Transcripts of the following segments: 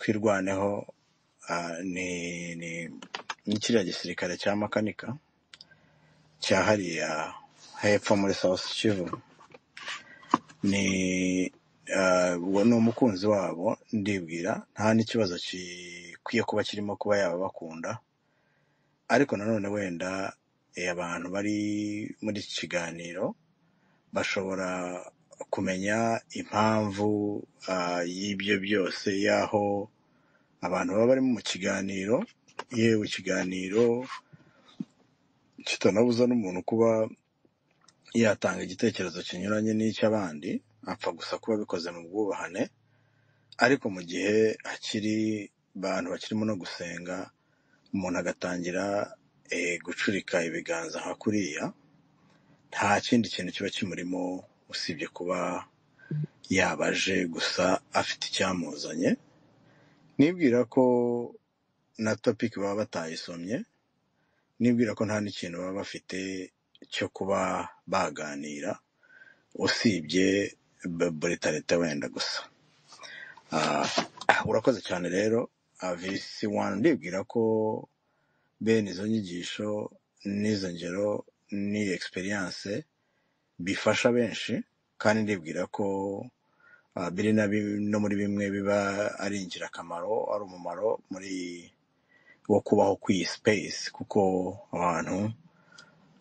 twirwaneho aha ni ni ni kiriya gisirikare cya makanika cya hariya hepfo muri South Kivu ni ah, uwo ni umukunzi wabo ndibwira nta n'ikibazo gikwiye kuba kirimo kuba yaba bakunda ariko nanone wenda eh, abantu bari muri iki kiganiro bashobora kumenya impamvu ah, y'ibyo byose y'aho abantu baba barimo mu kiganiro yewe ikiganiro kitanabuza n'umuntu kuba yatanga igitekerezo kinyuranye n'icy'abandi apfa gusa kuba bikoze mu bwubahane ariko mu gihe hakiri abantu bakirimo no gusenga umuntu agatangira eh, gucurika ibiganza nka kuriya nta kindi kintu kiba kimurimo usibye kuba yaba aje gusa afite icyamuzanye nibwira ko na topic baba batayisomye nibwira ko nta n'ikintu baba bafite cyo kuba baganira usibye b- brutalite wenda gusa Ah, urakoze cyane rero visi wani ndibwira ko bene izo nyigisho n'izo ngero n'iyo experience bifasha benshi kandi ndibwira ko ah, biri na bim- no muri bimwe biba ari ingirakamaro ari umumaro muri wo kubaho kw'iyi space kuko abantu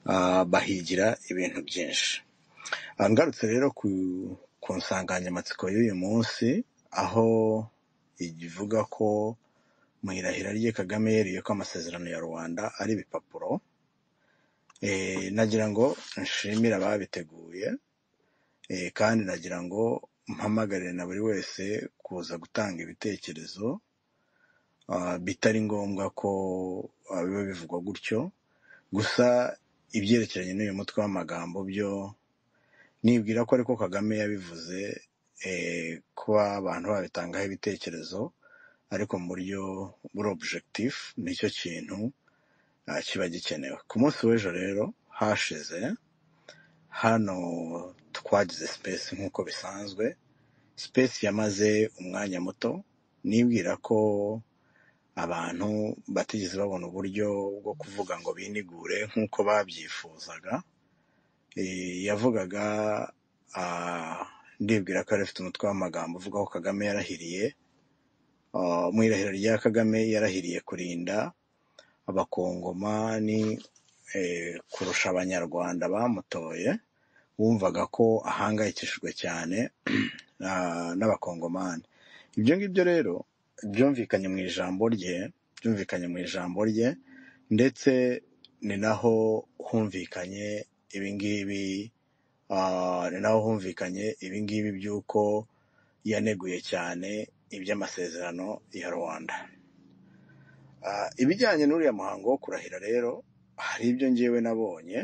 ah, bahigira ibintu byinshi Ah, ngarutse rero ku, ku nsanganyamatsiko y'uyu munsi aho ivuga ko mu irahira rye Kagame yeriye ko amasezerano ya Rwanda ari ibipapuro e, nagira ngo nshimire ababiteguye e, kandi nagira ngo mpamagarire na buri wese kuza gutanga ibitekerezo ah, bitari ngombwa ko ah, biba bivugwa gutyo gusa ibyerekeranye n'uyu mutwe w'amagambo byo nibwira ko ariko Kagame yabivuze eh, kuba abantu babitangaho ibitekerezo ariko mu buryo buri objectif nicyo kintu ah, kiba gikenewe ku munsi w'ejo rero hashize hano twagize space nk'uko bisanzwe space yamaze umwanya muto nibwira ko abantu batigeze babona uburyo bwo kuvuga ngo binigure nk'uko babyifuzaga Eh, yavugaga ah, ndibwira ko yari afite umutwe w'amagambo uvuga ko Kagame yarahiriye ah, mu irahira rya Kagame yarahiriye kurinda abakongomani eh, kurusha abanyarwanda bamutoye wumvaga ko ahangayikishijwe cyane ah, n'abakongomani ibyo ngibyo rero byumvikanye mu ijambo rye byumvikanye mu ijambo rye ndetse ni naho humvikanye ibingibi ah, ni naho humvikanye ibingibi by'uko yaneguye cyane iby'amasezerano ya rwanda Ah, ibijyanye n'uriya muhango wo kurahira rero hari ibyo ngewe nabonye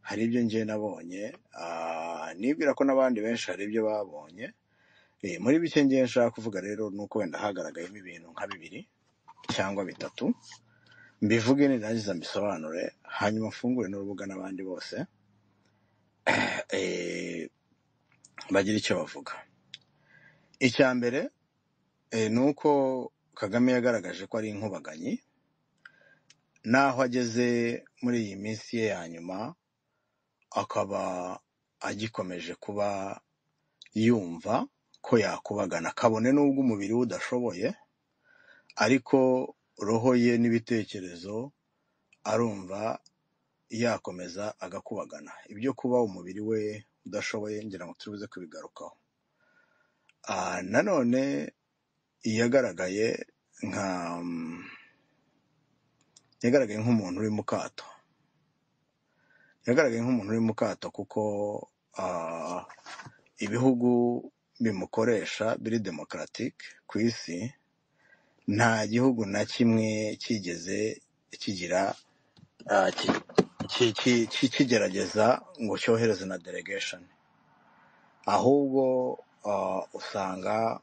hari ibyo ngewe nabonye ah, nibwira ko n'abandi benshi hari ibyo babonye Eh, muri bike ngewe nshaka kuvuga rero ni uko wenda hagaragayemo ibintu nka bibiri cyangwa bitatu mbivuge nirangiza mbisobanure hanyuma mfungure n'urubuga n'abandi bose eh, bagire icyo bavuga icya mbere eh, ni uko kagame yagaragaje ko ari inkubaganyi n'aho ageze muri iyi minsi ye ya nyuma akaba agikomeje kuba yumva ko yakubagana kabone n'ubwo umubiri we udashoboye ariko roho ye n'ibitekerezo arumva yakomeza agakubagana ibyo kuba umubiri we udashoboye ngira ngo turibuze kubigarukaho Ah, nanone yagaragaye nka yagaragaye nk'umuntu uri mu kato yagaragaye nk'umuntu uri mu kato kuko ah, ibihugu bimukoresha biri demokaratike ku isi nta gihugu na kimwe cyigeze kigira ah, ki- ki- ki- ki- kigerageza ngo cyohereze na delegation ahubwo ah, usanga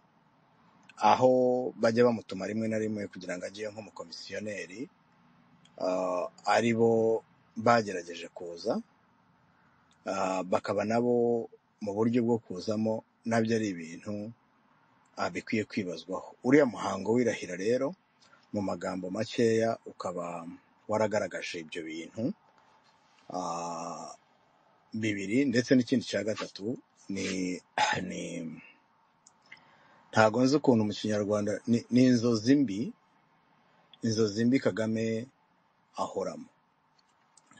aho bajya bamutuma rimwe na rimwe kugira ngo ajye nk'umukomisiyoneri ah, ari bo bagerageje kuza ah, bakaba nabo mu buryo bwo kuzamo nabyo ari ibintu ah, bikwiye kwibazwaho uriya muhango w'irahira rero mu magambo makeya ukaba waragaragaje ibyo bintu ah, bibiri ndetse n'ikindi cya gatatu ni ni ntago nzi ukuntu mu kinyarwanda ni, ni inzozi mbi inzozi mbi kagame ahoramo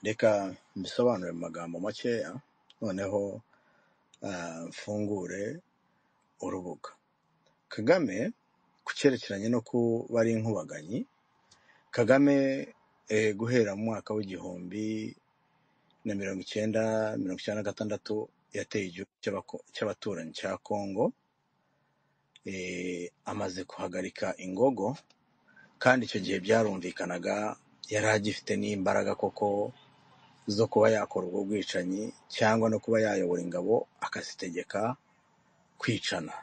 reka mbisobanure mu magambo makeya noneho ah, mfungure urubuga kagame ku cyerekeranye no kuba ari inkubaganyi kagame eh, guhera mu mwaka w'igihumbi na mirongo icyenda mirongo icyenda na gatandatu yateye igihugu cy'abako- cy'abaturanyi cya kongo eh, amaze kuhagarika ingogo kandi icyo gihe byarumvikanaga yari agifite n'imbaraga koko zo kuba yakora ubwo bwicanyi cyangwa no kuba yayobora ingabo akazitegeka kwicana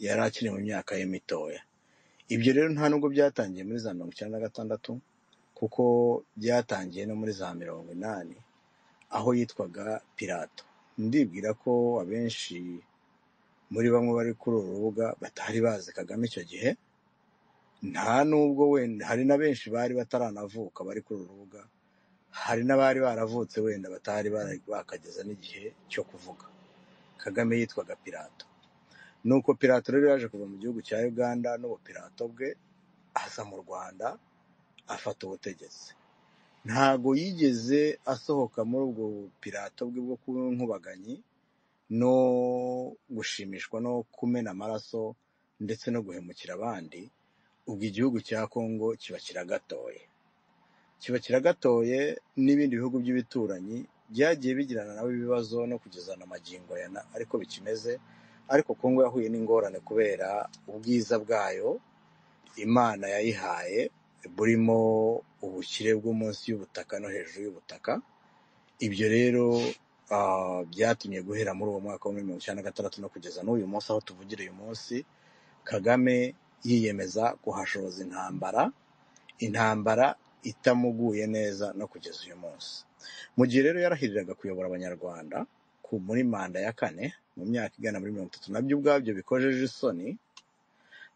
yari akiri mu myaka ye mitoya ibyo rero nta nubwo byatangiye muri za mirongo icyenda na gatandatu kuko byatangiye no muri za mirongo inani aho yitwaga pirato ndibwira ko abenshi muri bamwe bari kuri uru rubuga batari bazi kagame icyo gihe nta nubwo wenda hari na benshi bari bataranavuka bari kuri uru rubuga hari n'abari baravutse wenda batari bara- bakageza n'igihe cyo kuvuga kagame yitwaga pirato nuko pirato rero yaje kuva mu gihugu cya uganda n'ubupirato bwe aza mu rwanda afata ubutegetsi ntago yigeze asohoka muri ubwo bupirato bwe bwo kuba inkubaganyi no gushimishwa no kumena amaraso ndetse no guhemukira abandi ubwo igihugu cya kongo kiba kiragatoye kiba kiragatoye n'ibindi bihugu by'ibituranyi byagiye bigirana nabo ibibazo no kugezana amagingo ya na ariko bikimeze ariko kongo yahuye n'ingorane kubera ubwiza bwayo imana yayihaye burimo ubukire bwo munsi y'ubutaka no hejuru y'ubutaka ibyo rero ah, byatumye guhera muri uwo mwaka wa mirongo icyenda na gatandatu no kugeza n'uyu munsi aho tuvugira uyu munsi kagame yiyemeza kuhashoza intambara intambara itamuguye neza no kugeza uyu munsi mu gihe rero yarahiriraga kuyobora abanyarwanda ku muri manda ya kane mu myaka igana muri mirongo itatu nabyo ubwabyo bikojeje isoni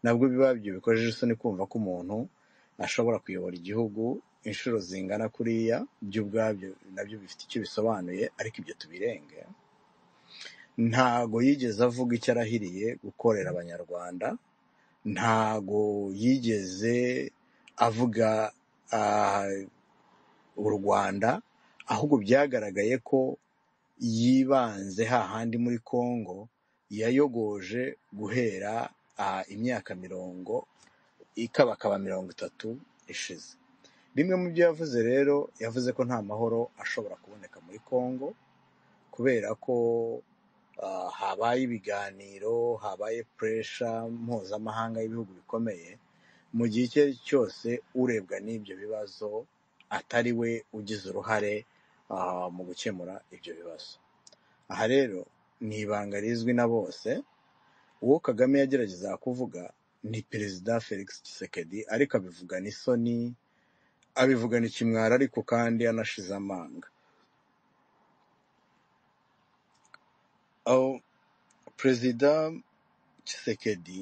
nabwo bibabyo bikojeje isoni kumva ko umuntu ashobora kuyobora igihugu inshuro zingana kuriya byo ubwabyo nabyo bifite icyo bisobanuye ariko ibyo tubirenge ntago yigeze avuga icyo arahiriye gukorera abanyarwanda ntago yigeze avuga ah, u Rwanda ahubwo byagaragaye ko yibanze hahandi muri Congo yayogoje guhera ah, imyaka mirongo ikabakaba mirongo itatu ishize bimwe mu byo yavuze rero yavuze ko nta mahoro ashobora kuboneka muri Congo kubera ko ah, habaye ibiganiro habaye puresha mpuzamahanga y'ibihugu bikomeye mu gihe icyo ari cyo cyose urebwa n'ibyo bibazo atari we ugize uruhare ah, mu gukemura ibyo bibazo aha rero ni ibanga rizwi na bose uwo kagame yageragezaga kuvuga ni perezida felix tshisekedi ariko abivugana isoni abivugana ikimwaro ariko kandi anashize amanga aho perezida tshisekedi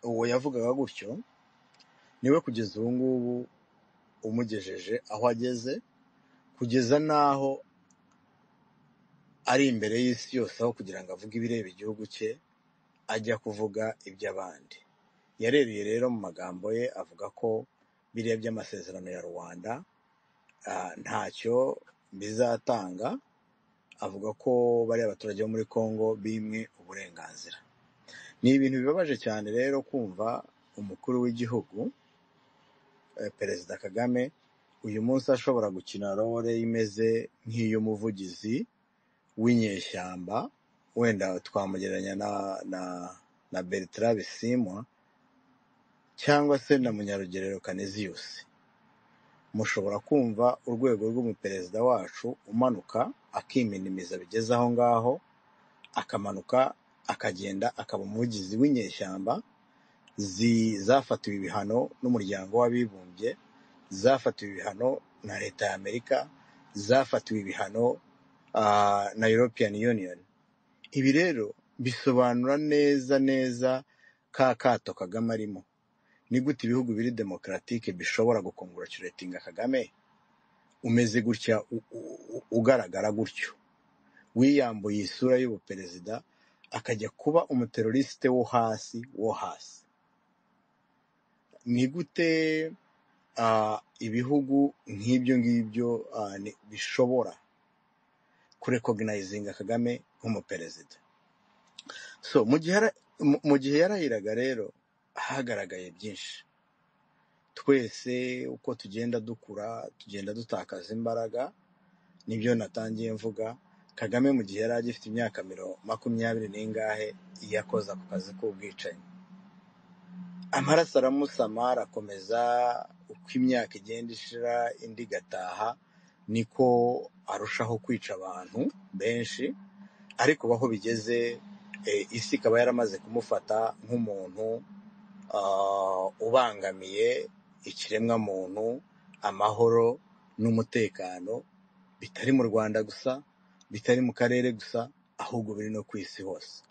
uwo yavugaga gutyo niwe kugeza ubu ngubu umugejeje aho ageze kugeza n'aho ari imbere y'isi yose aho kugira ngo avuge ibireba igihugu cye ajya kuvuga iby'abandi yarereye rero mu magambo ye avuga ko biriya by'amasezerano ya rwanda ah, ntacyo bizatanga avuga ko bariya baturage bo muri congo bimwe uburenganzira ni ibintu bibabaje cyane rero kumva umukuru w'igihugu eh, perezida kagame uyu munsi ashobora gukina role imeze nk'iy'umuvugizi w'inyeshyamba wenda twamugereranya na na na Bertrand Bisimwa cyangwa se na Munyarugerero Canisius mushobora kumva urwego rw'umuperezida wacu umanuka akiminimiza bigeze aho ngaho akamanuka akagenda akaba umuvugizi w'inyeshyamba zi- zafatiwe ibihano n'umuryango w'abibumbye zafatiwe ibihano na leta y'Amerika zafatiwe ibihano ah, na European Union ibi rero bisobanura neza neza ka kato kagame arimo ni gute ibihugu biri demokaratike bishobora gukongoraciratinga kagame umeze gutya u- u- u- ugaragara gutyo wiyambuye isura y'ubuperezida akajya kuba umuterorisite wo hasi wo hasi ni gute ah, ibihugu nk'ibyo ngibyo ah, ni- bishobora kurekognayizinga kagame nk'umuperezida so mu gihe yara- mu- mu gihe yarahiraga rero hagaragaye byinshi twese uko tugenda dukura tugenda dutakaza imbaraga nibyo natangiye mvuga kagame mu gihe yari agifite imyaka mirongo makumyabiri n'ingahe yakoze ako kazi k'ubwicanyi amaraso aramusama arakomeza uko imyaka igenda ishira indi igataha niko arushaho kwica abantu benshi ariko aho bigeze eh, isi ikaba yaramaze kumufata nk'umuntu ah, ubangamiye ikiremwamuntu amahoro n'umutekano bitari mu rwanda gusa bitari mu karere gusa ahubwo biri no ku isi hose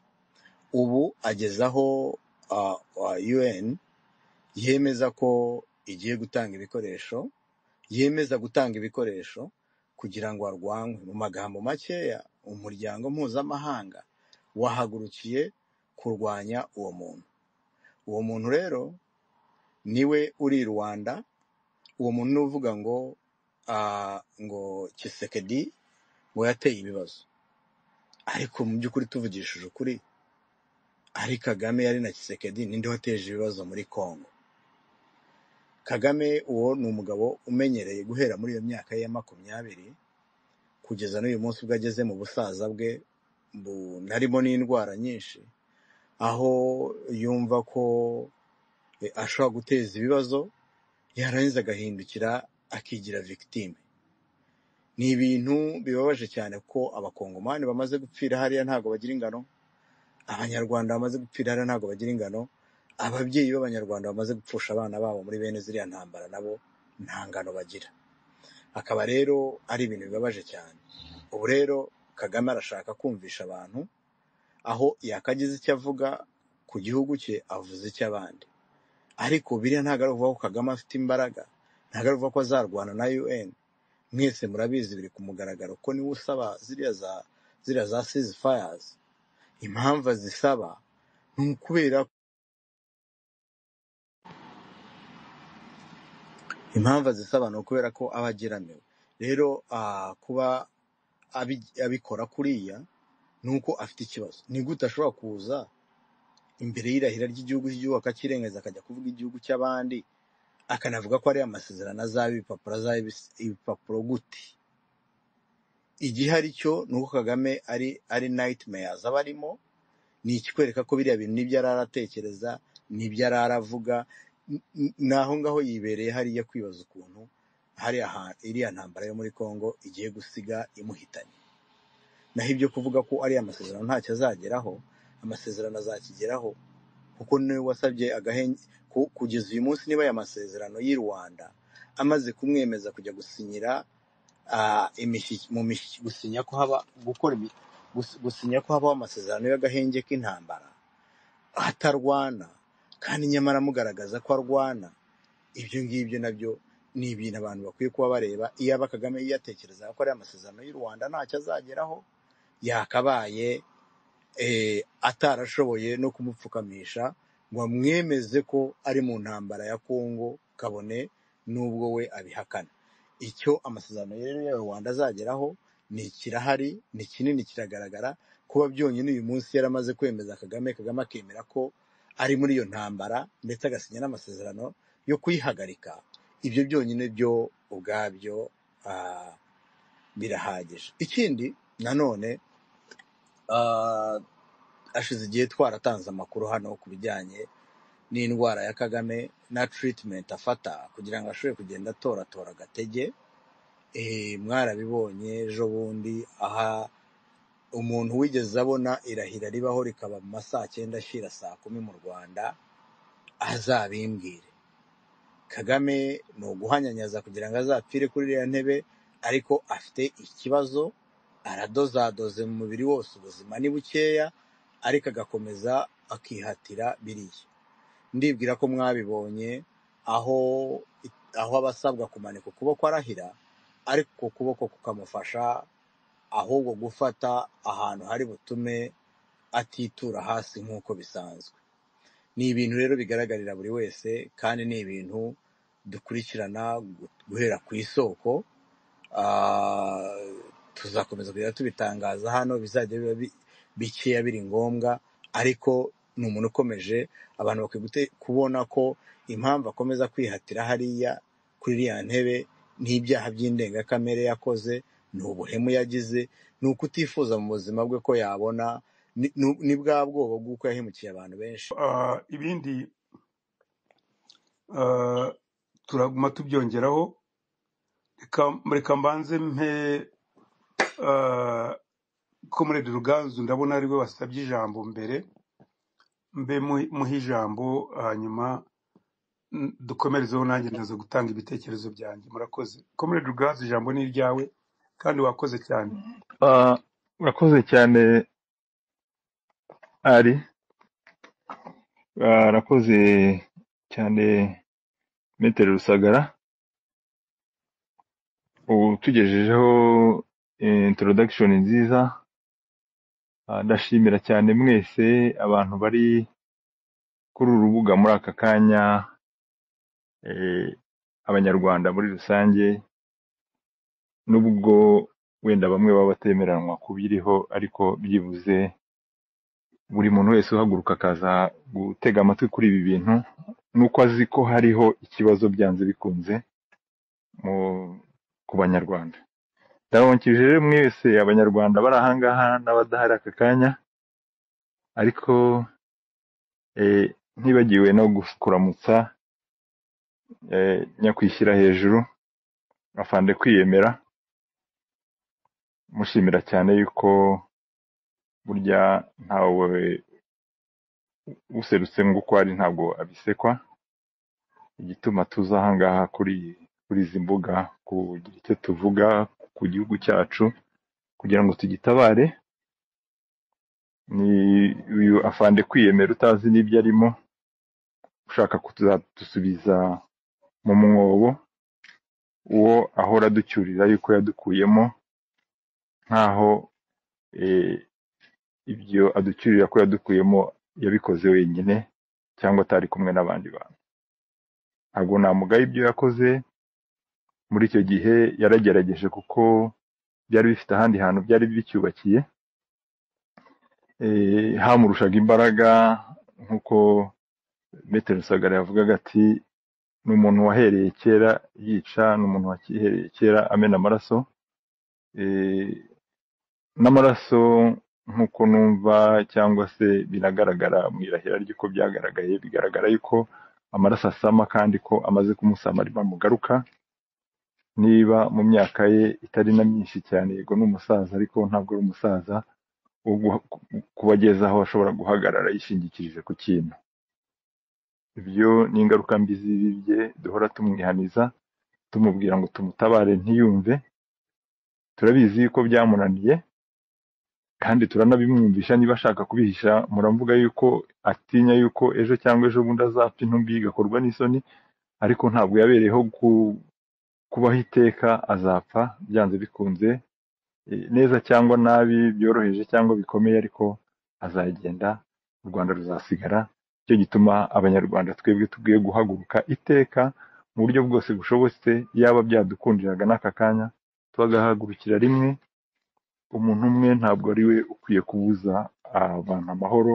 ubu agezaho ah, ah, un yemeza ko igiye gutanga ibikoresho yemeza gutanga ibikoresho kugira ngo arwanywe mu magambo makeya umuryango mpuzamahanga wahagurukiye kurwanya uwo muntu uwo muntu rero niwe uri i rwanda uwo muntu ni uvuga ngo ah, ngo kisekedi ngo yateye ibibazo ariko mu by'ukuri tuvugishije ukuri ari kagame yari na kisekedi ninde wateje ibibazo muri congo kagame uwo ni umugabo umenyereye guhera muri iyo myaka ye ya makumyabiri kugeza n'uyu munsi ubwo ageze mu busaza bwe bu- harimo n'indwara nyinshi aho yumva ko eh, ashobora guteza ibibazo yarangiza agahindukira akigira victime ni ibintu bibabaje cyane ko abakongomani bamaze gupfira hariya ntabwo bagira ingano abanyarwanda bamaze gupfira hariya ntabwo bagira ingano ababyeyi b'abanyarwanda bamaze gupfusha abana babo muri bene ziriya ntambara nabo nta ngano bagira akaba rero ari ibintu bibabaje cyane ubu rero kagame arashaka kumvisha abantu aho yakagize icyo avuga ku gihugu cye avuze icy'abandi ariko biriya ntabwo ari ukuvuga ko kagame afite imbaraga ntabwo ari ukuvuga ko azarwana na un mwese murabizi biri ku mugaragaro ko niwe usaba ziriya za ziriya za seize fires impamvu azisaba ni ukubera impamvu azisaba ni ukubera ko aba ageramiwe rero ah, kuba abi- abikora kuriya ni uko afite ikibazo ni gute ashobora kuza imbere y'irahira ry'igihugu cy'igihugu akakirengagiza akajya kuvuga igihugu cy'abandi akanavuga ko ariya masezerano azaba ibipapuro azaba ibis- ibipapuro gute igihari cyo ni uko kagame ari ari nightmares aba arimo ni ikikwereka ko biriya bintu n'ibyo arara atekereza n'ibyo arara avuga n- n- naho ngaho yibereye hariya kwibaza ukuntu hariya ha- iriya ntambara yo muri congo igiye gusiga imuhitanye naho ibyo kuvuga ko ariya masezerano ntacyo azageraho amasezerano azakigeraho kuko niwe wasabye agahenge ku- kugeza uyu munsi niba aya masezerano y'i rwanda amaze kumwemeza kujya gusinyira ah, imishi- mu mishi- gusinya ko haba gukora ibi- gus- gusinya ko habaho amasezerano y'agahenge k'intambara atarwana kandi nyamara amugaragaza ko arwana ibyo ngibyo nabyo ni ibintu abantu bakwiye kuba bareba iyaba kagame yiyatekerezaga ko ari amasezerano y'u rwanda ntacyo azageraho yakabaye eh, atarashoboye no kumupfukamisha ngo amwemeze ko ari mu ntambara ya kongo kabone n'ubwo we abihakana icyo amasezerano rero ya rwanda azageraho ni kirahari ni kinini kiragaragara kuba byonyine uyu munsi yaramaze kwemeza kagame kagame akemera ko ari muri iyo ntambara ndetse agasinya n'amasezerano yo kuyihagarika ibyo byonyine byo ubwabyo ah, birahagije ikindi nanone ah, hashize igihe twaratanze amakuru hano ku bijyanye n'indwara ya kagame na treatment afata kugira ngo ashobore kugenda atoratora agatege Eh, mwarabibonye ejo bundi aha umuntu wigeze abona irahira ribaho rikaba mu ma saa cyenda ashira saa kumi mu rwanda azabimbwire kagame ni uguhanyanyaza kugira ngo azapfire kuri iriya ntebe ariko afite ikibazo aradozadoze mu mubiri wose ubuzima ni bukeya ariko agakomeza akihatira biriya ndibwira ko mwabibonye aho aho abasabwa kumanika ukuboko arahira ariko uko kuboko kukamufasha ahubwo gufata ahantu hari butume atitura hasi nk'uko bisanzwe ni ibintu rero bigaragarira buri wese kandi ni ibintu dukurikirana gu- guhera ku isoko Ah, tuzakomeza kujya tubitangaza hano bizajya biba bi- bikeya biri ngombwa ariko ni umuntu ukomeje abantu bakwiye gute- kubona ko impamvu akomeza kwihatira hariya kuri iriya ntebe n'ibyaha by'indengakamere yakoze ni ubuhemu yagize ni ukutifuza mu buzima bwe ko yabona ni ni- ni bwa bwoba bw'uko yahemukiye abantu benshi Ah, ibindi ah, turaguma tubyongeraho reka reka mbanze mpe ah, comrade ruganzu ndabona ari we wasabye ijambo mbere mbe mu- muhe ijambo hanyuma mm, dukomerezeho nanjye ndaza gutanga ibitekerezo byanjye murakoze comrade ruganzu ijambo ni iryawe kandi wakoze cyane Ah, Urakoze cyane ari Ah, urakoze cyane metero rusagara utugejejeho eh, introduction nziza Ah, ndashimira cyane mwese abantu bari kuri uru rubuga muri aka kanya eh, abanyarwanda muri rusange nubwo wenda bamwe baba batemeranwa kubiriho ariko byibuze buri muntu wese uhaguruka akaza gutega amatwi kuri ibi bintu nuko azi ko hariho ikibazo byanze bikunze mu ku banyarwanda ndababukije rero mwese abanyarwanda bari ahangaha n'abadahari aka kanya ariko eh, ntibagiwe no kuramutsa eh, nyakwishyira hejuru afande kwiyemera mushimira cyane yuko burya ntawe userutse ngo uko ari ntabwo abisekwa igituma tuza ahangaha kuri kuri izi mbuga kugira icyo tuvuga ku gihugu cyacu kugira ngo tugitabare ni uyu afande kwiyemera utazi n'ibyo arimo ushaka kuzadusubiza mu mwobo uwo ahora aducyurira yuko yadukuyemo nkaho eh, ibyo aducyurira ko yadukuyemo yabikoze wenyine cyangwa atari kumwe n'abandi bantu ntabwo namugaye ibyo yakoze muri icyo gihe yaragerageje kuko byari bifite ahandi hantu byari bicyubakiye eh, hamurushaga imbaraga nk'uko Maitre Rusagara yavugaga ati ni umuntu wahereye kera yica ni umuntu wahereye kera amena amaraso eh, n'amaraso nk'uko numva cyangwa se binagaragara mu irahira ry'uko byagaragaye bigaragara yuko amaraso asama kandi ko amaze kumusama rimamugaruka niba mu myaka ye itari na myinshi cyane yego ni umusaza ariko ntabwo ari umusaza wo guha- ku- kuba ageze aho ashobora guhagarara yishingikirije ku kintu ibyo ni ingaruka mbi z'ibi bye duhora tumwihaniza tumubwira ngo tumutabare ntiyumve turabizi yuko byamunaniye kandi turanabimwumvisha niba ashaka kubihisha muravuga yuko atinya yuko ejo cyangwa ejo bundi azapfa intumbi igakorwa n'isoni ariko ntabwo yabereyeho ku- kubaho iteka azapfa byanze bikunze eh, neza cyangwa nabi byoroheje cyangwa bikomeye ariko azagenda u Rwanda ruzasigara nicyo gituma abanyarwanda twebwe tubwiye guhaguruka iteka mu buryo bwose bushobotse yaba byadukundiraga n'aka kanya tugahagurukira rimwe umuntu umwe ntabwo ari we ukwiye kubuza abantu amahoro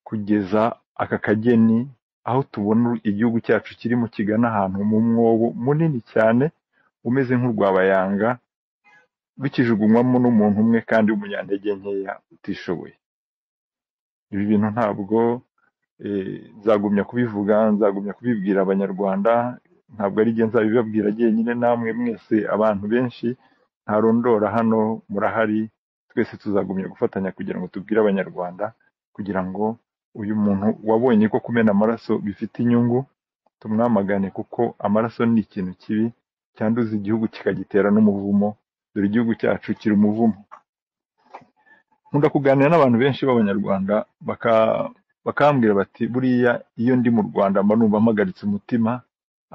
kugeza aka kageni aho tubona igihugu cyacu kirimo kigana ahantu mu mwobo munini cyane umeze nk'urwabayanga bikijugunywamo n'umuntu umwe kandi w'umunyantege nkeya utishoboye ibi bintu ntabwo eh, nzagumya kubivuga nzagumya kubibwira abanyarwanda ntabwo ari jye nzabibabwira jyenyine namwe mwese abantu benshi ntarondora hano murahari twese tuzagumya gufatanya kugira ngo tubwire abanyarwanda kugira ngo uyu muntu wabonye ko kumena amaraso bifite inyungu tumwamagane kuko amaraso ni ikintu kibi cyanduza igihugu kikagitera n'umuvumo dore igihugu cyacu kiri umuvumo nkunda kuganira n'abantu benshi b'abanyarwanda bakambwira bati buriya iyo ndi mu rwanda mba numva mpagaritse umutima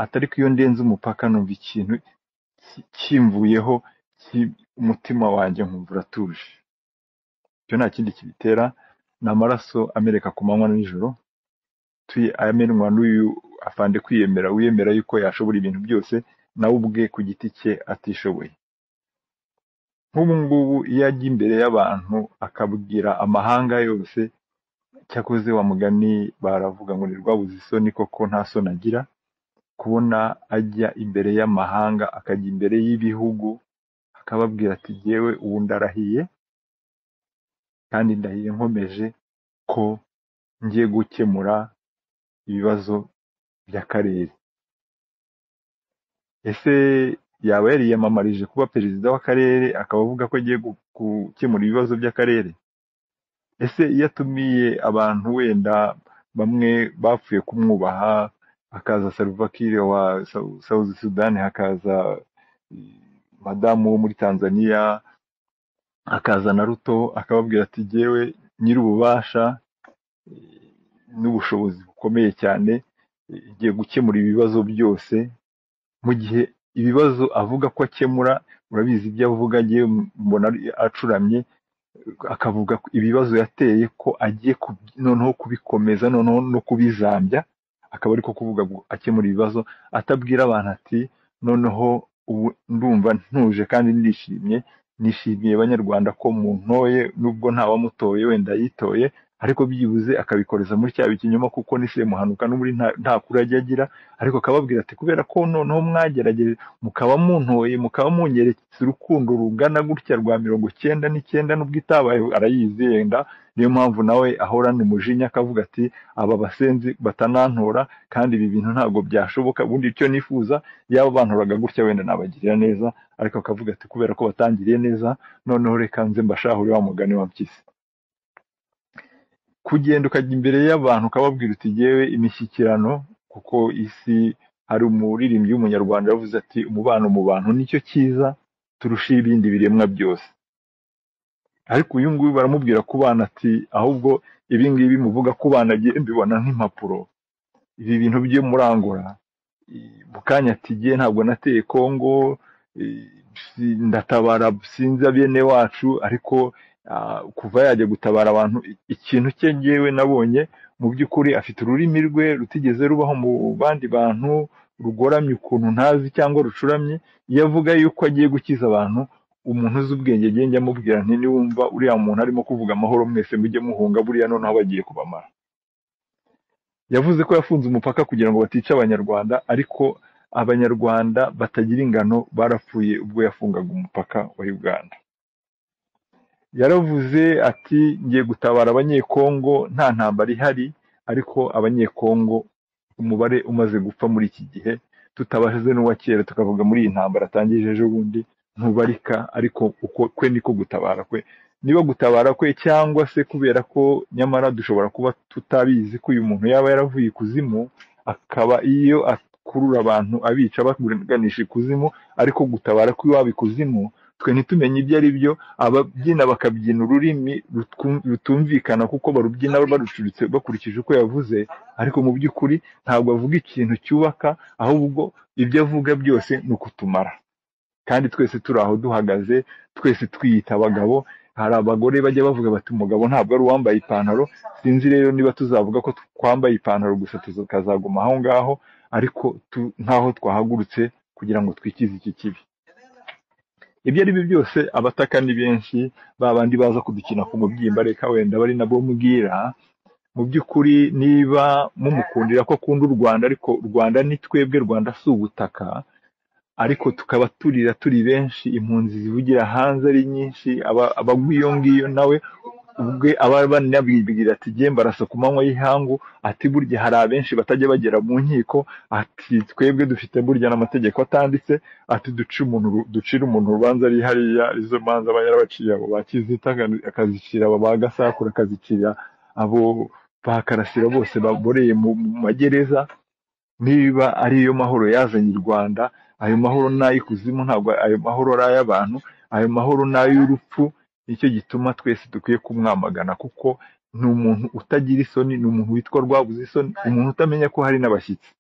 atariko iyo ndenze umupaka numva ikintu ki- kimvuyeho ki- umutima wanjye nkumva uratuje icyo nta kindi kibitera ni amaraso ameneka ku manywa na nijoro tuyi- amenwa n'uyu afande kwiyemera wiyemera yuko yashobora ibintu byose nawe ubwe ku giti cye atishoboye nk'ubu ngubu iyo ajya imbere y'abantu akabwira amahanga yose cyakoze wa mugani baravuga ngo ni rwabuze isoni koko nta soni agira kubona ajya imbere y'amahanga akajya imbere y'ibihugu akababwira ati jyewe ubu ndarahiye kandi ndahiye nkomeje ko ngiye gukemura ibibazo by'akarere ese yaba yariyamamarije kuba perezida w'akarere akaba avuga ko agiye gu- gukemura ibibazo by'akarere ese iyo atumiye abantu wenda bamwe bapfuye kumwubaha hakaza Salva Kiir wa Sau- South Sudan hakaza eh, madamu wo muri Tanzania hakaza na Ruto akababwira ati jyewe nyir'ububasha eh, n'ubushobozi bukomeye cyane eh, ngiye gukemura ibibazo byose mu gihe ibibazo avuga ko akemura urabizi ibyo avuga agiye mbona ari- acuramye akavuga ko ibibazo yateye ko agiye kubi- noneho kubikomeza noneho no kubizambya akaba ariko kuvuga ngo akemura ibibazo atabwira abantu ati noneho ubu ndumva ntuje kandi ndishimye nishimiye banyarwanda ko muntoye nubwo ntawamutoye wenda yitoye ariko byibuze akabikoreza muri cya kinyoma kuko nise muhanuka n'ubundi nta nta kuri ajya agira ariko akababwira ati kubera ko noneho mwagerageje mukaba muntoye mukaba mungeretse urukundo rungana gutya rwa mirongo cyenda n'icyenda n'ubwo itabaye arayizi yenda niyo mpamvu nawe ahorana umujinya akavuga ati aba basenzi batanantora kandi ibi bintu ntabwo byashoboka ubundi icyo nifuza yaba bantoraga gutya wenda nabagirira neza ariko akavuga ati kubera ko batangiriye neza noneho reka nze mbashahure wa mugani wa mpyisi kugenda ukajya imbere y'abantu ukababwira uti yewe imishyikirano kuko isi hari umuririmbyi w'umunyarwanda yavuze ati umubano mu bantu nicyo cyiza turusha ibindi biremwa byose ariko uyu nguyu baramubwira ku bana ati ahubwo ibi ngibi muvuga ku bana agiye mbibona nk'impapuro ibi bintu byo murangura i- mu kanya ati "Jye ntabwo nateye kongo i- si- ndatabara sinzi abene wacu ariko ah, kuva yajya gutabara abantu i- ikintu cye ngewe nabonye mu by'ukuri afite ururimi rwe rutigeze rubaho mu bandi bantu rugoramye ukuntu ntazi cyangwa rucuramye iyo avuga yuko agiye gukiza abantu umuntu uzi ubwenge agiye njya amubwira nti niwumva uriya muntu arimo kuvuga amahoro mwese mujye muhunga buriya noneho bagiye kubamara yavuze ko yafunze umupaka kugira ngo batica abanyarwanda ariko abanyarwanda batagira ingano barapfuye ubwo yafungaga umupaka wa uganda yaravuze ati ngiye gutabara abanyekongo nta ntambara ihari ariko abanyekongo umubare umaze gupfa muri iki gihe tutabaze n'uwa kera tukavuga muri iyi ntambara atangije ejo bundi ntubarika ariko uko kwe niko gutabara kwe niba gutabara kwe cyangwa se kubera ko nyamara dushobora kuba tutabizi ko uyu muntu yaba yaravuye ikuzimu akaba iyo akurura abantu abica baganisha ikuzimu ariko gutabara kw'iwabo ikuzimu twe ntitumenye ibyo ari byo ababyina bakabyina ururimi rutwum- rutumvikana kuko barubyina barucuritse bakurikije uko yavuze ariko mu by'ukuri ntabwo avuga ikintu cyubaka ahubwo ibyo avuga byose ni ukutumara kandi twese turi aho duhagaze twese twiyita abagabo hari abagore bajya bavuga bati umugabo ntabwo ari uwambaye ipantaro sinzi rero niba tuzavuga ko twambaye ipantaro gusa tukazaguma aho ngaho ariko tu- nk'aho twahagurutse kugira ngo twikize iki kibi ibyo ari byo byose abataka ni benshi ba bandi baza kudukina ku mubyimba reka wenda bari nabo mubwira mu by'ukuri niba mumukundira ko akunda u rwanda ariko u rwanda ni twebwe rwanda si ubutaka ariko tukaba turira turi benshi impunzi zivugira hanze ari nyinshi aba- abagwa iyo ngiyo nawe ubwe aba banabibwira ati jye mbarasa ku manywa y'ihangu ati burya hari abenshi batajya bagera mu nkiko ati twebwe dufite burya n'amategeko atanditse ati duce umuntu uru- ducire umuntu urubanza ari hariya izo manza aba yarabaciye abo bakizita aka- akazicira abo ba gasakura akazicira abo ba karasira bose baboreye mu mu magereza niba ari yo mahoro yazanye i rwanda ayo mahoro ni ay'ikuzimu ntabwo ayo mahoro ari ay'abantu ayo mahoro ni ay'urupfu nicyo gituma twese dukwiye kumwamagana kuko ni umuntu utagira isoni ni umuntu witwa rwabuze isoni umuntu utamenya ko hari n'abashyitsi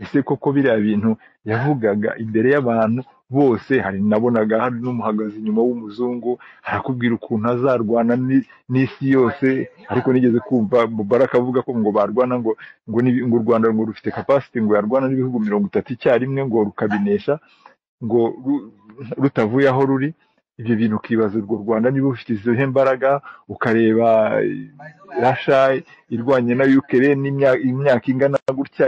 ese koko biriya bintu yavugaga imbere y'abantu bose hari nabonaga hari n'umuhagaze inyuma w'umuzungu arakubwira ukuntu azarwana ni- n'isi yose ariko nigeze kumva mubaraka avuga ko ngo barwana ngo ngo, n'ibi- ngo u rwanda ngo rufite capacity ngo yarwana n'ibihugu mirongo itatu icyarimwe ngo rukabinesha ngo ru- rutavuye aho ruri ibyo bintu ukibaza urwo rwanda niba rufite izihe mbaraga ukareba rasha irwanye na ukirene imyaka ingana gutya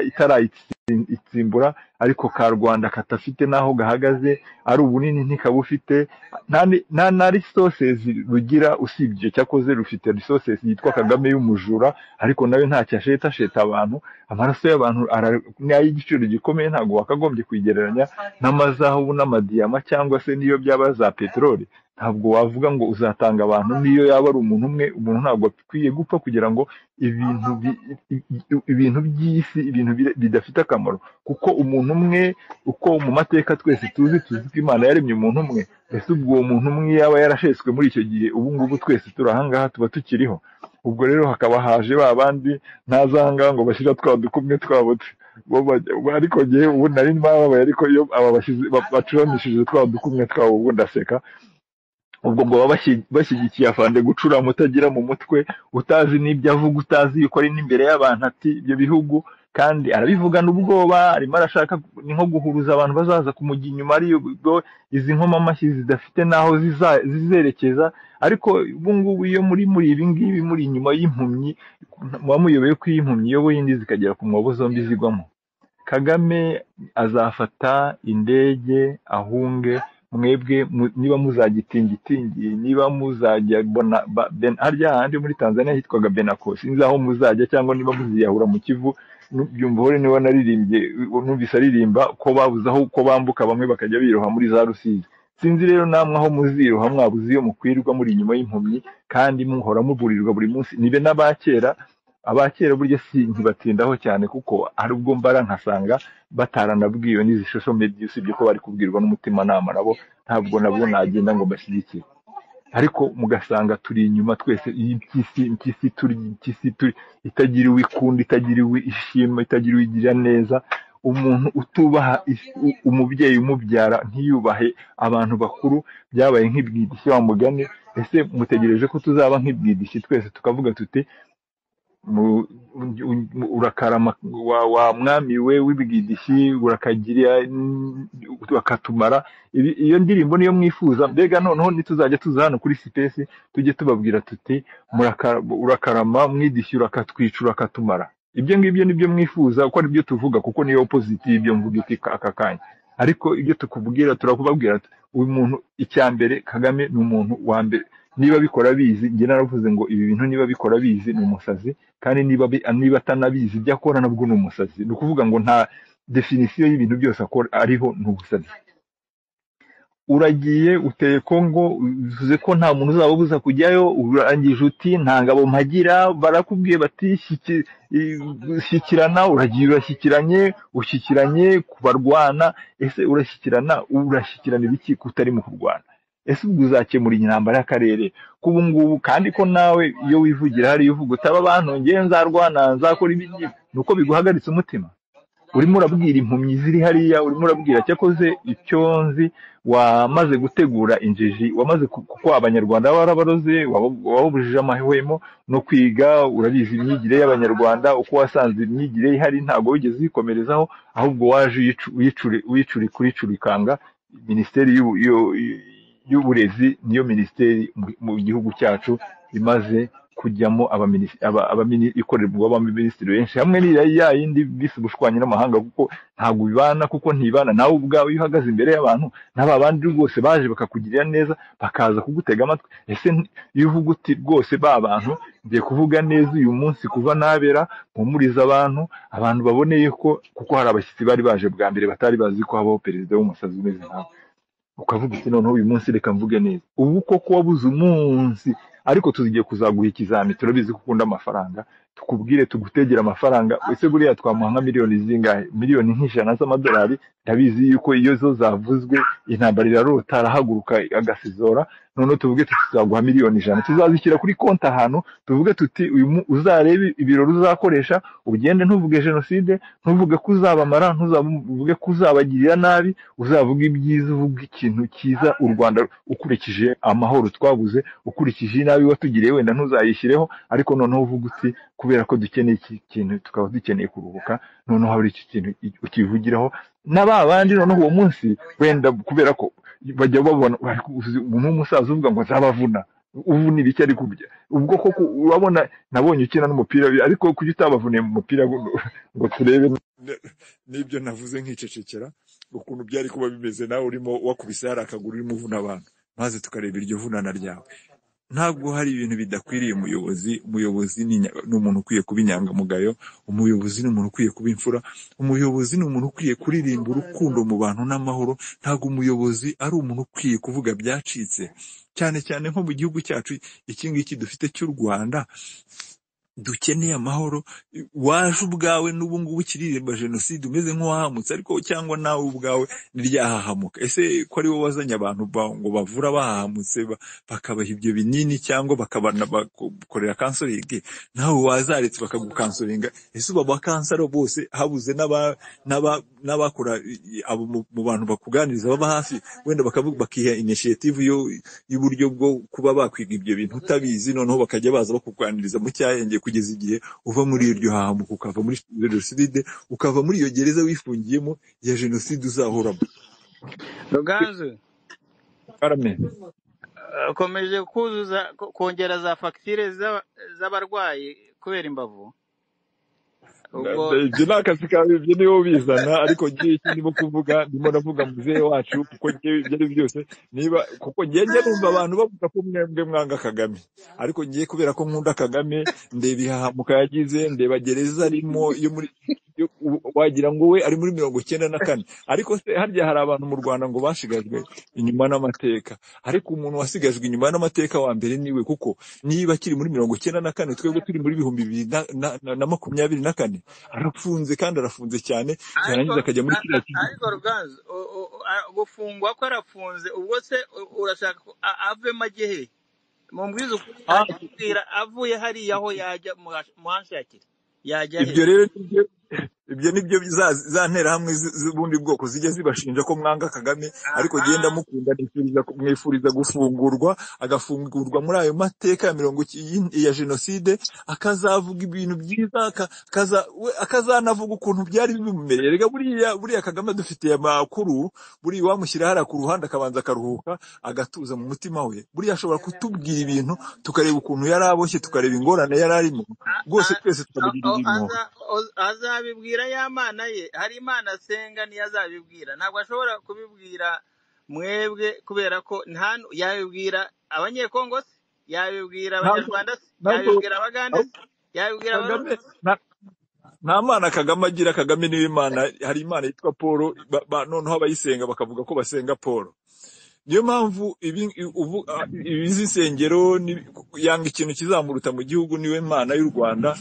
itarayitsimbura ariko ka rwanda katafite n'aho gahagaze ari ubunini ntikabufite nta ni- nta na resources rugira usibye icyo cyakoze rufite resources yitwa kagame y'umujura ariko nawe ntacyo asheta abantu amaraso y'abantu ara- ni ay'igiciro gikomeye ntabwo wakagombye kuyigereranya n'amazahabu n'amadiyama cyangwa se n'iyo byaba za peteroli ntabwo wavuga ngo uzatanga abantu n'iyo yaba ari umuntu umwe umuntu ntabwo akwiye gupfa kugira ngo ibintu bi- i- i- ibintu by'isi ibintu bida- bidafite akamaro kuko umuntu umwe uko mu mateka twese tuzi tuzi ko imana yaremye umuntu umwe ese ubwo uwo muntu umwe yaba yarasheswe muri icyo gihe ubu ngubu twese turi ahangaha tuba tukiriho ubwo rero hakaba haje ba bandi ntaza ahangaha ngo bashyira twa dukumwe twabo tu- bo bajya- bo- ariko ngewe ubu nari mbababaye ariko iyo aba bashyize ba- bacuramishije twa dukumwe twabo ubu ndaseka ubwo ngo baba bashyi- bashyigikiye afande gucurama utagira mu mutwe utazi n'ibyo avuga utazi yuko ari n'imbere y'abantu ati ibyo bihugu kandi arabivugana ubwoba arimo arashaka ni nko guhuruza abantu bazaza kumujya inyuma ari ubwo izi nkomamashyi zidafite n'aho ziza- zizerekeza ariko ubu ngubu iyo muri muri ibi ngibi muri inyuma y'impumyi muba muyoboye ko iyi impumyi iyoboye indi zikagera ku mwobo zombi zigwamo kagame azafata indege ahunge mwebwe mu- niba muzagitingitingi niba muzajya bona ba- ben- harya handi muri tanzania hitwaga benako sinzi aho muzajya cyangwa niba muziyahura mu kivu nu- byumva hore niba naririmbye u- numvise aririmba ko babuze aho ko bambuka bamwe bakajya biroha muri za rusizi sinzi rero namwe aho muziroha mwabuze iyo mukwirwa muri inyuma y'impumyi kandi muhora muburirwa buri munsi nibe n'abakera abakera burya si ntibatindaho cyane kuko hari ubwo mbara nkasanga bataranabwiwe n'izishusho mbi usibye ko bari kubwirwa n'umutimanama nabo ntabwo nabwo nagenda ngo mbashyigikire ariko mugasanga turi inyuma twese iyi mpyisi mpyisi turi mpyisi turi itagiriwe ikunda itagiriwe ishima itagiriwe igira neza umuntu utubaha is- u- umubyeyi umubyara ntiyubahe abantu bakuru byabaye nk'ibwidishi wa mugani ese mutegereje ko tuzaba nk'ibwidishi twese tukavuga tuti mu- u- u- urakarama wa, wa mwami we w'ibigidishyi urakagira mm, bakatumara Ibi- iyo ndirimbo niyo mwifuza mbega noneho nituzajya tuza hano kuri sipesi tujye tubabwira tuti "Muraka- urakarama mwidishyi urakatwica urakatumara ibyo ngibyo nibyo mwifuza uko aribyo tuvuga kuko niyo opposite y'ibyo mvuga iki aka kanya ariko ibyo tukubwira turakubabwira tuti, uyu muntu icya mbere kagame ni umuntu wa mbere niba bikora bizi njye naravuze ngo ibi bintu niba bikora bizi ni umusazi kandi niba bi- niba atanabizi ibyo akora nabwo ni umusazi ni ukuvuga ngo nta definisiyo y'ibintu byose akora ariho ni ubusazi uragiye uteye kongo uvuze ko nta muntu uzaba ubuza kujyayo urangije uti nta ngabo mpagira barakubwiye bati "Shyiki- i- shyikirana uragiye urashyikiranye ushyikiranye ku barwana ese urashyikirana urashyikirana ibiki kutari mu kurwana ese ubwo uzakemura intambara y'akarere ko ubu ngubu kandi ko nawe iyo wivugira hariya uvuga utaba abantu ngewe nzarwana nzakora ibi ngibi." ni uko biguhagaritse umutima urimo urabwira impumyi ziri hariya urimo urabwira cyakoze icyo nzi wamaze gutegura injiji wamaze ku- kuko abanyarwanda barabaroze wabubujije amahwemo no kwiga urabizi imyigire y'abanyarwanda uko wasanze imyigire ihari ntabwo wigeze uyikomerezaho ahubwo waje uyicu- uyicuri- uyicuri kuricurikanga minisiteri y'ubu- y'u- y'uburezi niyo minisiteri mu mu gihugu cyacu imaze kujyamo abaminis- aba- abamini- ikorerwa abaminisitiri benshi hamwe n'iriya ya yindi bise ubushwanyi n'amahanga kuko ntabwo bibana kuko ntibana nawe ubwawe iyo uhagaze imbere y'abantu na ba bandi rwose baje bakakugirira neza bakaza kugutega amatwi ese nti- iyo uvuga uti rwose ba bantu ngiye kuvuga neza uyu munsi kuva nabera mpumuriza abantu abantu baboneye ko kuko hari abashyitsi bari baje bwa mbere batari bazi ko habaho perezida w'umusazi umeze nkawe ukavuga uti noneho uyu munsi reka mvuge neza ubu koko wabuze umunsi ariko tugiye kuzaguha ikizami turabizi ko ukunda amafaranga tukubwire tugutegere amafaranga ese buriya twamuha nka miliyoni zingahe miliyoni nk'ijana z'amadolari ndabizi yuko iyo zo zavuzwe intambara irarota arahaguruka agasizora noneho tuvuge tuti tuzaguha miliyoni ijana tuzazishyira kuri konti ahantu tuvuge tuti uyu mu- uzarebe ibirori uzakoresha ugende ntuvuge jenoside ntuvuge ko uzabamara ntuzavuge ko uzabagirira nabi uzavuga ibyiza uvuga ikintu cyiza u rwanda ukurikije amahoro twabuze ukurikije inabi watugiriye wenda ntuzayishyireho ariko noneho uvuga uti kubera ko dukeneye iki kintu tukaba dukeneye kuruhuka noneho hari iki kintu i- ukivugiraho na ba bandi noneho uwo munsi wenda kubera ko bajya babona ariko uzi, ubu ni umusaza uvuga ngo nzabavuna ubu ni ibiki ari kurya ubwo koko urabona nabonye ukina n'umupira ariko kuki utabavuniye mu mupira ngo ngo turebe Ne- n'ibyo navuze nkicecekera ukuntu byari kuba bimeze nawe urimo wakubise hari akaguru urimo uvuna abantu maze tukareba iryo vunana ryawe ntabwo hari ibintu bidakwiriye umuyobozi umuyobozi ni inya- ni umuntu ukwiye kuba inyangamugayo umuyobozi ni umuntu ukwiye kuba imfura umuyobozi ni umuntu ukwiye kuririmba urukundo mu bantu n'amahoro ntabwo umuyobozi ari umuntu ukwiye kuvuga byacitse cyane cyane nko mu gihugu cyacu iki ngiki dufite cy'u rwanda dukeneye amahoro waje ubwawe n'ubu ngubu ukiririmba jenoside umeze nk'uwahamutse ariko cyangwa nawe ubwawe niryahahamuka ese ko ari wowe wazanye abantu ba- ngo bavura bahahamutse ba- bakabaha ibyo binini cyangwa bakabakorera kansoringi nawe wazaretse bakagukansoringa ese ubu abakansara bose habuze n'aba- n'aba- n'abakora i- i- abo mu mu bantu bakuganiriza baba hafi wenda bakavuga bakiha initiative yo y'uburyo bwo kuba bakwiga ibyo bintu utabizi noneho bakajya baza bakuganiriza mu cyahenge kugeza igihe uva muri iryo hahamuka ukava muri jenoside ukava muri iyo gereza wifungiyemo ya jenoside uzahoramo ruganzu karame eh, ukomeje kuzuza ko- kongera za fagitire z'aba- z'abarwayi kubera imbavu ubwo ibyo ni akazi kawe ibyo niwo bizana ariko ngewe icyo ndimo kuvuga ndimo ndavuga muzehe wacu kuko ngewe ibyo ari byo byose niba kuko ngewe njya numva abantu bavuga ko mwebwe mwanga kagame ariko ngewe kubera ko nkunda kagame ndeba ihahamuka yagize ndeba gereza arimo yo muri yo- u- wagira ngo we ari muri mirongo icyenda na kane ariko se harya hari abantu mu rwanda ngo basigajwe inyuma n'amateka ariko umuntu wasigajwe inyuma n'amateka wa mbere niwe kuko niba akiri muri mirongo icyenda na kane twebwe turi muri bihumbi bibiri na na- na- na makumyabiri na kane arafunze kandi arafunze cyane ariko yarangiza akajya muri a- kiriya a- kigo ariko ruganzu u- u- u- a- gufungwa ko arafunze ubwo se u- urashaka ko a- avemo agehe mumbwiza ukuri ah, nanjye kubwira avuye hariya aho yajya muhash- muhanshakire yajya he ibyo rero nibyo ibyo nibyo za za nterahamwe z- z'ubundi bwoko zijya zibashinja ko mwanga kagame ariko aha genda mukunda nifuriza ku- mwifuriza gufungurwa agafungurwa muri ayo mateka ya mirongo iki- yi- ya jenoside akazavuga ibintu byiza aka- akaza- we- akazanavuga ukuntu byari bimumereye rega buriya buriya kagame dufitiye amakuru buriya wamushyira hariya ku ruhande akabanza akaruhuka agatuza mu mutima we buriya ashobora kutubwira ibintu tukareba ukuntu yari aboshye tukareba ingorane yari arimo A- rwose a- twese a- tukamugirira o- impuhwe aza- o- azabibwira ya mana ye hari imana asenga niyo azabibwira ntabwo ashobora kubibwira mwebwe kubera ko nta nu- yabibwira abanyekongo se yabibwira ntabwo abanyarwanda se ntabwo yabibwira abagande se yabibwira kagame abarundi se nta nta mana kagame agira kagame niwe imana hari imana yitwa paul ba- ba- noneho abayisenga bakavuga ko basenga paul niyo mpamvu ibi ubu a- izi nsengero ni- yanga ikintu kizamuruta mu gihugu niwe mana y'u rwanda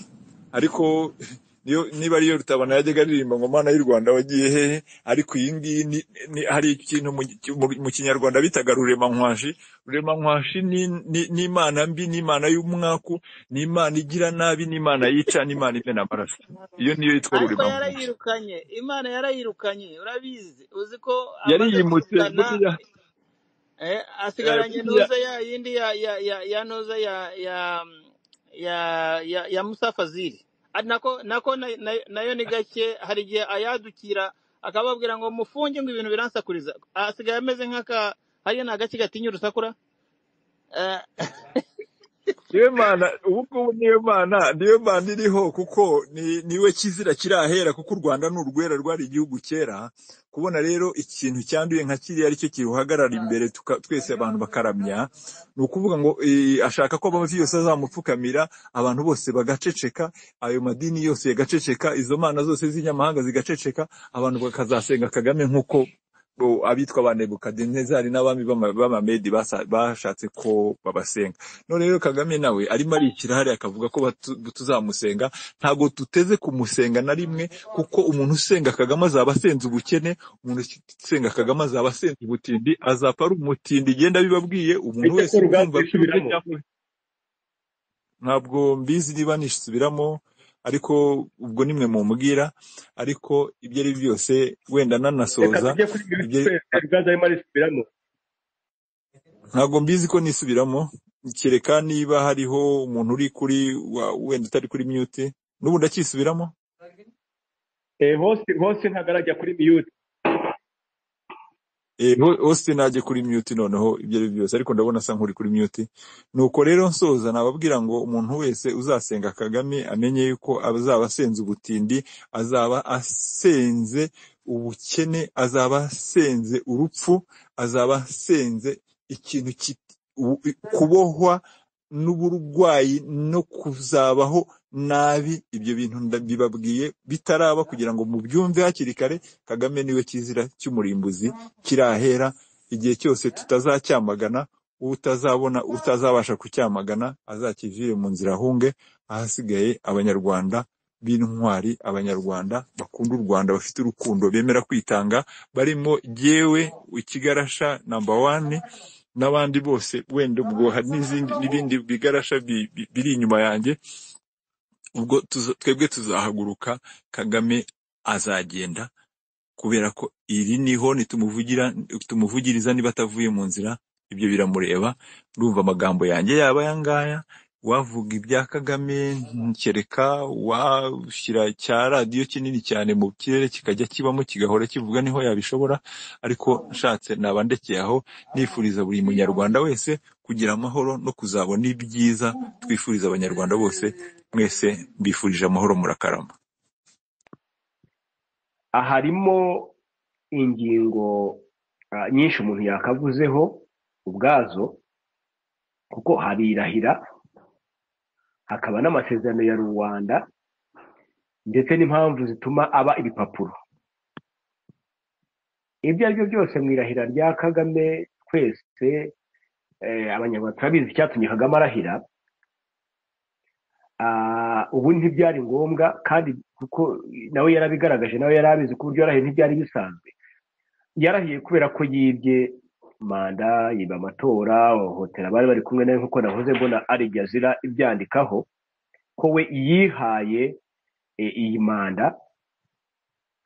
ariko niyo niba ariyo rutabana yajyaga aririmba ngo mana y'u rwanda wagiye hehe ariko iyi ngiyi ni- ni- hari ikintu mu mu- mu kinyarwanda bitaga ruremanywashi ruremanywashi ni ni- ni imana mbi ni imana y'umwaku ni imana igira nabi ni imana yica ni imana imena amaraso iyo niyo yitwa ariko ruremanywashi yarayirukanye imana yarayirukanye urabizi uzi ko amaze yariyimutse kuzana buriya eh, eh, asigaranye buriya ntuza ya yindi ya ya ya ya ntuza ya ya ya ya, ya Musa Fazil Ari nako nako na- na- nayo ni gake hari igihe ayadukira akababwira ngo mufunge ngo ibintu biransakuriza asigaye ameze nk'aka hariya ni agake gatinya urusakura Eh, niwe mana ubu ngubu niwe mana niwe mana iriho kuko ni niwe kizira kirahera kuko u rwanda ni urwera rwari igihugu kera kubona rero ikintu cyanduye nka kiriya aricyo kiruhagarara imbere tuka, twese abantu bakaramya ni ukuvuga ngo eh, ashaka ko amavi yose azamupfukamira abantu bose bagaceceka ayo madini yose yagaceceka izo mana zose z'inyamahanga zigaceceka abantu bakazasenga kagame nk'uko bo- abitwa ba nebukadinezari n'abami b'ama- b'amamedi basa- bashatse ko babasenga none rero kagame nawe arimo arikira hariya akavuga ko batu- tuzamusenga ntabwo tuteze kumusenga na rimwe kuko umuntu usenga kagame azaba asenze ubukene umuntu usenga kagame azaba asenze ubutindi azapfa ari umutindi igenda bibabwiye ese umuntu ko wese ruganzu urumva byumve yisubiramo cyangwa ntabwo mbizi niba nisubiramo ariko ubwo nimwe mumbwira ariko ibyo ari byo byose wenda reka nanasoza tujye kuri minsi ibyo twese ruganzu arimo arisubiramo ntabwo mbizi ko nisubiramo kereka niba hariho umuntu uri kuri wa- wenda utari kuri mute n'ubu ndacyisubiramo Eh, hose hose ntabwo arajya kuri miyute Eh, ho- hose najye kuri mute noneho ibyo ari byo byose ariko ndabona asa nk'uri kuri mute nuko rero nsoza nababwira ngo umuntu wese uzasenga kagame amenye yuko azaba asenze ubutindi azaba asenze ubukene azaba asenze urupfu azaba asenze ikintu kit- u- i- kubohwa n'uburwayi no kuzabaho nabi ibyo bintu ndabibabwiye bitaraba kugira ngo mubyumve hakiri kare kagame niwe kizira cy'umurimbuzi kirahera igihe cyose tutazacyamagana utazabona utazabasha kucyamagana azakivire mu nzira ahunge ahasigaye abanyarwanda b'intwari abanyarwanda bakunda u rwanda bafite urukundo bemera kwitanga barimo jyewe ikigarasha namba wane n'abandi bose wenda ubwo hari n'izindi n'ibindi bigarasha bi- bi- biri inyuma yanjye ubwo tuza- twebwe tuzahaguruka kagame azagenda kubera ko iri niho nitumuvugira tumuvugiriza niba atavuye mu nzira ibyo biramureba ndumva amagambo yanjye yaba aya ngaya wavuga ibya kagame kereka washyira cya radiyo kinini cyane mu kirere kikajya kibamo kigahora kivuga niho yabishobora ariko nshatse naba ndekeye aho nifuriza buri munyarwanda wese kugira amahoro no kuzabona ibyiza twifuriza abanyarwanda bose mwese mbifurije amahoro murakarama harimo ingingo ah, nyinshi umuntu yakavuzeho ubwazo kuko hari irahira hakaba n'amasezerano ya rubanda ndetse n'impamvu zituma aba ibipapuro ibyo ari byo byose mu irahira rya kagame twese eh, abanyarwanda turabizi icyatumye kagame arahira Ah, ubu ntibyari ngombwa kandi kuko nawe yarabigaragaje nawe yari abizi ko uburyo yarahiye ntibyari bisanzwe yarahiye kubera ko yibye manda yiba amatora hohotera abari bari kumwe nawe nk'uko nahoze mbona ari ibyo azira ibyandikaho ko we yihaye eh, iyi manda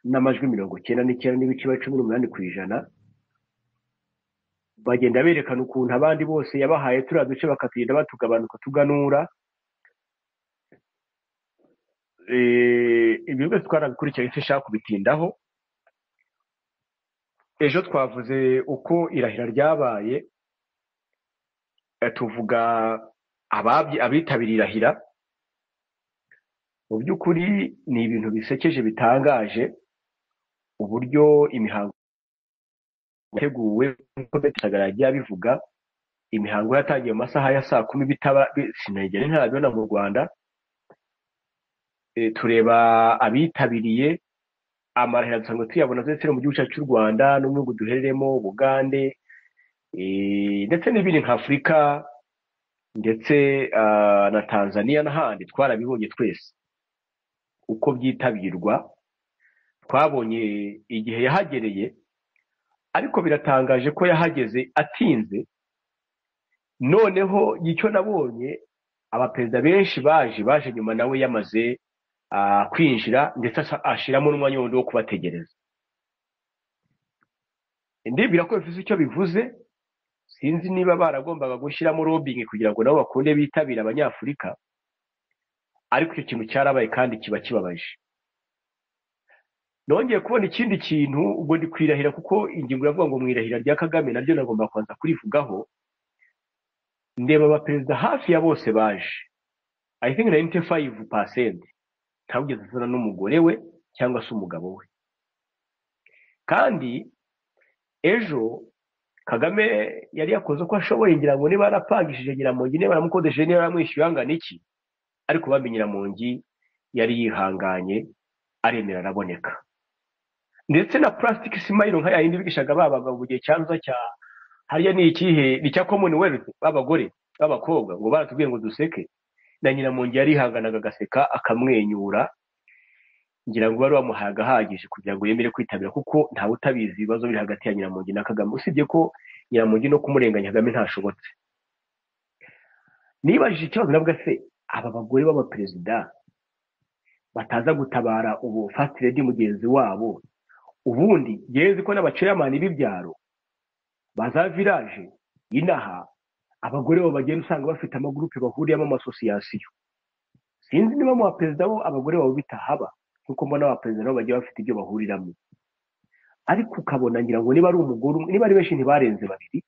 n'amajwi mirongo icyenda n'icyenda n'ibice biba cumi n'umunani ku ijana bagenda berekana ukuntu abandi bose yabahaye turiya duce bakatugenda batugabanuka tuganura Eh, ibyo byose twarabikurikiranye dushaka kubitindaho ejo twavuze uko irahira ryabaye eh, tuvuga ababyi- abitabiriye irahira mu by'ukuri ni ibintu bisekeje bitangaje uburyo imihango yateguwe nk'uko betesagara yagiye abivuga imihango yatangiye mu masaha ya saa kumi bitaba bi- sinagera ntarabibona mu rwanda Eh, tureba abitabiriye amarahira dusanzwe tuyabona ndetse no mu gihugu cyacu cy'u rwanda no mu bihugu duhereremo bugande eh, ndetse n'ibindi nka afurika ndetse ah, na tanzania n'ahandi twarabibonye twese uko byitabirwa twabonye igihe yahagereye ariko biratangaje ko yahageze atinze noneho icyo nabonye abaperezida benshi baje baje nyuma nawe yamaze ah, kwinjira ndetse asa- ashiramo n'umwanya wundi wo kubategereza ndibwira ko bivuze icyo bivuze sinzi niba baragombaga gushyiramo lobbying kugira ngo nabo bakunde bitabire abanyafurika ariko icyo kintu cyarabaye kandi kiba kibabaje nongeye kubona ikindi kintu ubwo ndi kwirahira kuko ingingo yavuga ngo mu irahira rya kagame naryo nagomba kubanza kurivugaho ndeba abaperezida hafi ya bose baje i think 95 percent ntawugeze azana n'umugore we cyangwa se umugabo we kandi ejo kagame yari yakoze uko ashoboye ngira ngo niba yarapangishije nyiramongi niba yaramukodesheje niba yaramwishyuye angana iki ariko bamye nyiramongi yari yihanganye aremera araboneka ndetse na plastic smile nka yindi bigishaga ba bagabo mu gihe cyanza cya hariya ni ikihe ni cya commonwealth b'abagore b'abakobwa ngo baratubwiye ngo duseke na nyina mu nge yarihanganaga agaseka akamwenyura ngira ngo wari wamuhaye agahagije kugira ngo yemere kwitabira kuko ntawe utabizi ibibazo biri hagati ya nyiramongi na kagame usibye ko nyiramongi no kumurenganya kagame ntashobotse nibajije ikibazo nabwo se aba bagore b'abaperezida bataza gutabara ubu fasiti redi mugenzi wabo ubundi yezi ko n'abaceyamani b'ibyaro baza viraje inaha abagore babo bagenda usanga bafite amagurupe bahuriyemo amasosiyasiyo sinzi niba mu baperezida bo abagore babo bitahaba nk'uko mbona abaperezida nabo bagiye bafite ibyo bahuriramo ariko ukabona ngira ngo niba ari umugore umwe niba ari benshi ntibarenze babiri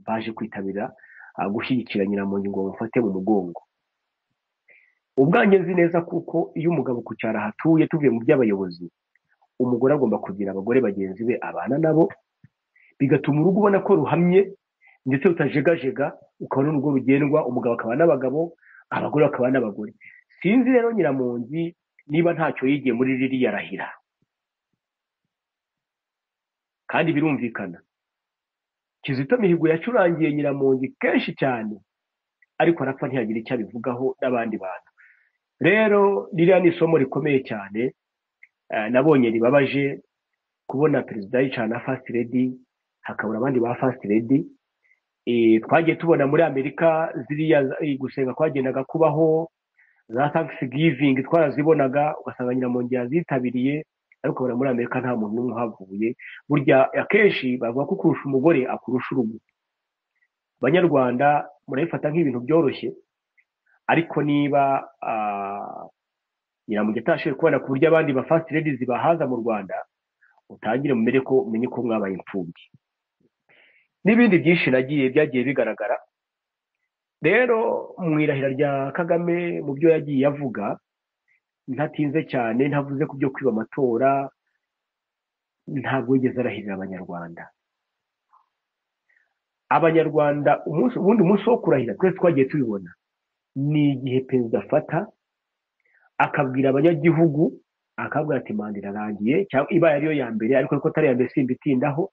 baje kwitabira ah, gushyigikira nyiramongi ngo bamufate mu mugongo ubwanjye nzi neza kuko iyo umugabo ku cyaro ahatuye tuvuye mu by'abayobozi umugore agomba kugira abagore bagenzi be abana nabo bigatuma urugo ubona ko ruhamye ndetse rutajegajega ukabona urugo rugendwa umugabo akaba n'abagabo abagore bakaba n'abagore sinzi rero nyiramongi niba ntacyo yigiye muri ririya rahira kandi birumvikana kizito mihigo yacurangiye nyiramongi kenshi cyane ariko arapfa ntiyagira icyo abivugaho n'abandi bantu rero ririya ni isomo rikomeye cyane eh, nabonye ribabaje kubona perezida yicara na fasiti redi hakabura abandi ba fasiti redi Eh, twagiye tubona muri amerika ziriya za- eh, gusenga kwagendaga kubaho za thanksgiving twarazibonaga ugasanga nyiramongi yazitabiriye ariko ubona muri amerika nta muntu n'umwe uhavuye burya akenshi bavuga ko kurusha umugore akurusha urugo abanyarwanda murabifata nk'ibintu byoroshye ariko niba ah, nyiramongi atashoboye kubona ku buryo abandi ba fast ladies bahaza mu rwanda utangire mumere ko umenye ko mwabaye imfubyi n'ibindi byinshi nagiye byagiye bigaragara rero mu irahira rya kagame mu byo yagiye avuga ntatinze cyane ntavuze ku byo kwiba amatora ntabwo yigeze arahirira abanyarwanda abanyarwanda umunsi ubundi umunsi wo kurahira twese twagiye tubibona ni igihe perezida afata akabwira abanyagihugu akabwira ati manda irarangiye cyangwa ibaye ariyo ya mbere ariko ariko atari iya mbere simbitindaho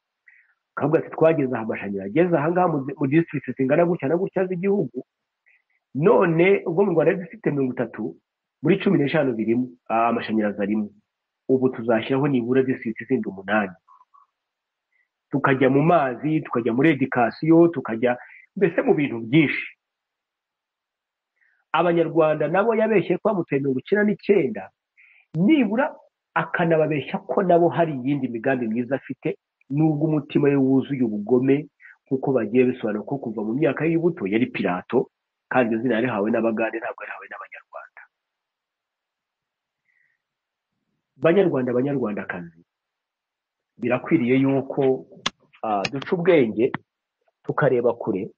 akavuga ati twageze aha amashanyarazi ageze ahangaha mu mu district zingana gutya na gutya z'igihugu none ubwo mu rwanda dufite mirongo itatu muri cumi n'eshanu birimo ah, amashanyarazi arimo ubu tuzashyiraho nibura district zindi umunani tukajya mu mazi tukajya muri edikasiyo tukajya mbese mu bintu byinshi abanyarwanda nabo yabeshye ko bamutuye mirongo icyenda n'icyenda nibura akanababeshya ko nabo hari iyindi migambi myiza afite nubwo umutima we wuzuye ubugome nk'uko bagiye bisobanura ko kuva mu myaka y'ubuto yari pirato kandi iryo zina yarihawe n'abagande ntabwo yarihawe n'abanyarwanda banyarwanda banyarwandakazi birakwiriye yuko ah, duca ubwenge tukareba kure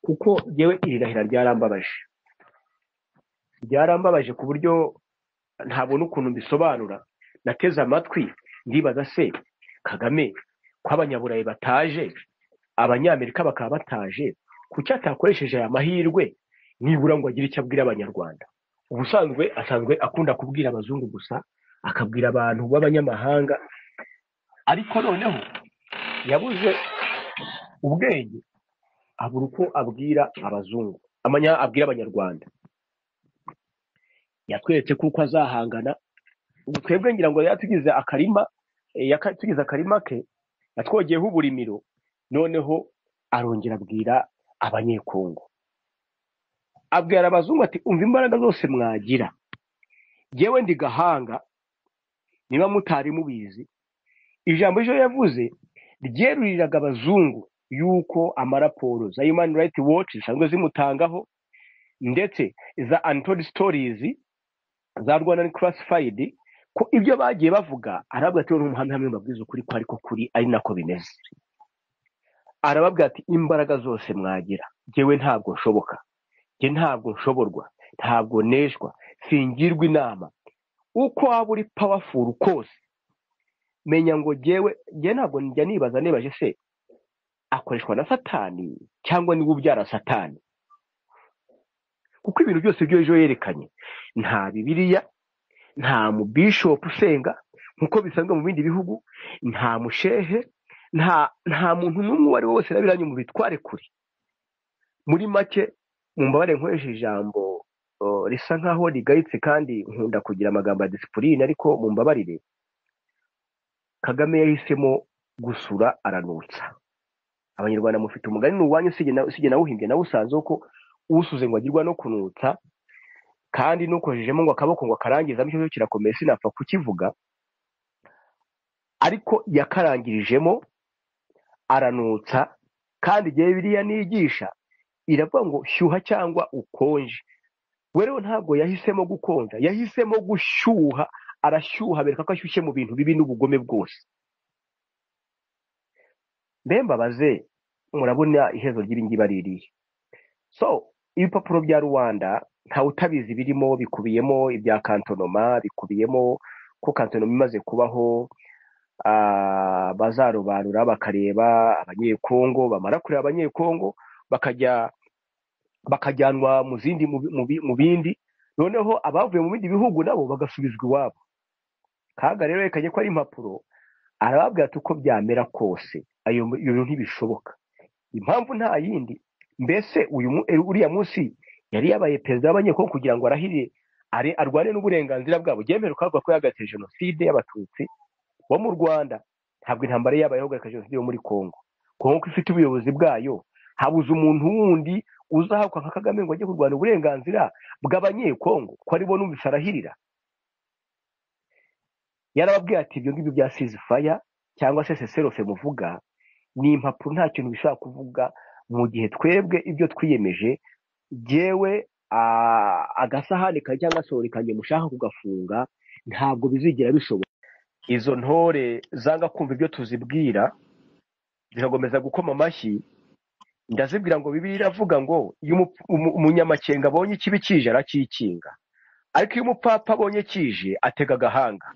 kuko yewe iri rahira ryarambabaje ryarambabaje ku buryo ntabona ukuntu mbisobanura nateze amatwi ndibaza se kagame ko abanyaburayi bataje abanyamerika bakaba bataje kuki atakoresheje aya mahirwe nibura ngo agire icyo abwira abanyarwanda ubusanzwe asanzwe akunda kubwira abazungu gusa akabwira abantu b'abanyamahanga ariko noneho yabuze ubwenge abura uko abwira abazungu amanya abwira abanyarwanda yatweretse kuko azahangana ubu twebwe ngira ngo yatugize akarima eh, yaka- tugize akarima ke yatwogeyeho uburimiro noneho arongera abwira abanyekongo abwira abazungu ati umva imbaraga zose mwagira yewe ndi gahanga niba mutari mubizi ijambo ejo yavuze ryeruriraga abazungu yuko amaraporo za human rights watch zisanzwe zimutangaho ndetse za untold stories za rwanda classified ko ibyo bagiye bavuga arababwira ati n'umuhamya hamwe mbabwiza ukuri ko ariko kuri ari nako bimeze arababwira ati imbaraga zose mwagira jyewe ntabwo nshoboka jye ntabwo nshoborwa ntabwo neshwa singirwa inama uko waba uri powerful kose menya ngo jyewe jye ntabwo njya nibaza nibaje se akoreshwa na satani cyangwa niba ubyara satani kuko ibintu byose byo ejo yerekanye nta bibiliya nta mubishopu usenga nk'uko bisanzwe mu bindi bihugu nta mushehe nta nta muntu n'umwe uwo ari we wese nabiranye mu bitware kure muri make mu mbabare nkoresha ijambo o, risa nk'aho rigayitse kandi nkunda kugira amagambo ya disipurine ariko mu mbabarire kagame yahisemo gusura aranutsa abanyarwanda mufite umugani ni uwanyu usibye na- usibye nawuhimbye nawe usanzeho ko usuze ngo agirwa no kunutsa kandi n'ukojejemo ngo akaboko ngo akarangiza bityo cyo kirakomeye sinapfa kukivuga ariko yakarangirijemo aranutsa kandi igihe biriya nigisha iravuga ngo shyuha cyangwa ukonje we rero ntabwo yahisemo gukonja yahisemo gushyuha arashyuha bereka ko ashyushye mu bintu bibi n'ubugome bwose mbe mbabaze murabona iherezo ry'iringimba ririye so ibipapuro bya rwanda ntawe utabizi birimo bikubiyemo ibya kantonoma bikubiyemo ko kantonoma imaze kubaho ah, bazarobanura bakareba abanyekongo bamara kureba abanyekongo bakajya bakajyanwa mu zindi mu bi- mu bi- mu bindi noneho abavuye mu bindi bihugu nabo bagasubizwa iwabo kaga rero reka ajye ko ari impapuro arababwira ati uko byamera kose ayo bintu ntibishoboka impamvu nta yindi mbese uyu mu- eh, uriya munsi yari yabaye perezida w'abanyekongo kugira ngo arahirire are arwane n'uburenganzira bwabo byemerewe kavuga ko yahagaritswe jenoside y'abatutsi wo mu rwanda ntabwo intambara yabaye ihagarika jenoside yo muri congo congo ko ifite ubuyobozi bwayo habuze umuntu wundi uzahaguka nka kagame ngo ajye kurwanya uburenganzira bw'abanyekongo ko aribo numvise arahirira yarababwiye ati ibyo ngibyo bya sizifaya cyangwa se seserofe muvuga ni impapuro nta kintu bishobora kuvuga mu gihe twebwe ibyo twiyemeje jyewe ah, agasahani kawe cyangwa sorori kanjye mushaka kugafunga ntabwo bizigera bishoboka izo ntore zanga kumva ibyo tuzibwira zirakomeza gukoma amashyi ndazibwira ngo bibiri iravuga ngo iyo umu- umu- umunyamakenga abonye ikibi kije arakikinga ariko iyo umupapa abonye kije atega agahanga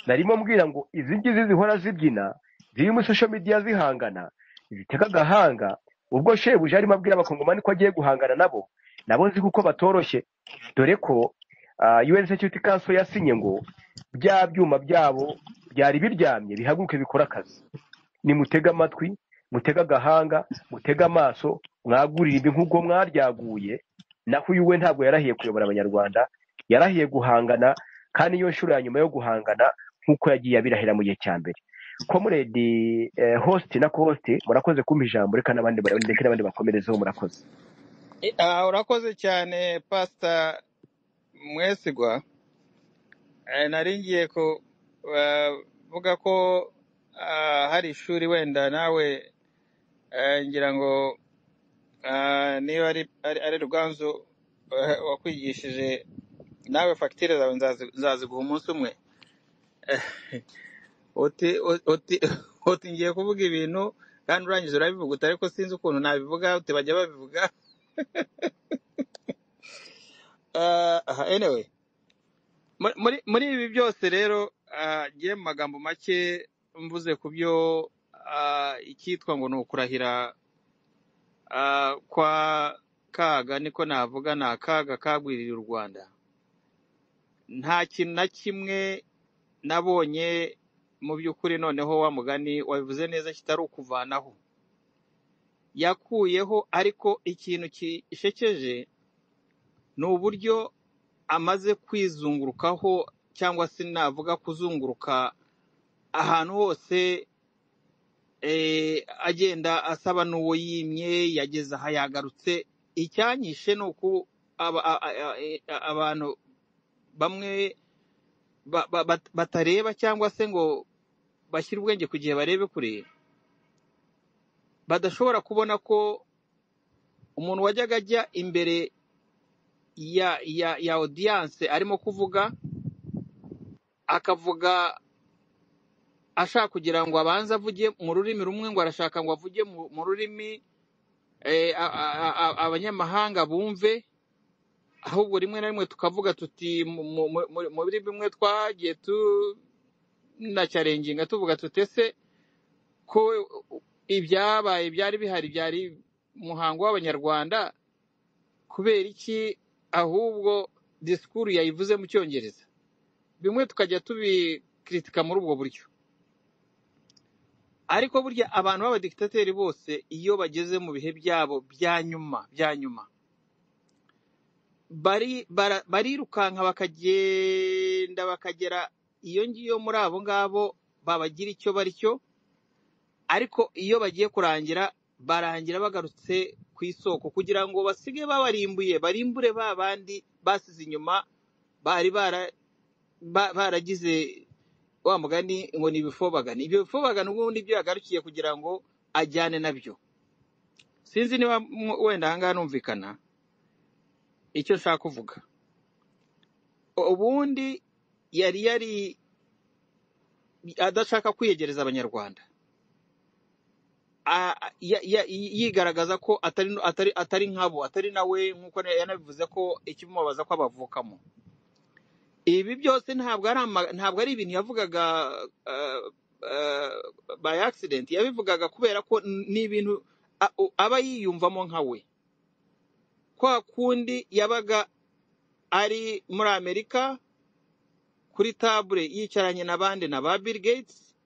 narimo mbwira ngo izi ngizi zihora zibyina ziri muri social media zihangana zitega agahanga ubwo shebuja arimo abwira abakongomani ko agiye guhangana nabo nabo nzi kuko batoroshye dore ko ah, UN Security Council yasinye ngo bya byuma byabo byari biryamye bihaguruke bikora akazi nimutege amatwi mutege agahanga mutege amaso mwagurire imbi nk'ubwo mwaryaguye naho uyu we ntabwo yarahiye kuyobora abanyarwanda yarahiye guhangana kandi niyo nshuro ya nyuma yo guhangana nk'uko yagiye abirahira mu gihe cya mbere komuredi eh, host na kohosite murakoze kumpa ijambo reka n'abandi ndeke n'abandi bakomerezeho murakoze I- ah, urakoze cyane pasita mwesigwa Eh, nari ngiye kuvuga ko ah, hari ishuri wenda nawe eh, ngira ngo ah, niba ari ari- ari ruganzu eh, wakwigishije nawe fagitire zawe nzazi- nzaziguha umunsi umwe uti uti uti ngiye kuvuga ibintu kandi urangiza urabivuga uti ariko sinzi ukuntu nabivuga uti bajya babivuga Ah, aha, anyway muri muri muri ibi byose rero ah, ngiye mu magambo make mvuze ku byo ah, icyitwa ngo ni ukurahira ah, kwa kaga niko navuga ni akaga kagwiririye u rwanda nta kintu na kimwe nabonye mu by'ukuri noneho wa mugani wabivuze neza kitari ukuvanaho yakuyeho ariko ikintu gishekeje ni uburyo amaze kwizungurukaho cyangwa se navuga kuzunguruka ahantu hose eh, agenda asaba n'uwo yimye yageze aha yagarutse icyanyishe ni uko aba- a- a- a- e- a- abantu bamwe ba- ba- bat- batareba cyangwa se ngo bashyire ubwenge ku gihe barebe kure badashobora kubona ko umuntu wajyaga ajya imbere ya ya ya audience arimo kuvuga akavuga ashaka kugira ngo abanze avuge mu rurimi rumwe ngo arashaka ngo avuge mu mu rurimi eh, a- a- a- a- abanyamahanga bumve ahubwo rimwe na rimwe tukavuga tuti mu mu- mu- muri bimwe twagiye tunacyarenginga tuvuga tuti ese ko ibyabaye byari bihari byari umuhango w'abanyarwanda kubera iki ahubwo disikuru yayivuze mu cyongereza bimwe tukajya kiritika muri ubwo buryo ariko burya abantu b'abadikitateri bose iyo bageze mu bihe byabo bya nyuma bya nyuma bari bara- barirukanka bakagenda bakagera iyo ngiyo muri abo ngabo babagira icyo bari cyo ariko iyo bagiye kurangira barangira bagarutse ku isoko kugira ngo basige babarimbuye barimbure ba bandi basize inyuma bari bara ba- baragize wa mugani ngo ni ibifobagana ibyo bifobagana ubundi ibyo yagarukiye kugira ngo ajyane nabyo sinzi niba mu- wenda ahangaha numvikana icyo nshaka kuvuga ubundi yari yari adashaka kwiyegereza abanyarwanda a- a- ya- ya- yigaragaza ko atari atari atari nkabo atari nawe nk'uko na- yanabivuze ko ikimubabaza ko abavukamo ibi byose ntabwo ari ama- ntabwo ari ibintu yavugaga uh, uh, by accident yabivugaga kubera ko n- ni ibintu a- u- aba yiyumvamo nka we kwa kundi yabaga ari muri amerika kuri table yicaranye n'abandi na ba bill gates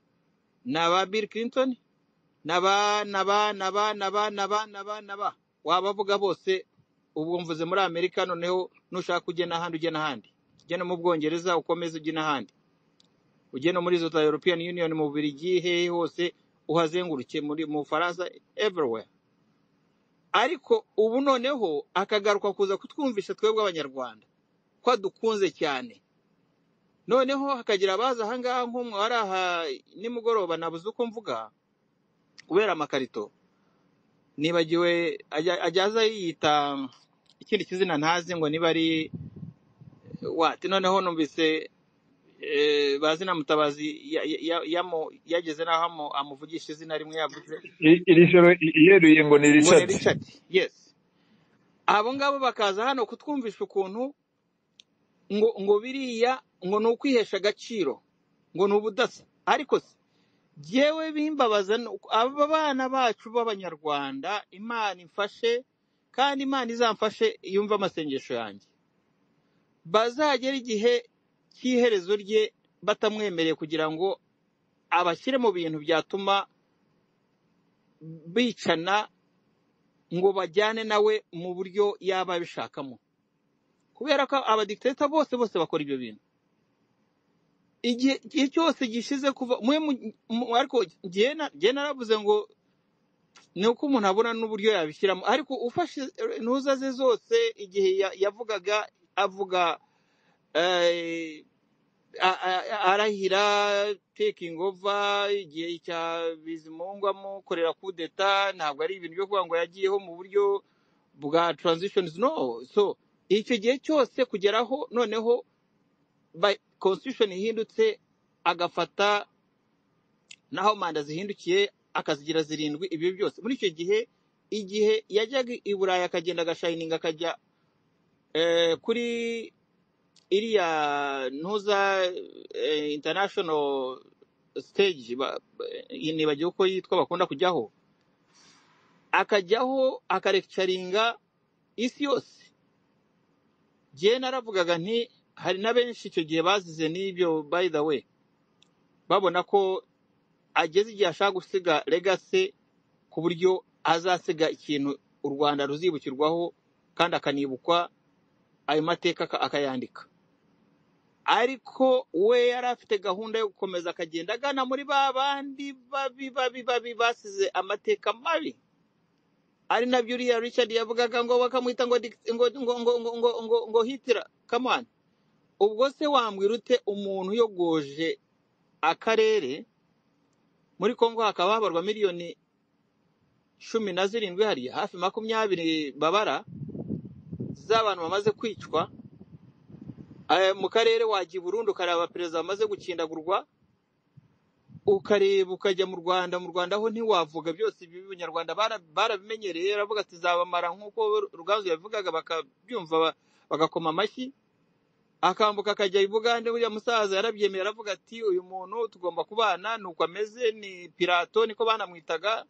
na ba bill clinton na ba na ba na ba na ba na ba na ba na ba wabavuga bose ubwo mvuze muri amerika noneho nushaka ujye n'ahandi ujye n'ahandi ujye no mu bwongereza ukomeze ujye n'ahandi ujye no muri za European Union mu Bubiligi hehe hose uhazenguruke muri mu Faransa everywhere ariko ubu noneho akagaruka kuza kutwumvisha twebwe abanyarwanda ko adukunze cyane noneho hakagira abaza ahangaha nk'umwe wari aha nimugoroba nabuze uko mvuga kubera amakarito nibagiwe ajya- ajyaza yiyita ikindi kizina ntazi ngo niba ari wati noneho numvise eh, bazina mutabazi ya- ya- ya- yamu- yageze n'aho amu- amuvugisha izina rimwe yavuze I- iri joro i- iyeruye ngo ni ngo ni richard richard yes abo ngabo bakaza hano kutwumvisha ukuntu ngo ngo biriya ngo ni ukwihesha agaciro ngo ni ubudasa ariko se jyewe bimbabaza ni uko aba bana bacu b'abanyarwanda imana imfashe kandi imana izamfashe yumve amasengesho yanjye bazagera igihe cy'iherezo rye batamwemereye kugira ngo abashyire mu bintu byatuma bicana ngo bajyane nawe mu buryo yaba abishakamo kubera ko abadikiteta bose bose bakora ibyo bintu igihe igihe cyose gishize kuva mwe mu- mu- ariko njye na- njye naravuze ngo ni uko umuntu abona n'uburyo yabishyiramo ariko ufashe intuza ze zose igihe ya- yavugaga avuga eh, a- a- arahira taking over igihe cya bizimungu amukorera kudeta ntabwo ari ibintu byo kuvuga ngo yagiyeho mu buryo bwa transitions no so icyo gihe cyose kugeraho noneho ba- constitution ihindutse agafata naho manda zihindukiye akazigira zirindwi ibyo byose muri icyo gihe igihe yajyaga i burayi akagenda agashayininga akajya eh, kuri iriya ntuza eh, international stage ba- ba- nibagiwe uko yitwa bakunda kujyaho akajyaho akarekicaringa isi yose jyewe naravugaga nti hari na benshi icyo gihe bazize n'ibyo by the way babona ko ageze igihe ashaka gusiga legase ku buryo azasiga ikintu u rwanda ruzibukirwaho kandi akanibukwa ayo mateka aka- akayandika ariko we yari afite gahunda yo gukomeza akagenda agana muri ba bandi babi babi babi basize amateka mabi ari nabyo uriya richard yavugaga ngo bakamwita ngo Dick- ngo ngo ngo ngo ngo ngo, ngo hitira kamani ubwo se wambwira ute umuntu uyogoje akarere muri congo hakaba habarwa miliyoni cumi na zirindwi hariya hafi makumyabiri babara z'abantu bamaze kwicwa eh, mu karere wajya i Burundi ukareba abaperezida bamaze gukindagurwa ukareba ukajya mu Rwanda mu Rwanda ho ntiwavuga byose ibi abanyarwanda bara- barabimenyereye aravuga ati zabamara nk'uko Ruganzu yabivugaga bakabyumva ba- bagakoma amashyi akambuka akajya i Bugande buriya musaza yarabyemeye aravuga ati uyu muntu tugomba kubana ni uko ameze ni pirato niko banamwitaga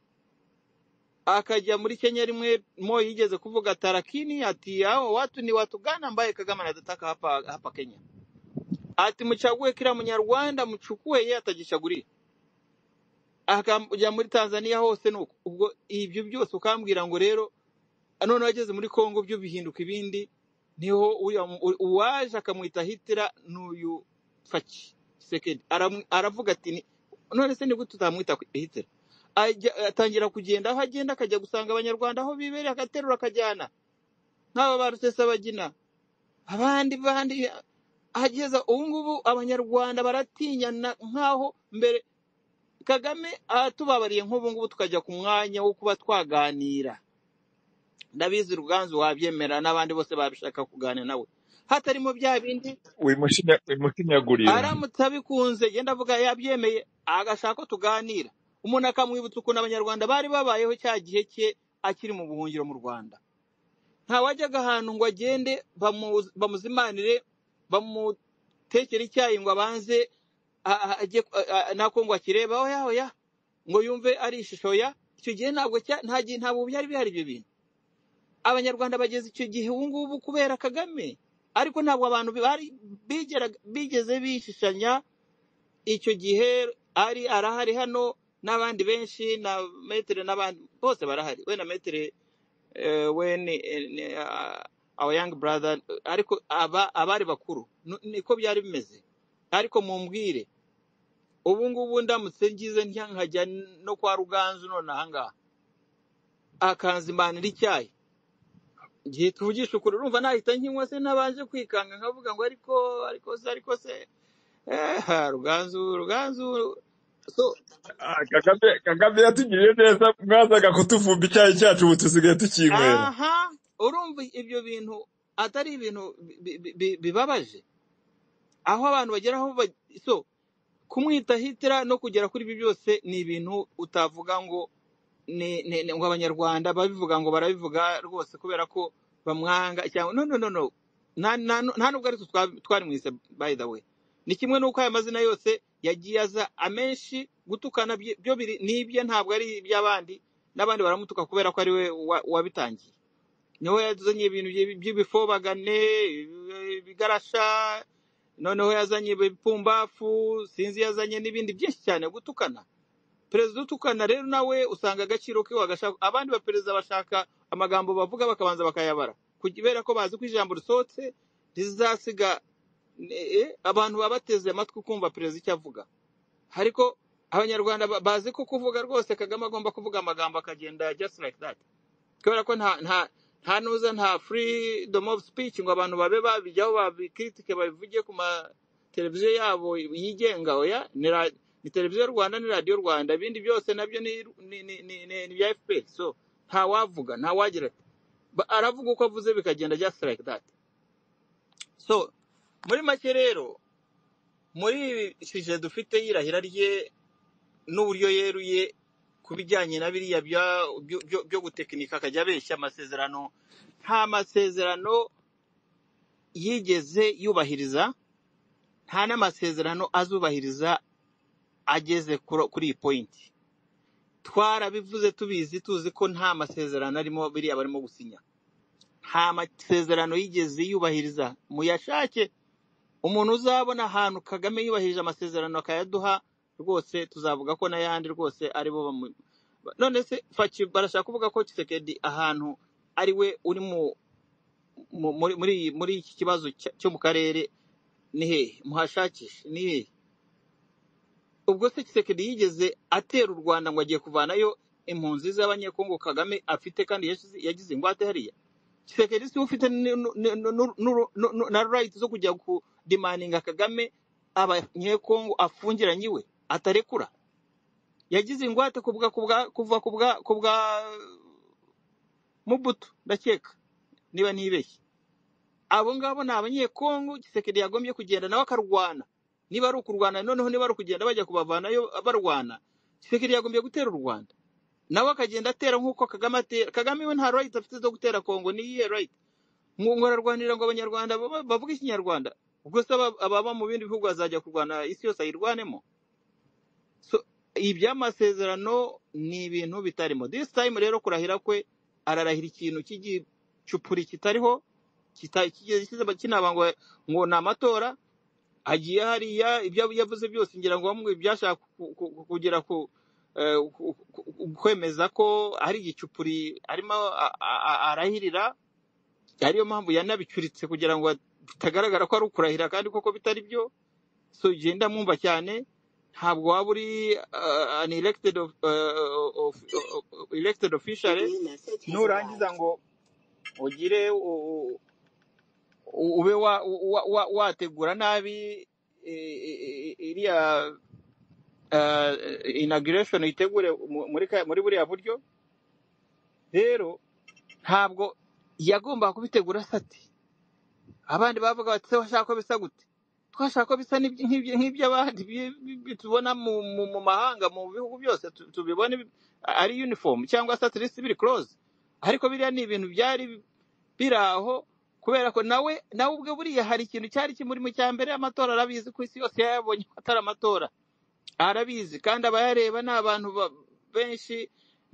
akajya muri Kenya rimwe mo yigeze kuvuga tarakini ati hao watu ni watu gani ambaye Kagame anataka hapa hapa Kenya ati mchague kila munyarwanda mchukue yeye atajichagulia akajya muri tanzania hose ni uko ubwo ibyo byose ukambwira ngo rero noneho ageze muri congo byo bihinduka ibindi niho uriya mu- u- uwaje akamwita hitira ni uyu faki sekedi Aramu- aravuga ati ni- none se ni gute utamwita hitira Ajya- atangira kugenda aho agenda akajya gusanga abanyarwanda aho bibereye agaterura akajyana nk'aba ba rusesabagina abandi bandi ageza ubu ngubu abanyarwanda baratinyana nk'aho mbere kagame atubabariye nk'ubu ngubu tukajya ku mwanya wo kuba twaganira ndabizi ruganzu wabyemera n'abandi bose babishaka kuganira nawe hatarimo bya bindi wimushinya- wimushinyagurira aramutse abikunze genda avuga yabyemeye agashaka ko tuganira umuntu akamwibutsa ukuntu abanyarwanda bari babayeho cya gihe cye akiri mu buhungiro mu rwanda ntawajyaga ahantu ngo agende bamu- bamuzimanire bamutekere icyayi ngo abanze a- a- ajye ku- a- a- nako ngo akirebe oya oya ngo yumve ari ishusho ya icyo gihe ntabwo cya- nta gihe ntabwo byari bihari ibyo bintu abanyarwanda bageze icyo gihe ubu ngubu kubera kagame ariko ntabwo abantu bari bigeraga- bigeze bishishanya icyo gihe ari arahari hano n'abandi benshi na metere n'abandi bose barahari we na metere eh, we ni eh, ni, ah, our young brother ariko aba abari bakuru Nu- niko byari bimeze ariko mumbwire ubu ngubu ndamutse ngize ntya nkajya no kwa ruganzu none ahangaha akanzimanira icyayi ngiye tuvugisha ukuri urumva nahita nkinywa se nabanje kwikanga nkavuga ngo ariko ariko se ariko se eh, ha, ruganzu ruganzu so Ah, kagame kagame yatugiriye neza mwazaga kutuvumba icyayi cyacu ubu tusigaye tukinywera aha urumva ibyo bintu atari ibintu bi- bi- bi- bibabaje aho abantu bagera aho ba- so kumwita hitira no kugera kuri ibi byose ni ibintu utavuga ngo ni, ni, ni, ngo abanyarwanda babivuga ngo barabivuga rwose kubera ko bamwanga cyangwa no no no no nta nta- nta nubwo ari twe twa- twarimwise by the way ni kimwe n'uko aya mazina yose yagiye aza amenshi gutukana bye- byo biri ni ibye ntabwo ari iby'abandi n'abandi baramutuka kubera ko ari we wa- wabitangiye niho yazanye ibintu bye- by'ibifobagane ibigarasha noneho yazanye ibipumbafu sinzi yazanye n'ibindi byinshi cyane gutukana perezida utukana rero nawe usanga agaciro ke wagashaka abandi baperezida bashaka amagambo bavuga bakabanza bakayabara kubera ko bazi ko ijambo risohotse rizasiga eh, eh, abantu baba bateze amatwi kumva perezida icyo avuga ariko abanyarwanda ba- bazi ko kuvuga rwose kagame agomba kuvuga amagambo akagenda just like that kubera ko nta nta nta nuza nta freedom of speech ngo abantu babe babijyaho babikritike babivuge ku ma televiziyo yabo yigenga oya ni ra- ni televiziyo Rwanda ni radio Rwanda ibindi byose nabyo ni ni ni ni, ni, ni bya FPS so nta wavuga nta wagira ati. Ba- aravuga uko avuze bikagenda just like that so muri make rero muri shije dufite y'irahira rye n'uburyo yeruye ku bijyanye na biriya bya- byo byo- byo gutekinika akajya abeshya amasezerano nta masezerano yigeze yubahiriza nta n'amasezerano azubahiriza ageze kuro- kuri iyi pointi twarabivuze tubizi tuzi ko nta masezerano arimo biriya barimo gusinya nta masezerano yigeze yubahiriza muyashake umuntu uzabona ahantu kagame yubahirije amasezerano akayaduha rwose tuzavuga ko n'ayandi rwose ari bo bamu none se faki barashaka kuvuga ko kisekedi ahantu ari we uri mu mu- muri muri muri iki kibazo cya- cyo mu karere ni hehe muhashakishe ni hehe ubwo se kisekedi yigeze atera u rwanda ngo agiye kuvanayo impunzi z'abanyekongo kagame afite kandi yashize- yagize ingwate hariya kisekedi siwe ufite ni- nu- nu- nu- nu- nu- nu- na right zo kujya kudimaninga kagame abanyekongo afungiranye iwe atarekura yagize ingwate kubwa kubwa kuva kubwa kubwa mubutu ndakeka niba ntibeshye abo ngabo ni abanyekongo gisekedi yagombye kugenda nawe akarwana niba ari ukurwana noneho niba ari ukugenda bajya kubavanayo barwana gisekedi yagombye gutera u rwanda nawe akagenda atera nk'uko kagame atera kagame we nta right afite zo gutera kongo ni iyihe right ngo ngo ararwanira ngo abanyarwanda baba- bavuge ikinyarwanda ubwo se aba- ababa mu bindi bihugu bazajya kurwana isi yose ayirwanemo so iby'amasezerano ni ibintu bitarimo this time rero kurahira kwe ararahira ikintu cy'igicupuri kitariho kita- kigeze kiza- kinaba ngo ngo ni amatora hagiye hariya ibyo yavuze byose ngira ngo bamwe byashaka ku- ku- ku- kugera ku eh, ku- ku- ku- kwemeza ko hari igicupuri arimo a- a- a- arahirira ariyo mpamvu yanabicuritse kugira ngo bitagaragara ko ari ukurahira kandi koko bitari byo so genda mwumva cyane ntabwo waba uri uh, an elected of, uh, of, of, elected official nurangiza ngo ugire u- u- ube wa- wa- wa- wategura nabi i- i- iriya uh, inauguration itegure mu- muri ka- muri buriya buryo rero ntabwo yagombaga kubitegura sati abandi bavuga bati se washaka ko bisa gute twashaka ko bisa n'ibyi- nk'ibyi- nk'iby'abandi bi- bi- bi- tubona mu mu- mu mahanga mu bihugu byose tu- tubibone bi- ari uniform cyangwa se at least biri close ariko biriya ni ibintu byari biri aho kubera ko nawe nawe ubwe buriya hari ikintu cyari kimurimo cya mbere amatora arabizi ku isi yose yabonye ko atari amatora arabizi kandi abayareba ni abantu ba- benshi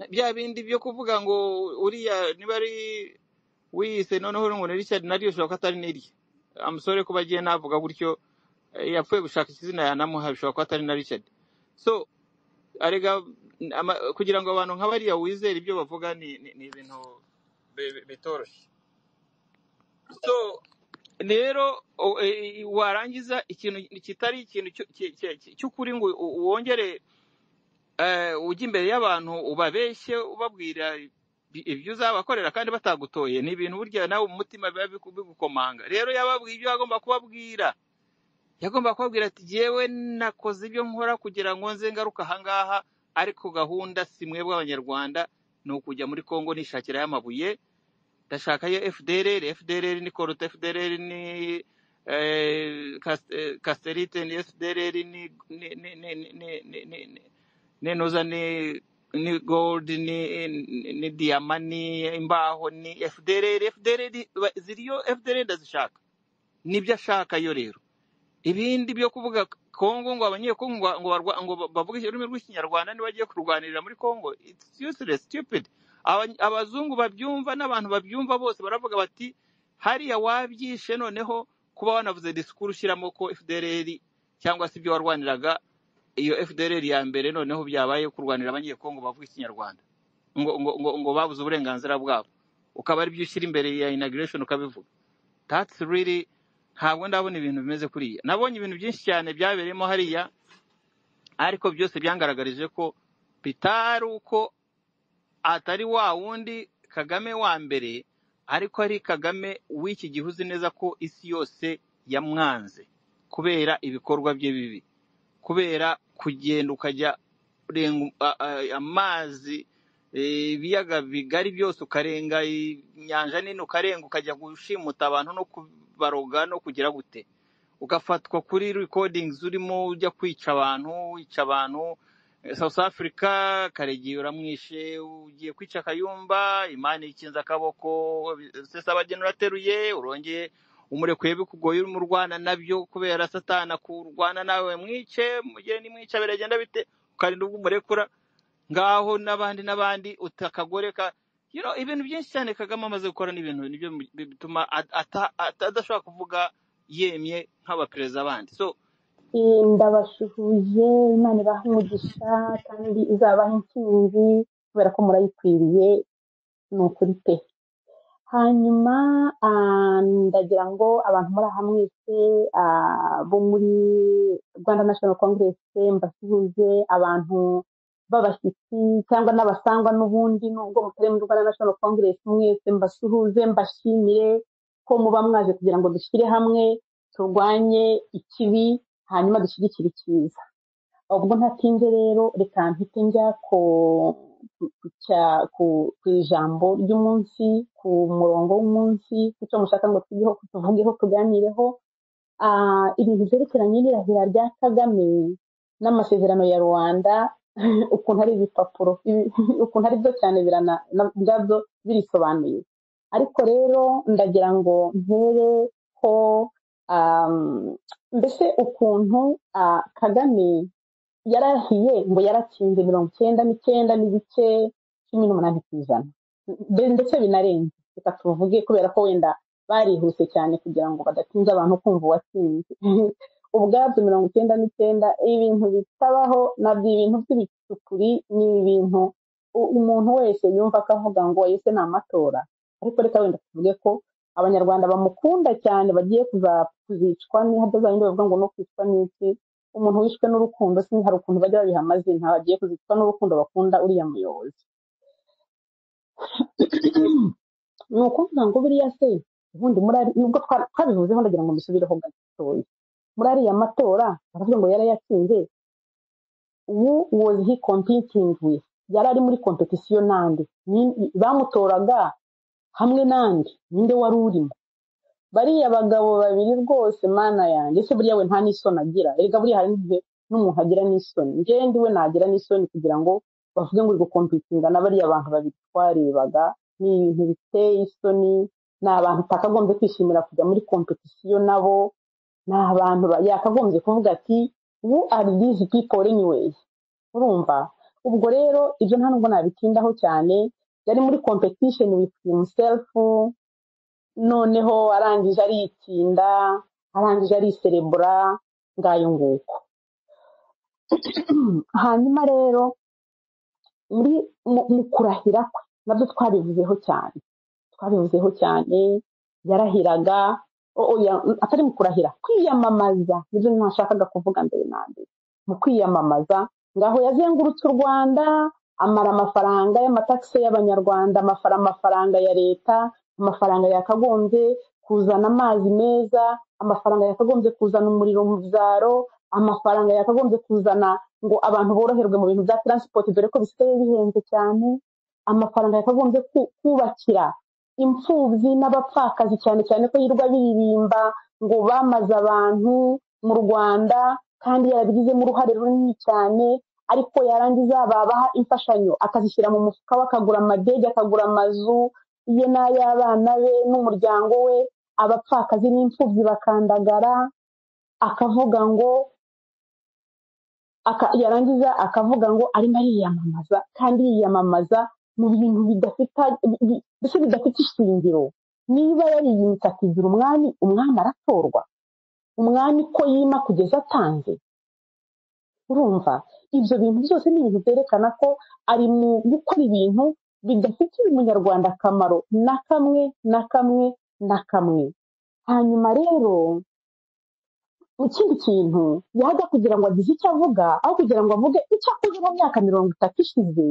bya bindi byo kuvuga ngo uriya niba ari wiyise noneho ngo ni richard naryo ushobora ko atari n'irye amusore kuba agiye navuga gutyo eh, yapfuye gushaka izina yanamuha bishobora kuba atari na richard so arega n- ama- kugira ngo abantu nka bariya wizere ibyo bavuga ni ni- ni ibintu bi- bi- bitoroshye so rero o- eh, warangiza ikintu kitari ikintu cyo- ki- ki- ki- cy'ukuri ngo u- wongere eh, ujya imbere y'abantu ubabeshye ubabwira ibi- ibyo uzabakorera kandi batagutoye ni ibintu burya nawe mu mutima biba biku- bigukomanga rero yababwiye ibyo agomba kubabwira yagomba kubabwira ati jyewe nakoze ibyo nkora kugira ngo nze ngaruke ahangaha ariko gahunda si mwebwe abanyarwanda ni ukujya muri kongo nishakirayo amabuye ndashakayo fdrr fdrr ni koruta fdrr ni eh, Kas- eh, kaserite ni fdrr ni ni ni ni ni ni ni ni ninuza ni ni gold ni ni ni diyama ni imbaho ni fdrr fdrr ba- ziriyo fdrr ndazishaka nibyo ashaka yo rero ibindi byo kuvuga kongo ngo abanyekongo ngo ngo barwa- ngo bavuge ururimi rw'ikinyarwanda nibagiye kurwanirira muri kongo it's useless stupid Aba- abazungu babyumva n'abantu babyumva bose baravuga bati hariya wabyishe noneho kuba wanavuze disikuru ushyiramo ko fdrr cyangwa se ibyo warwaniraga iyo fdrr ya mbere noneho byabaye kurwanira abanyekongo bavuga ikinyarwanda ngo ngo ngo ngo babuze uburenganzira bwabo ukaba ari byo ushyira imbere ya inauguration ukabivuga that's really ntabwo ndabona ibintu bimeze kuriya nabonye ibintu byinshi cyane byabereyemo hariya ariko byose byangaragarije ko bitari uko atari wa wundi kagame wa mbere ariko ari kagame w'iki gihe uzi neza ko isi yose yamwanze kubera ibikorwa bye bibi kubera kugenda ukajya urenga a- a- amazi eh, ibiyaga bigari byose ukarenga inyanja nini ukarenga ukajya gushimuta abantu no kubaroga no kugira gute ugafatwa kuri recordings urimo ujya kwica abantu wica abantu Eh, South Africa Karegeya uramwishe ugiye kwica Kayumba Imana ikinze akaboko Rusesabagina urateruye urongeye umurekuye bikugoye urimo urwana nabyo kubera satana kurwana nawe mwice mugire nimwica biragenda bite ukarinda ubwo umurekura ngaho n'abandi n'abandi utakagoreka you know, ibintu byinshi cyane kagame amaze gukora n'ibintu nibyo mu- bi- bituma at- ata- ata- adashobora kuvuga yemye nk'abaperezida bandi so ndabasuhuje imana ibahe umugisha kandi izabaha intsinzi kubera ko murayikwiriye ni ukuri pe hanyuma ah, ndagira ngo abantu muri aha mwese ah, bo muri rwanda national congress mbasuhuze abantu b'abashyitsi cyangwa n'abasangwa n'ubundi nubwo mutari muri rwanda national congress mwese mbasuhuze mbashimire ko muba mwaje kugira ngo dushyire hamwe turwanye ikibi hanyuma dushyigikire icyiza ubwo ntatinze rero reka mpite njya ku ku cya- ku- ku ijambo ry'umunsi ku murongo w'umunsi ku cyo mushaka ngo tugeho tuvugeho tuganireho Ah, ibintu byerekeranye n'irahira rya kagame n'amasezerano ya rwanda ukuntu ari ibipapuro ibi- ukuntu ari byo cyane birana na- ubwabyo birisobanuye ariko rero ndagira ngo ntereho ah, mbese ukuntu ah, kagame yarahiye ngo yaratsinze mirongo icyenda n'icyenda n'igice cumi n'umunani ku ijana Mbe- ndetse binarenze reka tuvuge kubera ko wenda barihuse cyane kugira ngo badatinza abantu kumva uwatsinze ubwabyo mirongo icyenda n'icyenda ibintu bitabaho nabyo ibintu by'ibicukuri ni ibintu u- umuntu wese yumva akavuga ngo ese ni amatora ariko reka wenda tuvuge ko abanyarwanda bamukunda cyane bagiye kuza- kuzicwa n'ihadazayindi bavuga ngo no kwicwa n'iki umuntu wishwe n'urukundo si hari ukuntu bajya babiha amazina bagiye kuzicwa n'urukundo bakunda uriya muyobozi ni ukuvuga ngo biriya se ubundi murari nubwo twa- twabivuzeho ndagira ngo musubireho gatoya muri ariya matora baravuga ngo yarayatsinze ubu was he competing with yari ari muri competition n'andi Ni- bamutoraga hamwe n'andi ninde wari urimo bariya bagabo babiri rwose mana yanjye ese buriya we nta n'isoni agira erega buriya hari n'igihe n'umuntu agira n'isoni njyewe ndiwe nagira n'isoni kugira ngo bavuge ngo uri gukompitinga na bariya bantu babiri twarebaga ni ibintu biteye isoni ni abantu utakagombye kwishimira kujya muri kompetisiyo nabo ni abantu ba- yakagombye kuvuga ati who are these people anyway urumva ubwo rero ibyo nta nubwo nabitindaho cyane yari muri competition with himself noneho arangije arikinda arangije ariserebura ngayo nguko hanyuma rero muri mu mu kurahira kwe nabyo twabivuzeho cyane twabivuzeho cyane yarahiraga o- oya, atari mu kurahira kwiyamamaza nibyo ntashakaga kuvuga mbere na mbere mu kwiyamamaza ngaho yazengurutse u rwanda amara amafaranga y'amatakisi y'abanyarwanda amafara amafaranga ya leta amafaranga yakagombye kuzana amazi meza amafaranga yakagombye kuzana umuriro mu byaro amafaranga yakagombye kuzana ngo abantu boroherwe mu bintu bya taransipoti dore ko bisigaye bihenze cyane amafaranga yakagombye ku- kubakira imfubyi n'abapfakazi cyane cyane ko yirirwa biririmba ngo bamaze abantu mu rwanda kandi yarabigizemo uruhare runini cyane ariko yarangiza babaha imfashanyo akazishyira mu mufuka we akagura amadege akagura amazu ye n'ay'abana be n'umuryango we abapfakazi n'imfubyi bakandagara akavuga ngo aka, yarangiza akavuga ngo arimo ariyamamaza kandi yiyamamaza mu bintu bidafite bi- bi- mbese bidafite ishingiro niba yariyimitse akigira umwami umwami aratorwa umwami ko yima kugeza atanze urumva ibyo bintu byose ni ibintu byerekana ko ari mu gukora ibintu bidafitiye umunyarwanda akamaro na kamwe na kamwe na kamwe hanyuma rero ikindi kintu yaza kugira ngo agize icyo avuga aho kugira ngo avuge icyo akoze mu myaka mirongo itatu ishize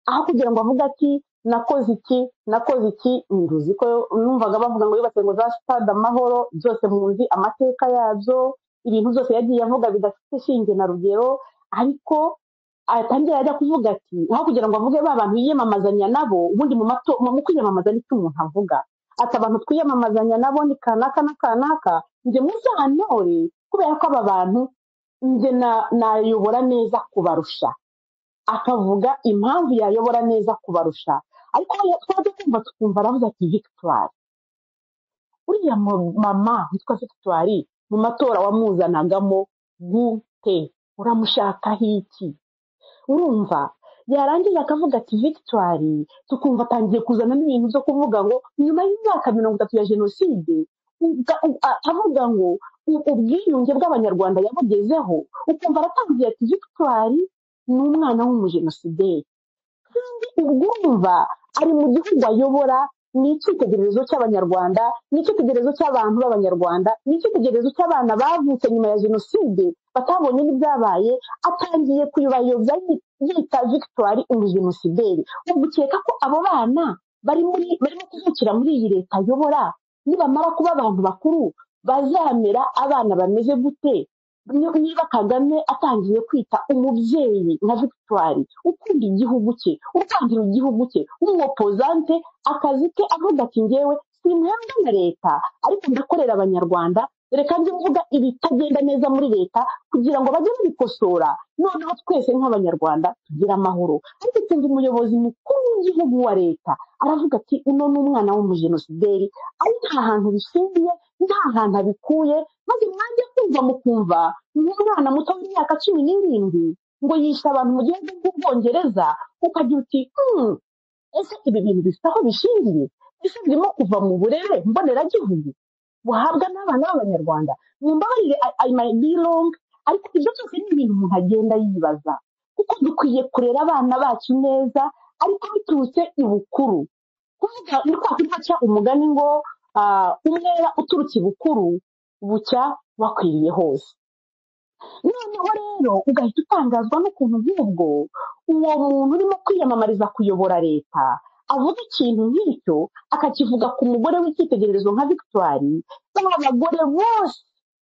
aho kugira ngo avuge ati nakoze iki nakoze iki nduzi ko numvaga bavuga ngo yubatse ngo za sitade amahoro byose muzi amateka yabyo ibintu byose yagiye avuga bidafite shinge na rugero ariko atangira ajya kuvuga ati aho kugira ngo avuge ba bantu yiyamamazanya nabo ubundi mu mato mu mu kwiyamamaza nicyo umuntu avuga ati abantu twiyamamazanya nabo ni kanaka na kanaka njye muzantore kubera ko aba bantu njye na- nayobora neza kubarusha akavuga impamvu yayobora neza kubarusha ariko aho twajya kumva tukumva aravuze ati victoire uriya mu- mama witwa victoire mu matora wamuzanagamo gute uramushakaho iki urumva yarangiza akavuga ati victoire tukumva atangiye kuzana n'ibintu byo kuvuga ngo nyuma y'imyaka mirongo itatu ya jenoside uga- u- a- avuga ngo u- ubwiyunge bw'abanyarwanda yabugezeho ukumva aratangiye ati victoire ni umwana w'umujenosideri ubwumva ari mu gihugu ayobora ni icyitegererezo cy'abanyarwanda ni icyitegererezo cy'abantu b'abanyarwanda ni icyitegererezo cy'abana bavutse nyuma ya jenoside batabonye n'ibyabaye atangiye kubayobya yi- yita victoire umujenosideri ubwo ukeka ko abo bana bari muri barimo kuvukira muri iyi leta ayobora nibamara kuba abantu bakuru bazamera abana bameze gute ni- niba kagame atangiye kwita umubyeyi nka victoire ukunda igihugu cye urwangira igihugu cye w'umwopozante akazi ke avuga ati ngewe simpembwa na leta ariko ndakorera abanyarwanda reka njye mvuga ibitagenda neza muri leta kugira ngo bajye babikosora noneho twese nk'abanyarwanda tugire amahoro ariko utunze umuyobozi mukuru w'igihugu wa leta aravuga ati uno ni umwana w'umujenosideri ari nta hantu bishingiye nta hantu abikuye maze mwanjye kumva mukumva nk'umwana muto w'imyaka cumi n'irindwi ngo yishe abantu mu gihugu bw'ubwongereza ukagira uti "Hmm, ese ibi bintu bifite aho bishingiye ese birimo kuva mu burere mboneragihugu buhabwa n'abana b'abanyarwanda mumbabarire I, I might be wrong ariko ibyo byose ni ibintu umuntu agenda yibaza kuko dukwiye kurera abana bacu neza ariko biturutse ibukuru kuvuga ni kwa kundi haca umugani ngo ah, umwera uturutse ibukuru bucya wakwiriye hose noneho rero ugahita utangazwa n'ukuntu nk'ubwo uwo muntu urimo kwiyamamariza kuyobora leta avuga ikintu nk'icyo akakivuga ku mugore w'icyitegererezo nka victoire abagore bose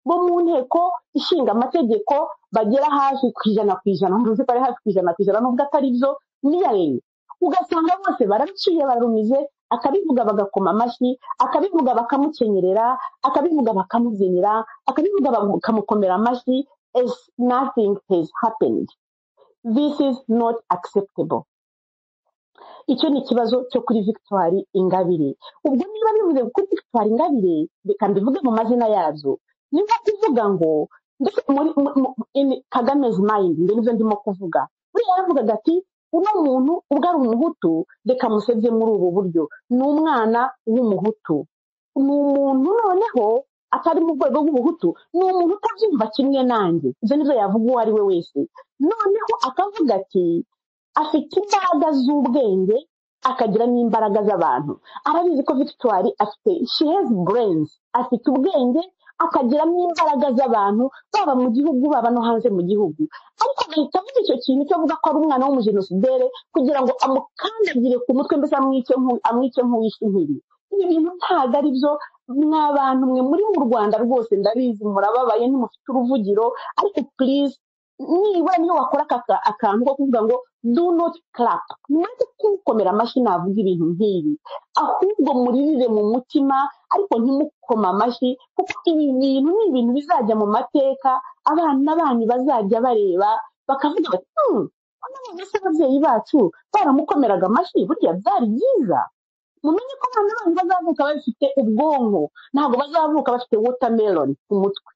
bo mu nteko ishinga amategeko bagera hafi ku ijana ku ijana ntuzi ko ari hafi ku ijana ku ijana nubwo atari byo niyarenga ugasanga bose baraciye barumize akabivuga bagakoma amashyi akabivuga bakamukenyerera akabivuga bakamubyinira akabivuga bakamukomera amashyi as nothing has happened this is not acceptable icyo ni ikibazo cyo kuri victoire ingabire ubwo niba bivuze kuri victoire ingabire reka mbivuge mu mazina yazo niba kuvuga ngo mbese muri mu- mu- in kagame's mind ndi nibyo ndimo kuvuga buriya yavugaga ati uno muntu ubwo ari umuhutu reka musebye muri ubu buryo ni umwana w'umuhutu ni umuntu noneho atari mu rwego rw'ubuhutu ni umuntu utabyumva kimwe nanjye ibyo nibyo yavuga uwo ari we wese noneho akavuga ati afite imbaraga z'ubwenge akagira n'imbaraga z'abantu arabizi ko victoire afite she has brains afite ubwenge akagira n'imbaraga z'abantu baba mu gihugu baba no hanze mu gihugu ariko agahita avuga icyo kintu cyo avuga ko ari umwana w'umujenosidere kugira ngo amukandagire ku mutwe mbese amwice nk'u- amwice nk'uwishe inkiri ibi bintu ntabwo ari byo mwa bantu mwe muri mu rwanda rwose ndabizi murababaye ntimufite uruvugiro ariko please nibura niyo wakora aka ka- akantu ko kuvuga ngo do not clap mwanze kuwukomera amashyi navuga ibintu nk'ibi ahubwo muririre mu mutima ariko ntimukoma amashyi kuko ibi bintu ni ibintu bizajya mu mateka abana banyu bazajya bareba bakavuga bati "Hmm, ko none se ababyeyi bacu baramukomeraga amashyi burya byari byiza mumenye ko abana banyu bazavuka bafite ubwonko ntabwo bazavuka bafite watermelon ku mutwe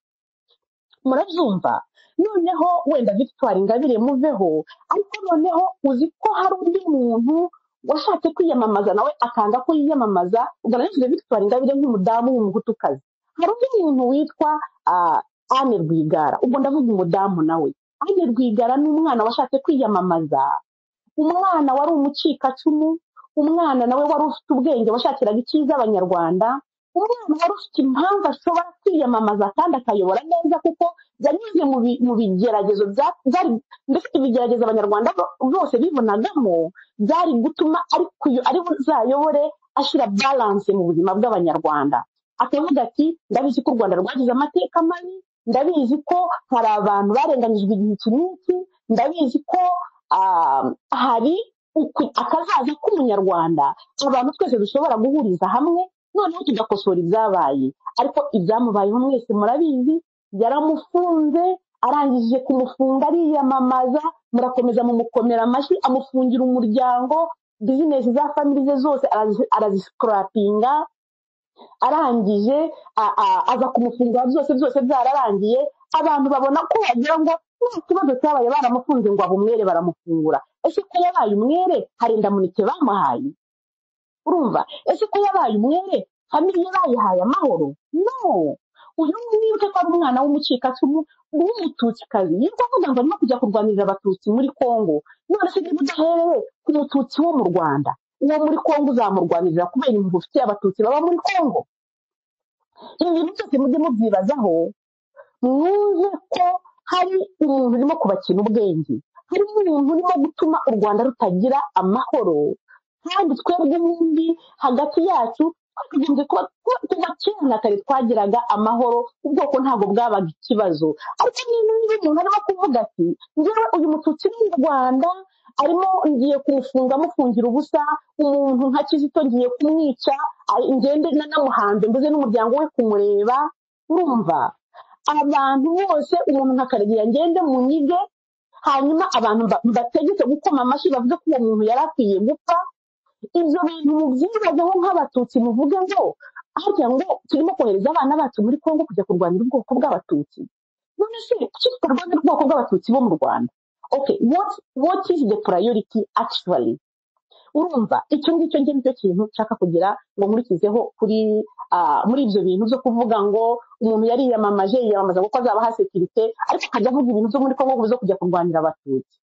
murabyumva noneho wenda victoire ingabire muveho ariko noneho uzi ko hari undi muntu washatse kwiyamamaza nawe akanga ko yiyamamaza ugaragaje victoire ingabire nk'umudamu w'umuhutukazi hari undi muntu witwa ah, anne rwigara ubwo ndavuga umudamu nawe anne rwigara ni umwana washatse kwiyamamaza umwana wari umucikacumu umwana nawe wari ufite ubwenge washakiraga icyiza abanyarwanda umwana wari ufite impamvu ashobora kwiyamamaza kandi akayobora neza kuko yanyuze mu bi- mu bigeragezo bya- byari mbese ibigeragezo abanyarwanda bo- bose bibonagamo byari gutuma ari kuyo- ari buzayobore ashyira balance mu buzima bw'abanyarwanda akavuga ati ndabizi ko u rwanda rwagize amateka mabi ndabizi ko hari abantu barenganyijwe igihe iki n'iki ndabizi ko ah, hari uku- akazaza k'umunyarwanda abantu twese dushobora guhuriza hamwe noneho tugakosora ibyabaye ariko ibyamubayeho mwese murabizi yaramufunze arangije kumufunga ariyamamaza murakomeza mumukomera amashyi amufungira umuryango bizinesi za famili ze zose arazi- arazisikirapinga arangije a- a- aza kumufungura byose byose byararangiye abantu babona ko wagira ngo nta kibazo cyabaye baramufunze ngo abe umwere baramufungura ese ko yabaye umwere hari indamunite bamuhaye urumva ese ko yabaye umwere famiye bayihaye amahoro no uyu wibuke ko ari umwana w'umucikacumu w'umututsikazi yitwa avuga ngo arimo kujya kurwanirira abatutsi muri kongo none se niba udahereye ku mututsi wo mu rwanda uwo muri kongo uzamurwanirira kubera impuhwe ufitiye abatutsi baba muri kongo ibi bintu byose mujye mubyibazaho mwumve ko hari umuntu urimo kubakina ubwenge hari umuntu urimo gutuma u rwanda rutagira amahoro kandi twebwe ubundi hagati yacu twakagombye kuba kuba- kuva kera na kare twagiraga amahoro ubwoko ntabwo bwabaga ikibazo ariko niba niba umuntu arimo kuvuga ati ngewe uyu mututsi ni mu rwanda arimo ngiye kumufunga amufungira ubusa umuntu nka kizito ngiye kumwica ari- ngende nanamuhanze mbuze n'umuryango we kumureba urumva abantu bose umuntu nka karegeya ngende mu nyige hanyuma abantu mba- mbategeke gukoma amashyi bavuge ko uwo muntu yari akwiye gupfa ibyo bintu mubyibazeho nk'abatutsi muvuge ngo harya ngo turimo kohereza abana bacu muri kongo kujya kurwanira ubwoko bw'abatutsi none se kuki tutarwanira ubwoko bw'abatutsi bo mu rwanda okay what, what is the priority actually urumva icyo ngicyo njye nicyo kintu nshaka kugira ngo nkurikizeho kuri ah, muri ibyo bintu byo kuvuga ngo umuntu yariyamamaje yiyamamaza kuko azaba ha sekirite ariko akajya avuga ibintu byo muri kongo zo kujya kurwanira abatutsi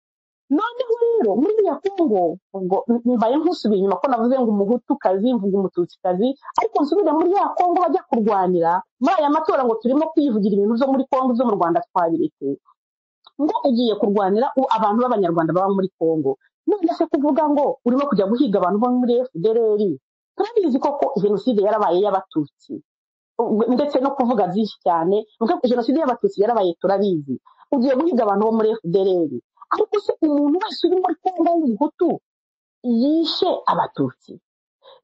noneho rero muri biriya kongo ubwo mbaye nkusubiye inyuma ko navuze ngo umuhutukazi mvuga umututsikazi ariko nsubire muri ya kongo bajya kurwanira muri aya matora ngo turimo kwivugira ibintu byo muri kongo byo mu rwanda twabireke ngo ugiye kurwanira u- abantu b'abanyarwanda baba muri congo none se kuvuga ngo urimo kujya guhiga abantu bo muri fdrr turabizi koko jenoside yarabaye y'abatutsi u- ndetse no kuvuga byinshi cyane nuko jenoside y'abatutsi yarabaye turabizi ugiye guhiga abantu bo muri fdrr ariko se umuntu wese uri muri congo w'umuhutu yishe abatutsi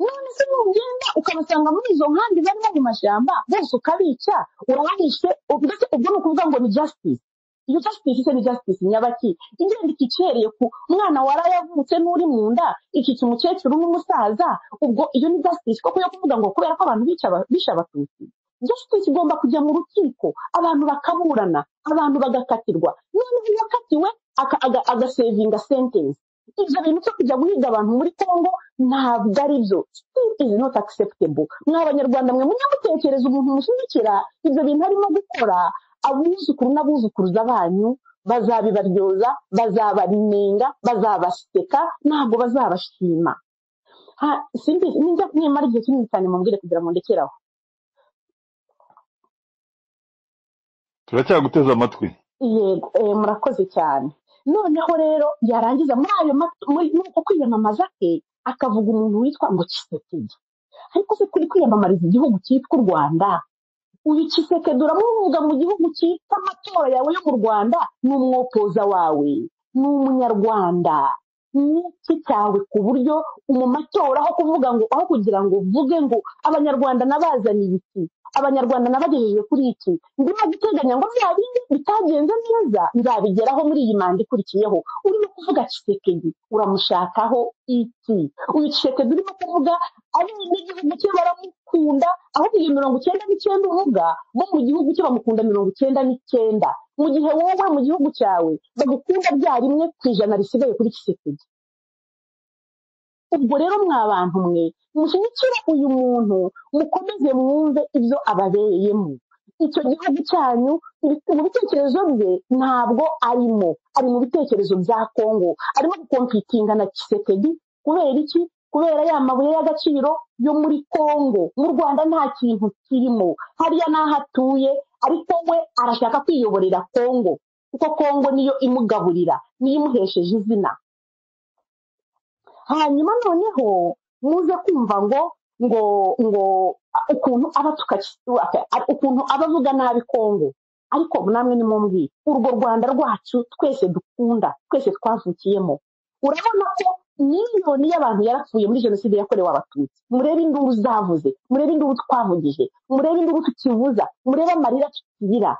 none se nugenda ukabasanga muri izo nkambi barimo mu mashyamba bose ukabica urabahishe u- ndetse ubwo ni ukuvuga ngo ni justice iyo justice se ni justice nyabaki igenda ikicereye ku mwana waraye avutse n'uri mu nda ikica umukecuru n'umusaza ubwo iyo ni justice koko yo kuvuga ngo kubera ko abantu bica aba- bishe abatutsi justice igomba kujya mu rukiko abantu bakaburana abantu bagakatirwa noneho uwakatiwe aka- aga- agasevinga sentence ibyo bintu byo kujya guhiga abantu muri congo ntabwo ari byo it is not acceptable mwa banyarwanda mwe mujye mutekereza umuntu mushyigikira ibyo bintu arimo gukora abuzukuru n'abuzukuruza banyu bazabibaryoza bazabanenga bazabaseka ntabwo bazabashima Ha- simbizi ninjya nimara igihe kinini cyane mumbwire kugira ngo ndekere aho turacyaguteze amatwi yego eh, murakoze cyane noneho rero yarangiza muri ayo mat- muri muri uko kwiyamamaza ke akavuga umuntu witwa ngo kisekedi ariko se kuri kwiyamamariza igihugu cyitwa u rwanda uyu kisekedi uramuvuga mu gihugu cyitwa amatora yawe yo mu rwanda ni umwopoza wawe ni umunyarwanda n'iki cyawe ku buryo mu matora aho kuvuga ngo aho kugira ngo uvuge ngo abanyarwanda nabazaniye iki abanyarwanda nabagejeje kuri iki ndimo guteganya ngo bya bindi bitagenze neza nzabigeraho muri iyi manda ikurikiyeho urimo kuvuga kisekedi uramushakaho iki uyu kisekedi urimo kuvuga abene igihugu cye baramukunda ahubwo iyo mirongo icyenda n'icyenda uvuga bo mu gihugu cye bamukunda mirongo icyenda n'icyenda mu gihe wowe mu gihugu cyawe bagukunda bya rimwe ku ijana risigaye kuri kisekedi ubwo rero mwa bantu mwe mushyigikire uyu muntu mukomeze mwumve ibyo ababereyemo icyo gihugu cyanyu mu bitekerezo bye ntabwo arimo ari mu bitekerezo bya kongo arimo gukompitinga na kisekedi kubera iki kubera ya mabuye y'agaciro yo muri kongo mu rwanda nta kintu kirimo hariya n'aho atuye ariko we arashaka kwiyoborera kongo kuko kongo niyo imugaburira niyo imuhesheje izina hanyuma noneho muze kumva ngo ngo ngo a- ukuntu abatuka aka- a- ukuntu abavuga nabi kongo ariko namwe nimumbwire urwo rwanda rwacu twese dukunda twese twavukiyemo urabona ko miliyoni y'abantu yarapfuye muri jenoside yakorewe abatutsi murebe induru zavuze murebe induru twavugije murebe induru tukivuza murebe amarira tukirira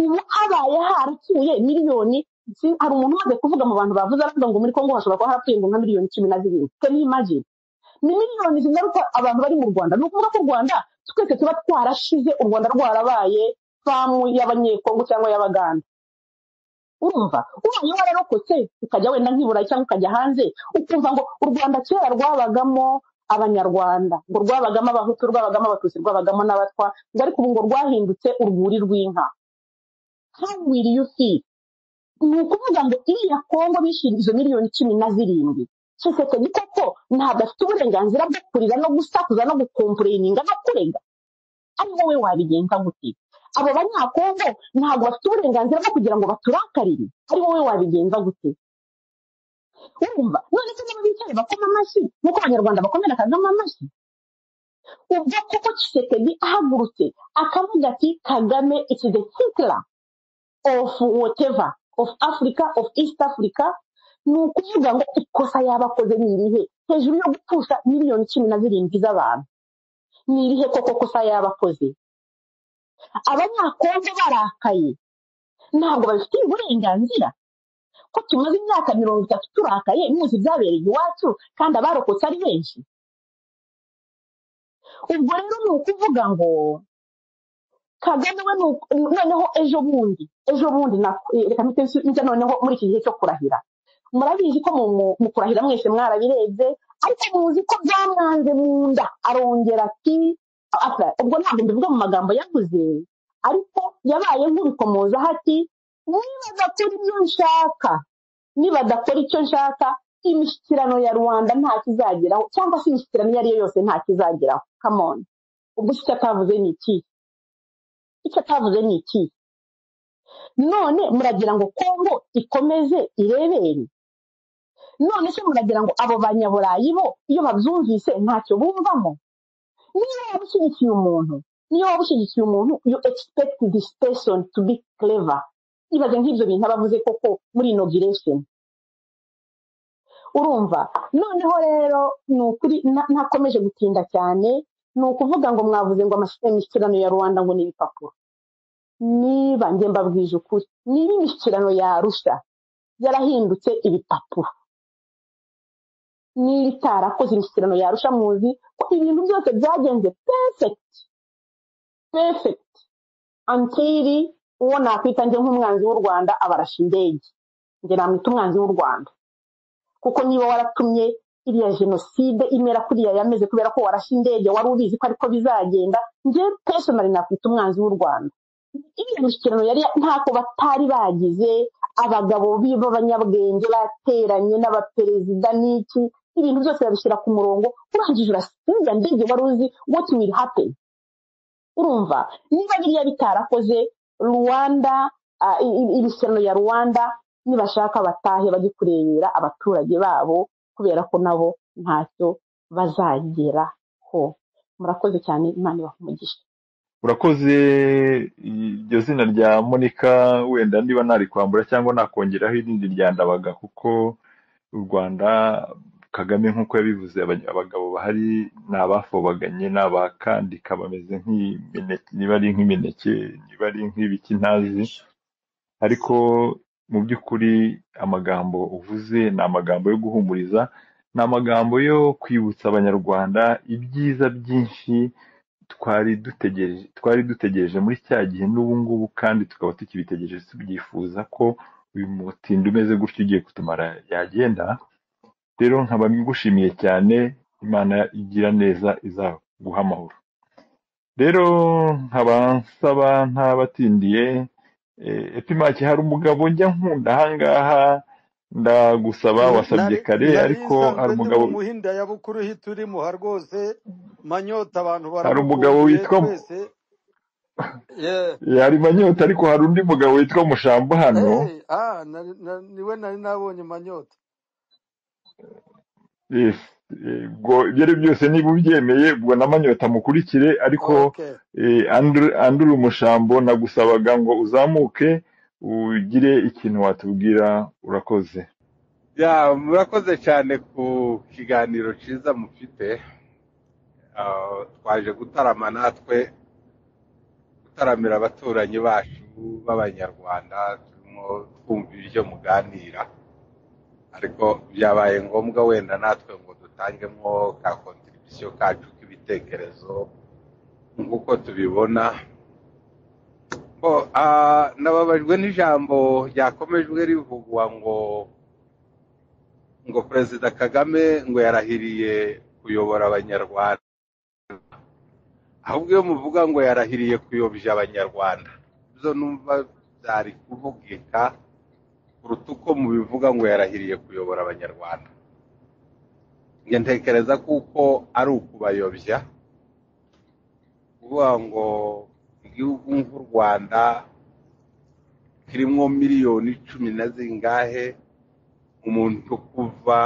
ubu habaye harapfuye miliyoni si- hari umuntu umaze kuvuga mu bantu bavuze aravuga ngo muri kongo hashobora kuba harapfuye ngo nka miliyoni cumi na zirindwi can you imagine ni miliyoni zigaruka abantu bari mu rwanda ni ukuvuga ko u rwanda twese tuba twarashize u rwanda rwarabaye famu y'abanyekongo cyangwa y'abaganda urumva ubaye wararokotse ukajya wenda nk'iburayi cyangwa ukajya hanze ukumva ngo u rwanda kera rwabagamo abanyarwanda ngo rwabagamo abahutu rwabagamo abatutsi rwabagamo n'abatwa ngo ariko ubu ngo rwahindutse urwuri rw'inka how will you feel ni ukuvuga ngo iriya kongo bishyira izo miliyoni cumi na zirindwi kisekedi koko ntabwo afite uburenganzira bwo kurira no gusakuza no gukompureyininga no kurega ari wowe wabigenza gute abo banyakongo ntabwo bafite uburenganzira bwo kugira ngo baturakarire ari wowe wabigenza gute urumva none se niba bicaye bakoma amashyi nk'uko abanyarwanda bakomera kagame amashyi ubwo koko kisekedi ahagurutse akavuga ati kagame it's the hitler of whatever of africa of east africa ni ukuvuga ngo ikosa yabakoze ni irihe hejuru yo gupfusha miliyoni cumi na zirindwi z'abantu ni irihe koko kosa yabakoze abanyakongo barakaye ntabwo babifitiye uburenganzira ko tumaze imyaka mirongo itatu turakaye muzi ibyabereye iwacu kandi abarokotse ari benshi ubwo rero ni ukuvuga ngo kagame we ni uku- noneho ejo bundi ejo bundi na- eh, reka mpite nsu- njya noneho muri iki gihe cyo kurahira murabizi ko mu mu- mu kurahira mwese mwarabirebye ariko muzi ko byamwanze mu nda arongera ati asa ubwo ntabwo ndavuga mu magambo yavuze ariko yabaye nk'ubikomozaho ati nibadakora ibyo nshaka nibadakora icyo nshaka imishyikirano ya rubanda ntacyo izageraho cyangwa se imishyikirano iyo ari yo yose ntacyo izageraho kamoni ubwo icyo atavuze ni iki icyo atavuze ni iki none muragira ngo kongo ikomeze irebere none se muragira ngo abo banyaburayi bo iyo babyumvise ntacyo bumvamo niyo waba ushyigikiye umuntu niyo waba ushyigikiye umuntu you expect this person to be clever ibaze nk'ibyo bintu aba avuze koko muri inauguration urumva noneho rero ni ukuri na- nakomeje gutinda cyane ni ukuvuga ngo mwavuze ngo amas- imishyikirano ya rubanda ngo ni ibipapuro niba njye mbabwije ukuri niba imishyikirano yarusha yarahindutse ibipapuro niba itarakoze imishyikirano yarusha muzi ko ibintu byose byagenze perfect perfect antiri uwo nakwita njye nk'umwanzi w'u rwanda abarasha indege njye namwita umwanzi w'u rwanda kuko niba waratumye iriya jenoside imera kuriya yameze kubera ko warashe indege wari ubizi ko ariko bizagenda njye personally nakwita umwanzi w'u rwanda iriya mishyikirano yari ntako batari bagize abagabo bi- b'abanyabwenge bateranye n'abaperezida n'iki ibintu byose babishyira ku murongo urangije urasiga iriya ndege wari uzi what will happen urumva niba biriya bitarakoze rwanda ah, i- i- imishyikirano ya rwanda nibashaka batahe bajye kurebera abaturage babo kubera ko nabo ntacyo bazageraho murakoze cyane imana ibahe umugisha urakoze iryo zina rya monika wenda niba narikwambura cyangwa nakongeraho irindi rya ndabaga kuko u rwanda kagame nk'uko yabivuze aba- abagabo bahari ni abafobaganye ni abakandika bameze nk'imineke niba ari nk'imineke niba ari nk'ibiki ntazi ariko mu by'ukuri amagambo uvuze ni amagambo yo guhumuriza ni amagambo yo kwibutsa abanyarwanda ibyiza byinshi twari dutegereje twari dutegereje muri cya gihe n'ubu ngubu kandi tukaba tukibitegereje tubyifuza ko uyu mutindi umeze gutyo ugiye kutumara yagenda rero nkaba ngushimiye cyane imana igira neza izaguha amahoro rero nkaba nsaba ntabatindiye eh, epimaki hari umugabo njya nkunda ahangaha ndagusaba N- wasabye nari kare nari ariko hari nsanzwe ndi umugabo mu muhinda ya bukuru hi turimo ha rwose manyota abantu hari umugabo baramukumbuye witwa twese yeah. yari manyota ariko hari undi mugabo witwa mushamba hano hey, ah, nari- na- niwe nari nabonye manyota Yes, eh, ubwo ibyo ari byo byose niba ubyemeye ubwo n'amanyota mukurikire ariko okay eh, Andrew Andrew Mushambo nagusabaga ngo uzamuke ugire ikintu watubwira urakoze ya murakoze cyane ku kiganiro cyiza mufite Ah, twaje gutarama natwe gutaramira abaturanyi bacu b'abanyarwanda turimo twumva ibyo muganira ariko byabaye ngombwa wenda natwe ngo dutangemo ka kontribusiyo kacu k'ibitekerezo nk'uko tubibona bo ah, nababajwe n'ijambo ryakomejwe rivugwa ngo ngo perezida kagame ngo yarahiriye kuyobora abanyarwanda ahubwo iyo muvuga ngo yarahiriye kuyobya abanyarwanda byo numva byari kuvugika kuruta uko mubivuga ngo yarahiriye kuyobora abanyarwanda njye ntekereza kuko ari ukubayobya kuvuga ngo igihugu nk'u rwanda kirimo miliyoni cumi na zingahe umuntu kuva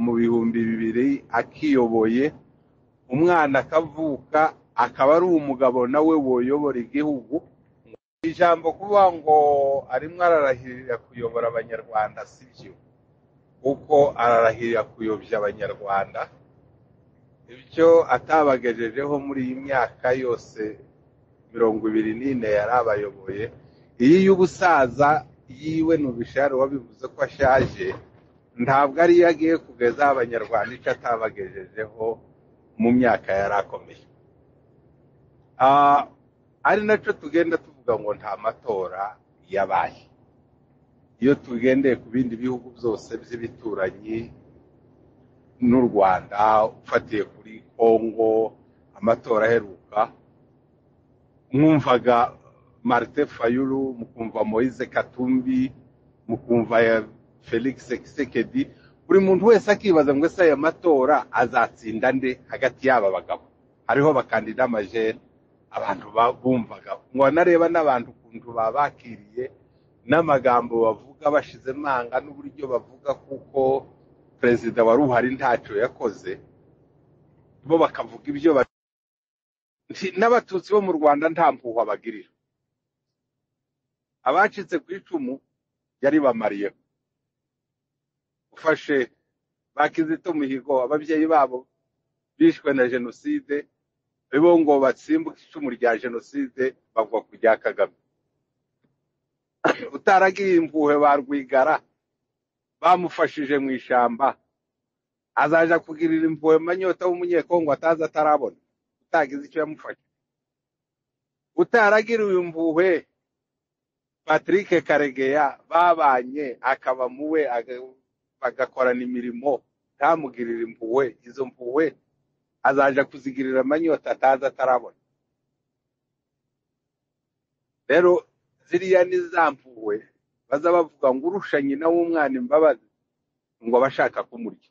mu bihumbi bibiri akiyoboye umwana akavuka akaba ari umugabo nawe woyobora igihugu ijambo kuvuga ngo arimo ararahirira kuyobora abanyarwanda si byo kuko ararahirira kuyobya abanyarwanda ibyo atabagejejeho muri iyi myaka yose mirongo ibiri n'ine yari abayoboye iyi y'ubusaza yiwe n'ubishari wabivuze ko ashaje ntabwo ariyo agiye kugezaho abanyarwanda icyo atabagejejeho mu myaka yari akomeye Ah, ari nacyo tugenda tuvuga ngo nta matora yabaye iyo tugendeye ku bindi bihugu byose by'ibituranyi n'u rwanda ufatiye kuri kongo amatora aheruka mwumvaga marite fayulu mukumva moise katumbi mukumva ya felix kisekedi buri muntu wese akibaza ngo ese aya matora azatsinda nde hagati y'aba bagabo hariho abakandida amajeri abantu ba- bumvaga nkaba nareba n'abantu ukuntu baba bakiriye n'amagambo bavuga bashizemo anga n'uburyo bavuga kuko perezida wari uhari ntacyo yakoze bo bakavuga ibyo ba- Nti- n'abatutsi bo mu rwanda nta mpuhwa bagirira abacitse ku icumu yari bamariyeho ufashe ba kizito mihigo ababyeyi babo bishwe na jenoside bo ngo batsimbuke icumu rya jenoside bagwa ku rya kagame utaragiye impuhwe ba rwigara bamufashije mu ishyamba azaja kugirira impuhwe manyota w'umunyekongo atazi atarabona utagize icyo yamufasha utaragiriwe impuhwe patrick karegeya babanye akaba muwe aga- bagakorana imirimo ntamugirira impuhwe izo mpuhwe azaja kuzigirira amanyota atazi atarabona rero ziriya ni za mpuhwe baza bavuga ngo urusha nyina w'umwana imbabazi ngo aba ashaka kumurya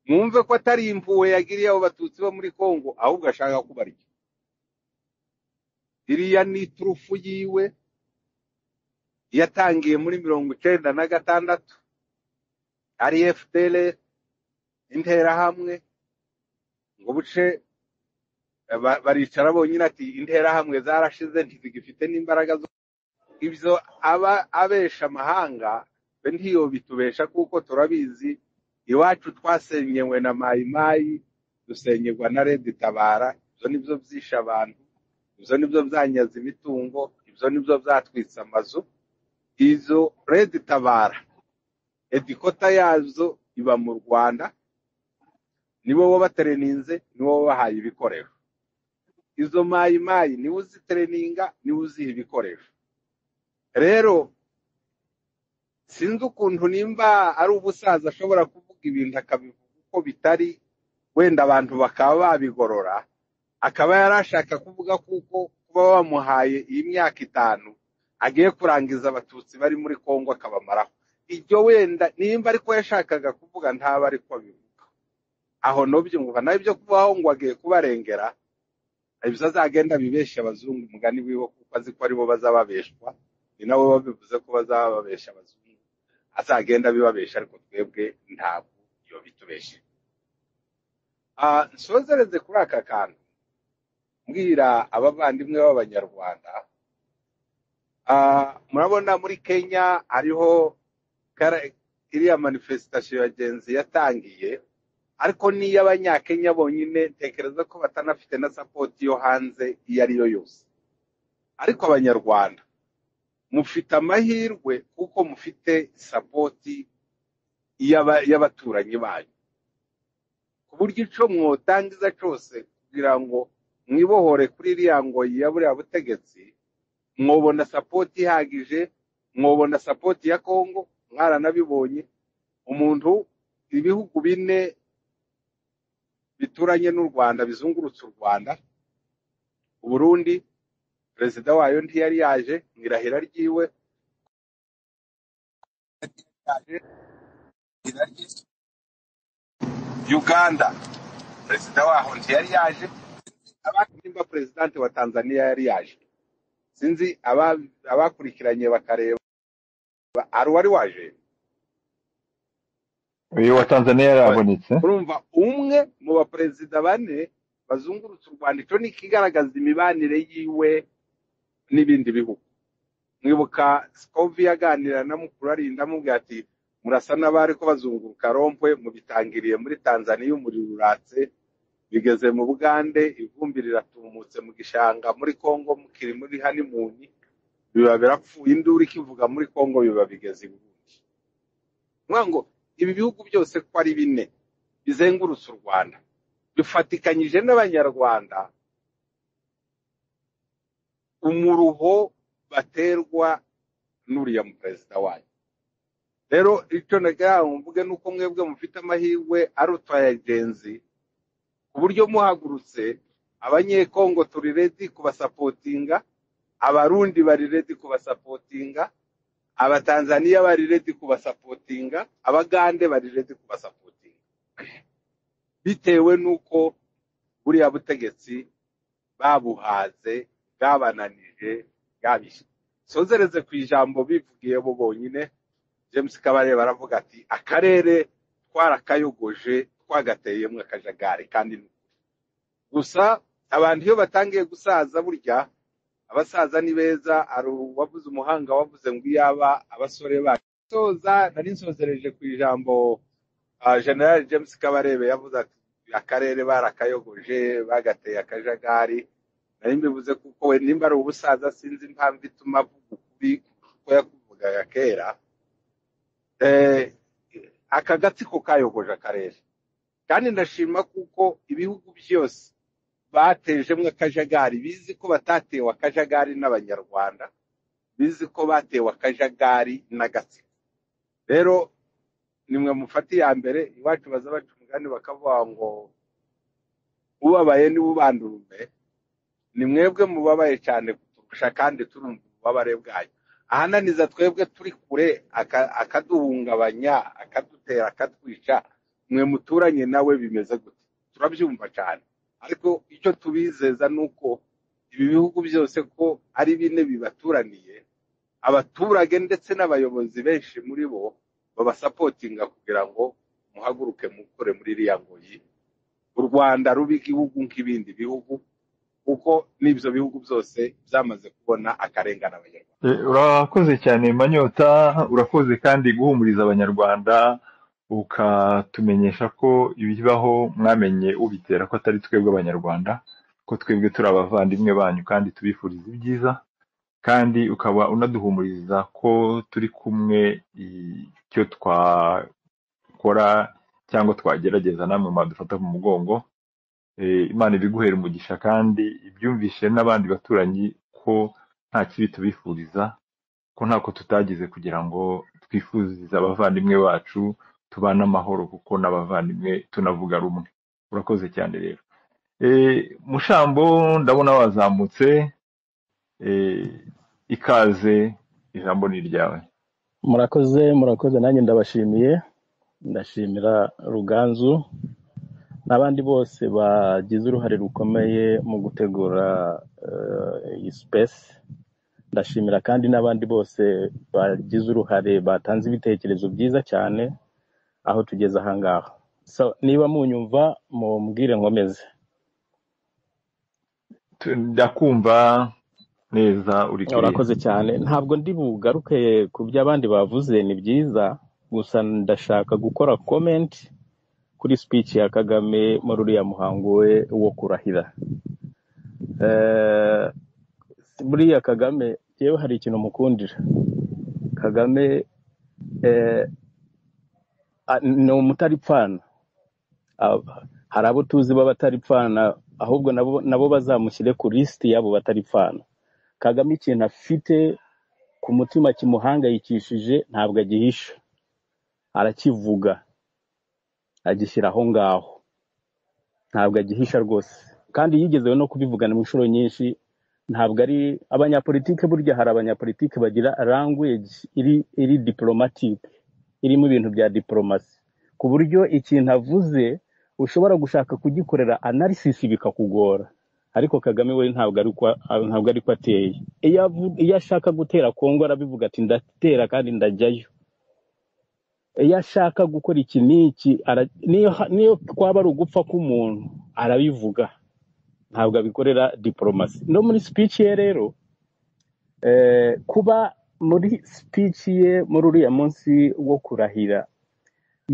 mwumve ko atari impuhwe yagiriye abo batutsi bo muri kongo ahubwo ashaka kubarya iriya ni iturufu yiwe yatangiye muri mirongo icenda na gatandatu ari fpr interahamwe ngo buce eh, ba- baricara bonyine ati interahamwe zarashize ntizigifite n'imbaraga zo ibyo aba abesha amahanga be ntiyobitubesha kuko turabizi iwacu twasenyewe na mayimayi dusenyerwa na redi tabara ibyo nibyo byishe abantu ibyo nibyo byanyaze imitungo ibyo nibyo byatwitse amazu izo redi tabara edikota yazo iba mu rwanda nibo babatereninze nibo babahaye ibikoresho izo mayimayi niwe uzitereninga niwe uziha ibikoresho rero sinzi ukuntu nimba ari umusaza ashobora kuvuga ibintu akabivuga uko bitari wenda abantu bakaba babigorora akaba yari ashaka kuvuga kuko kuba bamuhaye iyi myaka itanu agiye kurangiza abatutsi bari muri kongo akabamaraho ibyo wenda nimba ariko yashakaga kuvuga ntaba ariko abivuga aho nobyo ngo nawe ibyo kubaho ngo agiye kubarengera ibyo azagenda bibeshya abazungu umugani wiwe kuko azi ko aribo bazababeshwa ni nabo babivuze ko bazababesha abazungu azagenda abibabesha ariko twebwe ntabwo iyo bitubeshye Ah, nsozereze kuri aka kantu mbwira abavandimwe b'abanyarwanda Ah, murabona muri kenya hariho kara- iriya manifestation ya genzi yatangiye ariko n'iy'abanyakenya bonyine ntekereza ko batanafite na sapoti yo hanze iyo ari yo yose ariko abanyarwanda mufite amahirwe kuko mufite sapoti y'aba- y'abaturanyi banyu ku buryo ico mwotangiza cose kugira ngo mwibohore kuri iriya ngoyi ya buriya butegetsi mwobona sapoti ihagije mwobona sapoti ya kongo mwaranabibonye umuntu ibihugu bine bituranye n'u rwanda bizungurutse u rwanda uburundi perezida wayo ntiyari yaje mu irahira ryiwe yaje mu irahira rye. uganda perezida waho ntiyari yaje abandi nimba perezidante wa tanzania yari yaje sinzi aba- abakurikiranye bakareba ari uwari waje uyu wa tanzania Oya. yarabonetse urumva umwe mu baperezida bane bazungurutse u rwanda icyo ni ikigaragaza imibanire yiwe n'ibindi bihugu mwibuka sikovi yaganira na mukuru arinda amubwira ati murasa n'abari ko bazunguruka rompwe mubitangiriye muri tanzaniya umuriro uratse bigeze mu bugande ivumbi riratumutse mu gishanga muri kongo mukiri muri hanimuni biba birapfuye induru ikivuga muri kongo biba bigeze ibundi Nkubwira ngo ibi bihugu byose ko ari bine bizengurutse u rwanda bifatikanyije n'abanyarwanda umuruho baterwa n'uriya mu perezida wayo rero icyo nagira ngo mvuge ni uko mwebwe mufite amahirwe ari utwayagenzi ku buryo muhagurutse abanyekongo turi redi kubasapotinga abarundi bari redi kubasapotinga abatanzaniya bari redi kubasapotinga abagande bari redi kubasapotinga bitewe n'uko buriya butegetsi babuhaze bwabananije bwabishe sonzereze ku ijambo bivugiye bo bonyine james kabare baravuga ati akarere twarakayogoje twagateyemo akajagari kandi ni gusa abantu iyo batangiye gusaza burya abasaza ni beza hari uwavuze umuhanga wavuze ngo iyaba abasore bacu soza nari nsozereje ku ijambo ah, general james kabarebe yavuze ati akarere barakayogoje bagateye akajagari nari mbivuze kuko we nimba ari ubusaza sinzi impamvu ituma avuga ukuri kuko yakuvugaga kera Eh, aka gatsiko kayogoje akarere kandi ndashima kuko ibihugu byose batejemo akajagari bizi ko batatewe akajagari n'abanyarwanda bizi ko batewe akajagari n'agatsiko rero nimwe mufate iya mbere iwacu baza baca umugani bakavuga ngo ubabaye niwe ubandurume ni mwebwe mubabaye cyane kuturusha kandi turumva ububabare bwanyu ahananiza twebwe turi kure aka- akaduhungabanya akadutera akatwica mwe muturanye nawe bimeze gute turabyumva cyane ariko icyo tubizeza ni uko ibi bihugu byose ko ari bine bibaturaniye abaturage ndetse n'abayobozi benshi muri bo babasapotinga kugira ngo muhaguruke mukore muri iriya ngoyi u rwanda ruba igihugu nk'ibindi bihugu kuko n'ibyo bihugu byose byamaze kubona akarengane abanyarwanda Eh, urakoze cyane manyota urakoze kandi guhumuriza abanyarwanda ukatumenyesha ko ibibaho mwamenye ubitera ko atari twebwe abanyarwanda ko twebwe turi abavandimwe banyu kandi tubifuriza ibyiza kandi ukaba unaduhumuriza ko turi kumwe icyo twakora cyangwa twagerageza namwe mwadufata mu mugongo Eh, imana ibiguhera umugisha kandi ibyumvishe n'abandi baturanyi ko nta kibi tubifuriza ko ntako tutagize kugira ngo twifurize abavandimwe bacu tubane amahoro kuko n'abavandimwe tunavuga rumwe urakoze cyane rero Eh, mushambo ndabona wazamutse eh, ikaze ijambo ni iryawe murakoze murakoze nanjye ndabashimiye ndashimira ruganzu n'abandi bose bagize uruhare rukomeye mu gutegura eh, iyi sipesi ndashimira kandi n'abandi bose bagize uruhare batanze ibitekerezo byiza cyane aho tugeze aha ngaha so, niba munyumva mumbwire nkomeze Tu- ndakumva neza uri clear urakoze cyane ntabwo ndi bugaruke ku byo abandi bavuze ni byiza gusa ndashaka gukora comment kuri speech ya kagame muri uriya muhango we wo kurahira Eh, buriya kagame yewe hari ikintu mukundira kagame eh, a- ni umutaripfana Ab- hari abo tuzi b'abataripfana ahubwo nabo nabo bazamushyire ku lisiti y'abo bataripfana kagame ikintu afite ku mutima kimuhangayikishije ntabwo agihisha arakivuga agishyira aho ngaho ntabwo agihisha rwose kandi yigezeho no kubivugana mu nshuro nyinshi ntabwo ari abanyapolitike burya hari abanyapolitike bagira language iri iri diplomatique irimo ibintu bya diplomasi ku buryo ikintu avuze ushobora gushaka kugikorera analysis bikakugora ariko kagame we ntabwo ari ko ntabwo ari ko ateye iyo avu- iyo ashaka gutera kongo arabivuga ati ndatera kandi ndajyayo iyo ashaka gukora iki n'iki ara- niyo niyo twaba ari ugupfa k'umuntu arabivuga ntabwo abikorera diporomasi no muri speech ye rero eh, kuba muri speech ye muri uriya munsi wo kurahira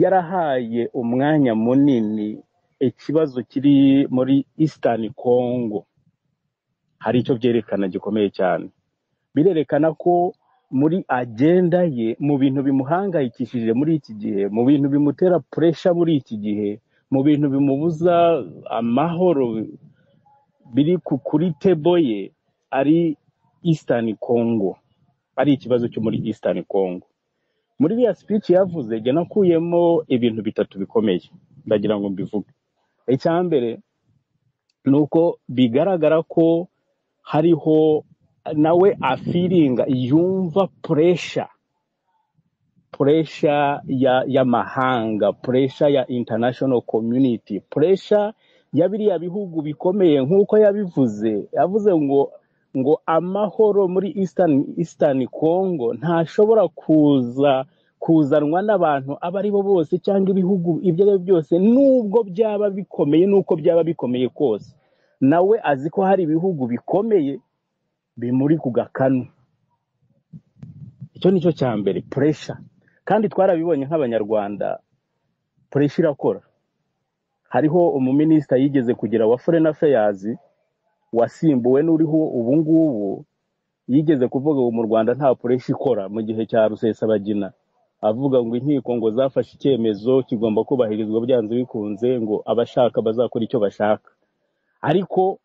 yarahaye umwanya munini ikibazo kiri muri Eastern Congo hari icyo byerekana gikomeye cyane birerekana ko muri agenda ye mu bintu bimuhangayikishije muri iki gihe mu bintu bimutera puresha muri iki gihe mu bintu bimubuza amahoro biri ku- kuri tebo ye ari Eastern Congo ari ikibazo cyo muri Eastern Congo muri biriya speech yavuze jya nakuyemo ibintu bitatu bikomeye ndagira ngo mbivuge icya mbere ni uko bigaragara ko hariho nawe afiringa yumva puresha puresha ya y'amahanga puresha ya international community puresha ya biriya bihugu bikomeye nk'uko yabivuze yavuze ngo ngo amahoro muri eastern eastern congo ntashobora kuza kuzanwa n'abantu abo ari bo bose cyangwa ibihugu ibyo ari byo byose n'ubwo byaba bikomeye n'uko byaba bikomeye kose nawe azi ko hari ibihugu bikomeye bimuri ku gakanu icyo nicyo cya mbere puresha kandi twarabibonye nk'abanyarwanda puresha irakora hariho umuminisita yigeze kugira wa foreign affairs wasimbuwe n'uriho ubu ngubu yigeze kuvuga ngo mu rwanda nta puresha ikora mu gihe cya rusesabagina avuga ngo inkiko ngo zafashe icyemezo kigomba kubahirizwa byanze bikunze ngo abashaka bazakora icyo bashaka ariko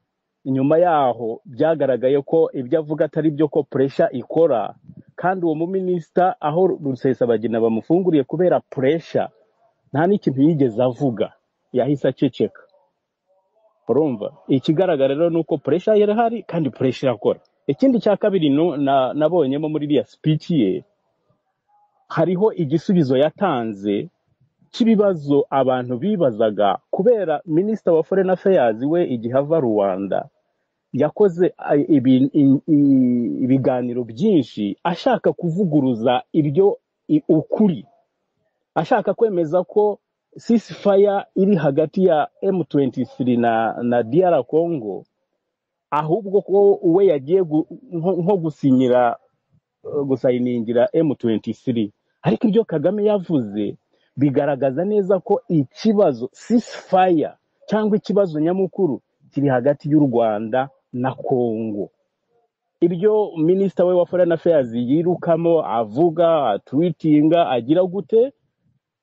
nyuma yaho byagaragaye ko ibyo avuga atari byo ko puresha ikora kandi uwo muminisita aho rusesabagina bamufunguriye kubera puresha nta n'ikintu yigeze avuga yahise aceceka urumva ikigaragara rero ni uko puresha irahari kandi puresha irakora ikindi cya kabiri nu- na- nabonyemo muri iriya sipici ye hariho igisubizo yatanze cy'ibibazo abantu bibazaga kubera minisita wa foreign affairs we igihe ava rwanda yakoze ay- ibi- i- i- ibiganiro byinshi ashaka kuvuguruza ibyo i- ukuri ashaka kwemeza ko ceasefire iri hagati ya M23 na, na DR Congo ahubwo ko we yagiye gu- nko nko gusinyira eh, gusayiningira M23 ariko ibyo Kagame yavuze bigaragaza neza ko ikibazo ceasefire cyangwa ikibazo nyamukuru kiri hagati y'u Rwanda na Kongo ibyo minisita we wa foreign affairs yirukamo avuga atwitinga agira gute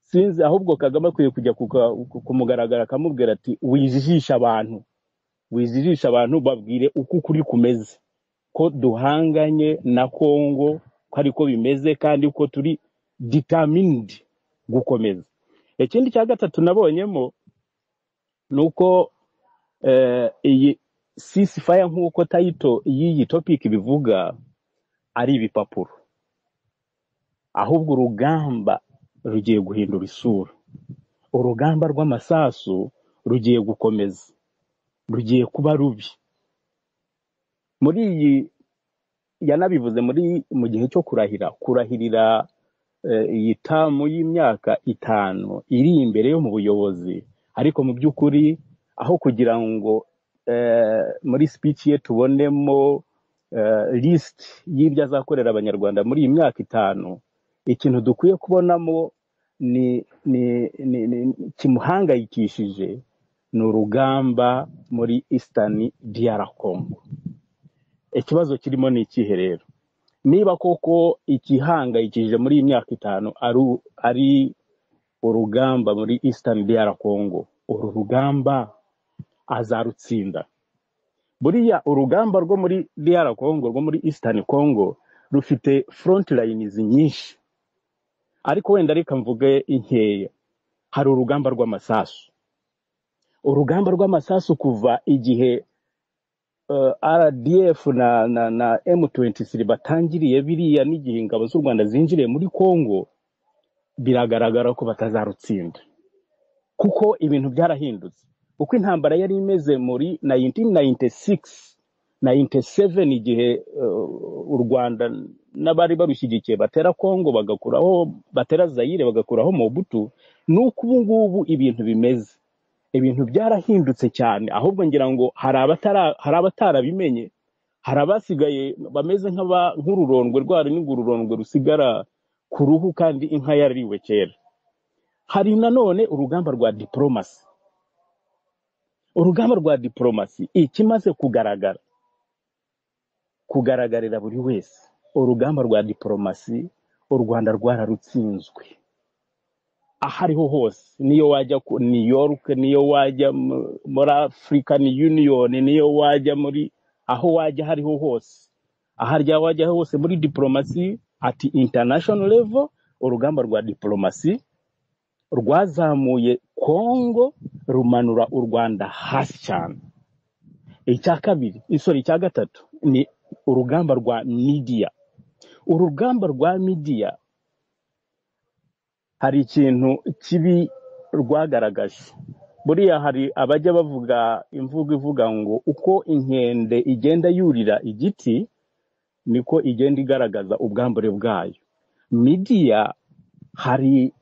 sinzi ahubwo Kagame akwiye kujya kuka- ku- kumugaragara akamubwira ati wijijishe abantu wijijishe abantu babwire uko ukuri kumeze ko duhanganye na Kongo ko ariko bimeze kandi ko turi determined gukomeza ikindi cya gatatu nabonyemo ni uko eh, iyi ceasefire nk'uko tayito y'iyi topic bivuga ari ibipapuro ahubwo urugamba rugiye guhindura isura urugamba rw'amasasu rugiye gukomeza rugiye kuba rubi muri iyi yanabivuze muri mu gihe cyo kurahira kurahirira eh, iyi tamu y'imyaka itanu iri imbere yo mu buyobozi ariko mu by'ukuri aho kugira ngo eh, muri speech ye tubonemo eh, list y'ibyo azakorera abanyarwanda muri iyi myaka itanu ikintu dukwiye kubonamo ni ni ni, ni kimuhangayikishije ni urugamba muri eastern DR Congo ikibazo kirimo ni ikihe rero niba koko igihangayikishije muri iyi myaka itanu ari ari urugamba muri eastern DR Congo uru rugamba azarutsinda buriya urugamba rwo muri DR Congo rwo muri eastern Congo rufite front lines nyinshi ariko wenda reka mvuge inkeya hari urugamba rw'amasasu urugamba rw'amasasu kuva igihe eh, RDF na, na, na M23 batangiriye biriya n'igihe ingabo z'u Rwanda zinjiriye muri Congo biragaragara ko batazarutsinda kuko ibintu byarahindutse uko intambara yari imeze muri 1996 97 igihe eh, u Rwanda n'abari barushyigikiye batera Congo bagakuraho batera Zaire bagakuraho Mobutu nuko ubu ngubu ibintu bimeze ibintu byarahindutse cyane ahubwo ngira ngo hari abatara- hari abatarabimenye hari abasigaye bameze nk'aba- nk'ururondwe rwa rundi ururondwe rusigara ku ruhu kandi inka yarariwe kera hari nanone urugamba rwa diporomasi urugamba rwa diporomasi ikimaze kugaragara kugaragarira buri wese urugamba rwa diporomasi u rwanda rwararutsinzwe aho ariho hose niyo wajya ku new york niyo wajya mu- muri african union niyo wajya muri aho wajya aho ariho hose aho arya wajya hose muri diporomasi ati international level urugamba rwa diporomasi rwazamuye kongo rumanura u rwanda hasi cyane icya kabiri isori icya gatatu ni urugamba rwa midiya urugamba rwa midiya hari ikintu kibi rwagaragaje buriya hari abajya bavuga imvugo ivuga ngo uko inkende igenda yurira igiti niko igenda igaragaza ubwambure bwayo midiya hari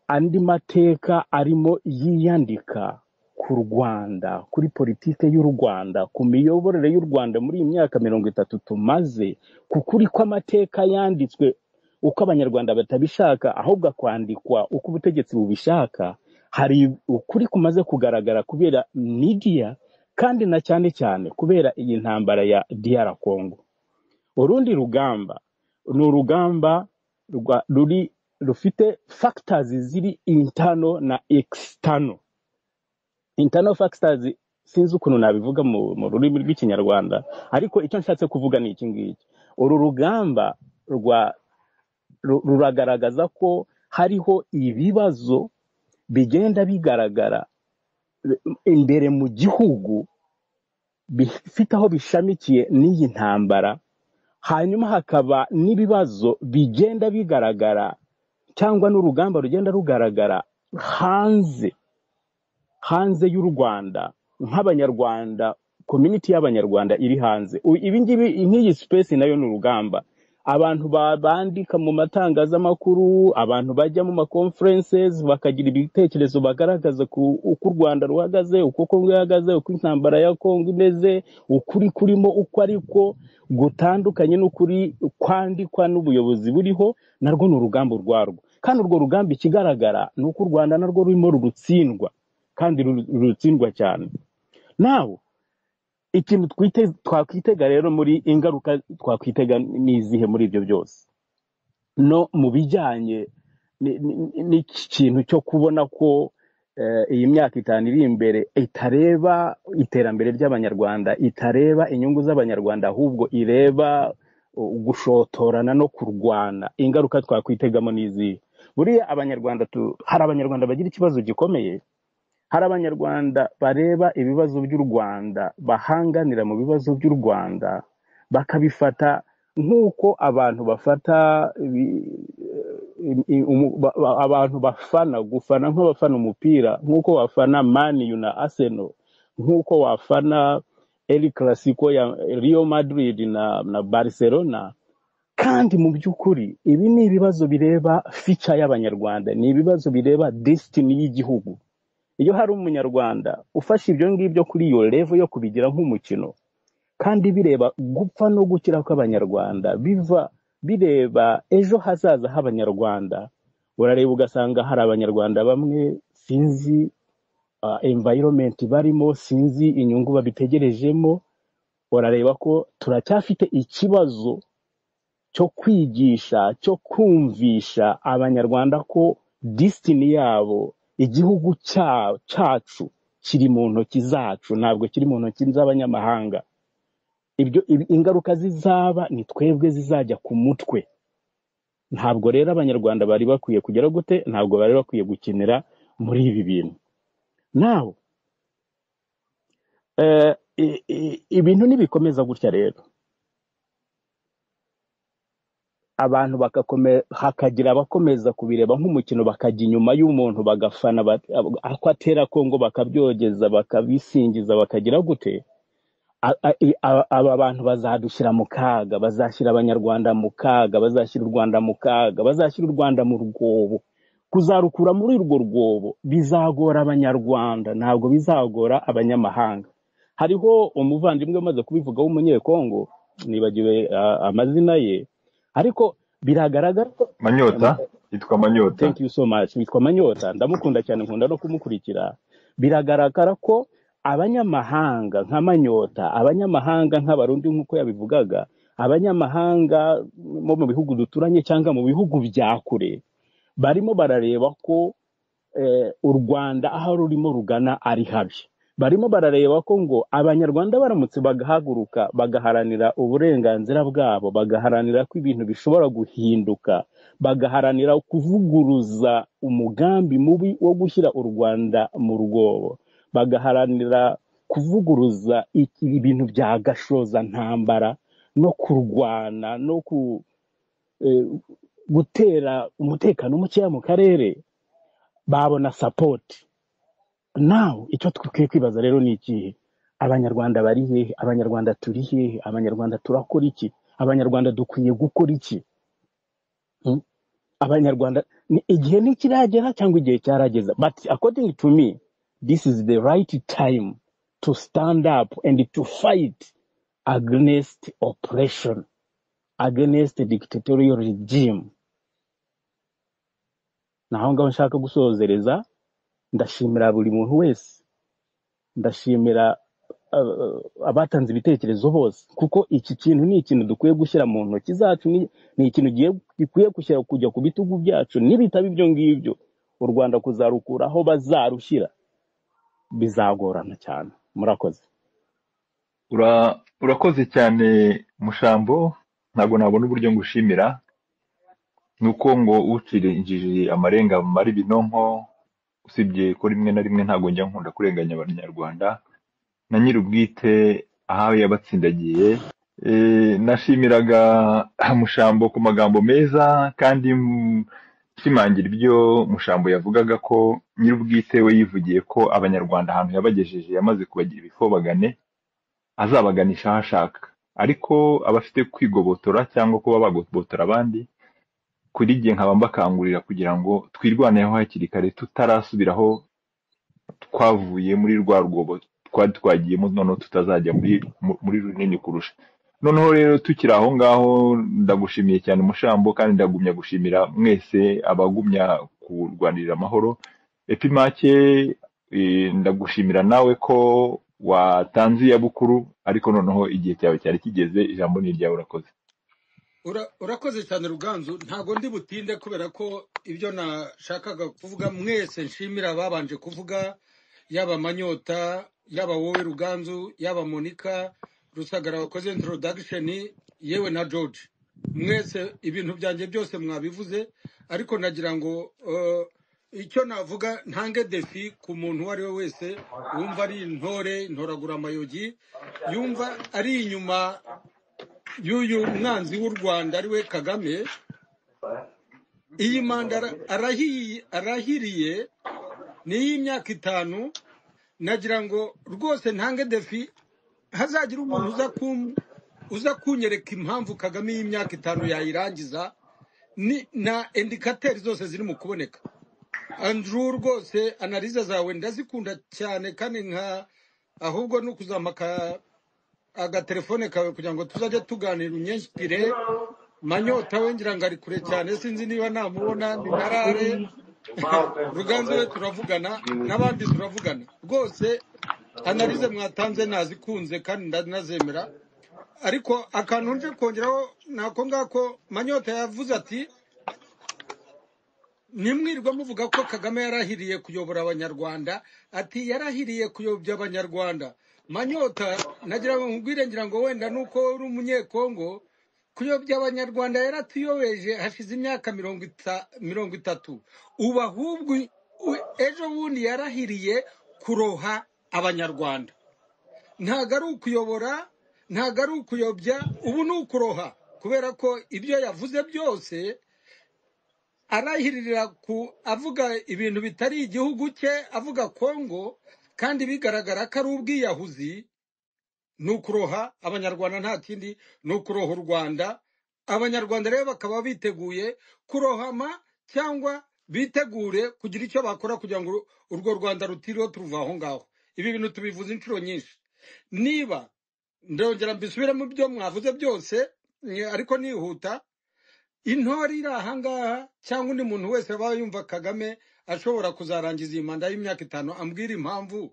andi mateka arimo yiyandika ku rwanda kuri politiki y'u rwanda ku miyoborere y'u rwanda muri iyi myaka mirongo itatu tumaze ku kuri kw'amateka yanditswe uko abanyarwanda batabishaka ahubwo akwandikwa uko ubutegetsi bubishaka hari ukuri kumaze kugaragara kubera midiya kandi na cyane cyane kubera iyi ntambara ya diyara kongo urundi rugamba ni urugamba rwa ruri rufite factors ziri internal na external internal factors sinzi ukuntu nabivuga mu, mu rurimi rw'ikinyarwanda ariko icyo nshatse kuvuga ni iki ngiki uru rugamba rwa ru- ruragaragaza ko hariho ibibazo bigenda bigaragara imbere mu gihugu bifite aho bishamikiye n'iyi ntambara hanyuma hakaba n'ibibazo bigenda bigaragara cyangwa n'urugamba rugenda rugaragara hanze hanze y'u rwanda nk'abanyarwanda community y'abanyarwanda iri hanze U- ibi ngibi nk'iyi space nayo ni urugamba abantu ba- bandika mu matangazamakuru abantu bajya mu maconferences bakagira ibitekerezo bagaragaza ku uko u rwanda ruhagaze uko kongo ihagaze uko intambara ya kongo imeze ukuri kurimo uko ariko gutandukanye n'ukuri kwandikwa n'ubuyobozi buriho narwo ni urugamba urwarwo kandi urwo rugamba ikigaragara ni uko u rwanda narwo rurimo rurutsindwa kandi ruru- rurutsindwa cyane nawe ikintu twite twakwitega rero muri ingaruka twakwitega ni izihe muri ibyo byose no mu bijyanye ni- ni- n'iki kintu cyo kubona ko eh, iyi myaka itanu iri imbere itareba iterambere ry'abanyarwanda itareba inyungu z'abanyarwanda ahubwo ireba uh, gushotorana no kurwana ingaruka twakwitegamo ni izihe buriya abanyarwanda tu- hari abanyarwanda bagira ikibazo gikomeye hari abanyarwanda bareba ibibazo by'u rwanda bahanganira mu bibazo by'u rwanda bakabifata nk'uko abantu bafata ibi- i- i- umu- ba- ba- abantu bafana gufana nk'abafana umupira nk'uko wafana mani yu na aseno nk'uko wafana el clasico ya rio madrid na, na barcelona kandi mu by'ukuri ibi ni ibibazo bireba fica y'abanyarwanda ni ibibazo bireba desitini y'igihugu iyo hari umunyarwanda ufashe ibyo ngibyo kuri iyo revo yo kubigira nk'umukino kandi bireba gupfa no gukira kw'abanyarwanda biva bireba ejo hazaza h'abanyarwanda urareba ugasanga hari abanyarwanda bamwe sinzi uh, environment barimo sinzi inyungu babitegerejemo urareba ko turacyafite ikibazo cyo kwigisha cyo kumvisha abanyarwanda ko disitini yabo igihugu cya- cyacu kiri mu ntoki zacu ntabwo kiri mu ntoki z'abanyamahanga ibyo ibi- ingaruka zizaba ni twebwe zizajya ku mutwe ntabwo rero abanyarwanda bari bakwiye kugera gute ntabwo bari bakwiye gukenera muri ibi bintu nawe eh, i- i- ibintu nibikomeza gutya rero abantu bakakome hakagira abakomeza kubireba nk'umukino bakajya inyuma y'umuntu bagafana ba- ako atera kongo bakabyogeza bakabisingiza bakagira gute a- a- i- a- aba bantu bazadushyira mu kaga bazashyira abanyarwanda mu kaga bazashyira u rwanda mu kaga bazashyira u rwanda mu rwobo kuzarukura muri urwo rwobo bizagora abanyarwanda ntabwo bizagora abanyamahanga hariho umuvandimwe umaze kubivuga w'umunyekongo nibagiwe ah, amazina ye ariko biragaragara ko manyota yitwa manyota thank you so much witwa manyota ndamukunda cyane nkunda no kumukurikira biragaragara ko abanyamahanga nka manyota abanyamahanga nk'abarundi nk'uko yabivugaga abanyamahanga bo mu bihugu duturanye cyangwa mu bihugu bya kure barimo barareba ko eh, u rwanda aho rurimo rugana ari habi barimo barareba ko ngo abanyarwanda baramutse bagahaguruka bagaharanira uburenganzira bwabo bagaharanira ko ibintu bishobora guhinduka bagaharanira kuvuguruza umugambi mubi wo gushyira u rwanda mu rwobo bagaharanira kuvuguruza iki ibintu bya gashoza ntambara no kurwana no ku, eh, gutera umutekano mukeya mu karere babona sapoti nawe icyo dukwiye kwibaza rero ni ikihe abanyarwanda bari hehe abanyarwanda turi hehe abanyarwanda turakora iki abanyarwanda dukwiye gukora iki Hmm? abanyarwanda ni igihe ntikiragera cyangwa igihe cyarageze but according to me this is the right time to stand up and to fight against oppression against dictatorial regime ni aho ngaho nshaka gusohozereza ndashimira buri muntu wese ndashimira uh, abatanze ibitekerezo bose kuko iki kintu ni ikintu dukwiye gushyira mu ntoki zacu ni ni ikintu giye- gikwiye gushyira kujya ku bitugu byacu nibitaba ibyo ngibyo u rwanda kuzarukura aho bazarushyira bizagorana cyane murakoze Ura- urakoze cyane mushambo ntabwo nabona uburyo ngushimira nuko ngo ucire injiji amarenga mari binonko usibye ko rimwe na rimwe ntabwo njya nkunda kurenganya abanyarwanda na nyiri ubwite aho yabatsindagiye e, nashimiraga mushambo ku magambo meza kandi mm, nshimangira ibyo mushambo yavugaga ko nyiri ubwite we yivugiye ko abanyarwanda ahantu yabagejeje yamaze kubagira ibifobagane azabaganisha aho ashaka ariko abafite kwigobotora cyangwa kuba bagobotora abandi kuri gihe nkaba mbakangurira kugira ngo twirwaneho hakiri kare tutarasubiraho twavuye muri rwa rwobo twari twagiyemo noneho tutazajya muri mu- muri runini kurusha noneho rero tukiri aho ngaho ndagushimiye cyane mushambo kandi ndagumya gushimira mwese abagumya kurwanirira amahoro epimake eh, ndagushimira nawe ko watanze iya bukuru ariko noneho igihe cyawe cyari kigeze ijambo ni iryawe urakoze Ura- urakoze cyane ruganzu ntago ndi butinde kubera ko ibyo nashakaga kuvuga mwese nshimira ababanje kuvuga yaba amanyota yaba wowe ruganzu yaba monika rusagara wakoze introduction yewe na george mwese ibintu byanjye byose mwabivuze ariko nagira ngo eh, icyo navuga ntange defi ku muntu uwo ari we wese wumva ari intore intoragura amayogi yumva ari inyuma y'uyu mwanzi w'u rwanda ari we kagame iyi manda ara- arahi- arahiriye ni iy'imyaka itanu nagira ngo rwose ntange defi hazagira umuntu uza kum- uza kunyereka impamvu kagame y'imyaka itanu yayirangiza ni- na indikateri zose ziri mu kuboneka andrew rwose analize zawe ndazikunda cyane kandi nka ahubwo ni ukuzamaka agatelefone kawe kugira ngo tuzajye tuganira imyenshyikire manyota we ngira ngo ari kure cyane sinzi niba namubona ni narare ruganzu we turavugana n'abandi turavugana rwose analize mwatanze nazikunze kandi ndanazemera ariko akantu nje kongeraho ni ako ngako manyota yavuze ati ntimwirirwa muvuga ko kagame yarahiriye kuyobora abanyarwanda ati yarahiriye kuyobya abanyarwanda manyota nagira ngo nkubwire ngira ngo wenda nuko uri umunyekongo kuyobya abanyarwanda yaratuyobeje hashize imyaka mirongo ita- mirongo itatu ubu ahubwo u- ejo bundi yarahiriye kuroha abanyarwanda ntago ari ukuyobora ntago ari ukuyobya ubu ni ukuroha kubera ko ibyo yavuze byose arahiririra ku avuga ibintu bitari igihugu cye avuga kongo kandi bigaragara ko ari ubwiyahuzi ni ukuroha abanyarwanda nta kindi ni ukuroha u rwanda abanyarwanda rero bakaba biteguye kurohama cyangwa bitegure kugira icyo bakora kugira ngo urwo rwanda rutiriwe turuva aho ngaho ibi bintu tubivuze inshuro nyinshi niba ndongera mbisubiremo ibyo mwavuze byose ni- ariko nihuta intore iri ahangaha cyangwa undi muntu wese waba yumva kagame ashobora kuzarangiza iyi manda y'imyaka itanu ambwira impamvu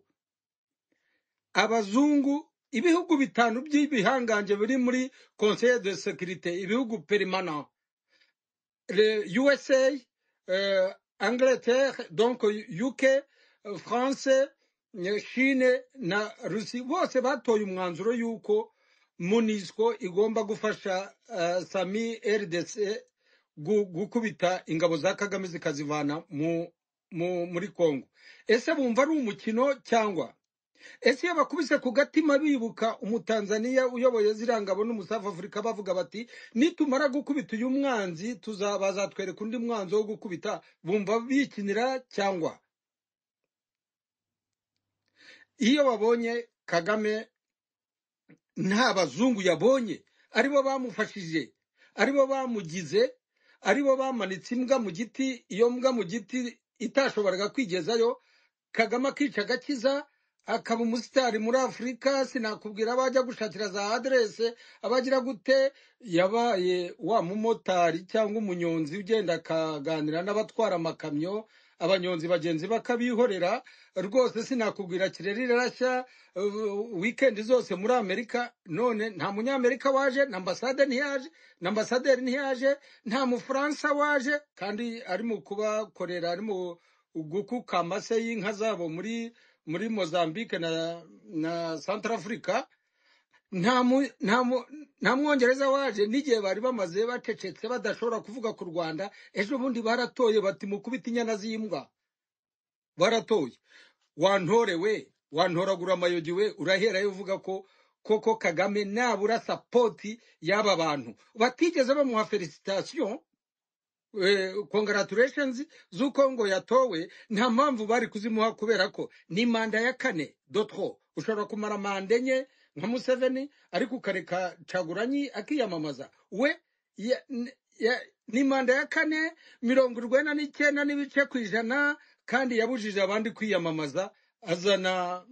abazungu ibihugu bitanu by'ibihangange biri muri conseil de securite ibihugu perimana le usa euh, angleterre donc uk euh, france nyeshine na rusi bose batoye umwanzuro y'uko munisco igomba gufasha eh, sami rdc gu- gukubita ingabo za kagame zikazivana mu mu- muri congo ese bumva ari umukino cyangwa ese iyo bakubise ku gatima bibuka umutanzaniya uyoboye ziriya ngabo n'umusafu afurika bavuga bati nitumara gukubita uyu mwanzi tuza bazatwereka undi mwanzi wo gukubita bumva bikinira cyangwa iyo babonye kagame nta bazungu yabonye aribo bamufashije aribo bamugize aribo bamanitse imbwa mu giti iyo mbwa mu giti itashoboraga kwigezayo kagame akica agakiza akaba umusitari muri afurika sinakubwira abo ajya gushakira za aderese abagira gute yabaye wa mumotari cyangwa umunyonzi ugenda akaganira n'abatwara amakamyo abanyonzi bagenzi bakabihorera rwose sinakubwira kireri rirashya uh, wikendi zose muri amerika none nta munyamerika waje na ambasade ntiyaje na ambasaderi ntiyaje nta mufaransa waje kandi ari mu kubakorera ari mu gukuka amase y'inka zabo muri muri mozambique na na centrafrica nta mu- nta mu- nta mwongereza waje n'igihe bari bamaze bacecetse badashobora kuvuga ku rwanda ejo bundi baratoye bati mukubita inyana z'imbwa baratoye wantore we wantoragura amayogi we uraherayo uvuga ko koko kagame nabura sapoti y'aba bantu batigeze bamuha felicitasiyo congratulations z'uko ngo yatowe nta mpamvu bari kuzimuha kubera ko ni manda ya kane dotro ushobora kumara manda enye nka museveni ariko ukareka caguranyi akiyamamaza we ya, n- ya, ni manda ya kane mirongo urwenda n'icyenda n'ibice ku ijana kandi yabujije abandi kwiyamamaza azana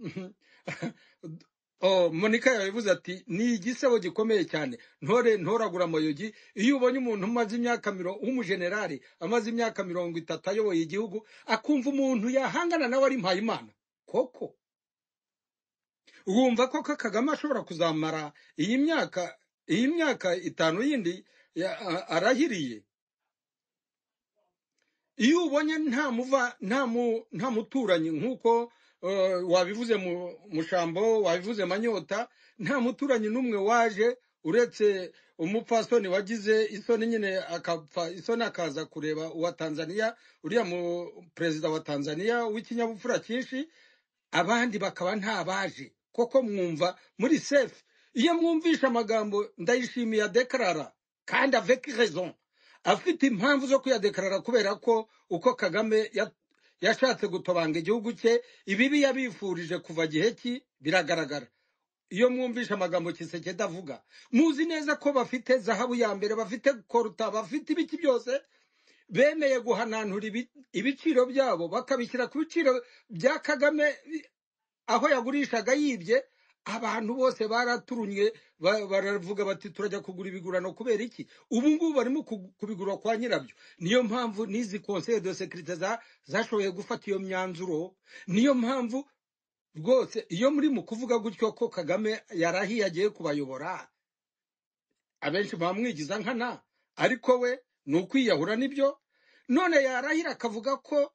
Oh, Monica yabivuze ati ni igisebo gikomeye cyane ntore ntoragura amayogi iyo ubonye umuntu umaze imyaka mirongo w'umujenerali amaze imyaka mirongo itatu ayoboye igihugu akumva umuntu yahangana nawe ari mpayimana koko wumva ko ka- kagame ashobora kuzamara iyi myaka iyi myaka itanu yindi ya- a- arahiriye iyo ubonye nta muva nta mu nta muturanyi nk'uko eh, wabivuze mu mushambo wabivuze manyota nta muturanyi n'umwe waje uretse umupfasoni wagize isoni nyine akapfa isoni akaza kureba uwa tanzaniya uriya mu perezida wa tanzaniya w'ikinyabupfura cyinshi abandi bakaba ntabaje koko mwumva muri sefe iyo mwumvishe amagambo ndayishimiye adekarara kandi avec raison afite impamvu zo kuyadekarara kubera ko uko kagame ya- yashatse gutobanga igihugu cye ibibi yabifurije kuva gihe ki biragaragara iyo mwumvishe amagambo kisekedi avuga muzi neza ko bafite zahabu ya mbere bafite koruta bafite ibiki byose bemeye guhananura ibi- ibiciro byabo bakabishyira ku biciro bya kagame aho yagurishaga yibye abantu bose baraturumye ba- baravuga bati turajya kugura ibigurano kubera iki ubu ngubu barimo ku- kubigura kwa nyirabyo niyo mpamvu n'izi conseil de sécurité za- zashoboye gufata iyo myanzuro niyo mpamvu rwose iyo muri mu kuvuga gutyo ko kagame yarahiye agiye kubayobora abenshi bamwigiza nkana ariko we ni ukwiyahura nibyo none yarahira akavuga ko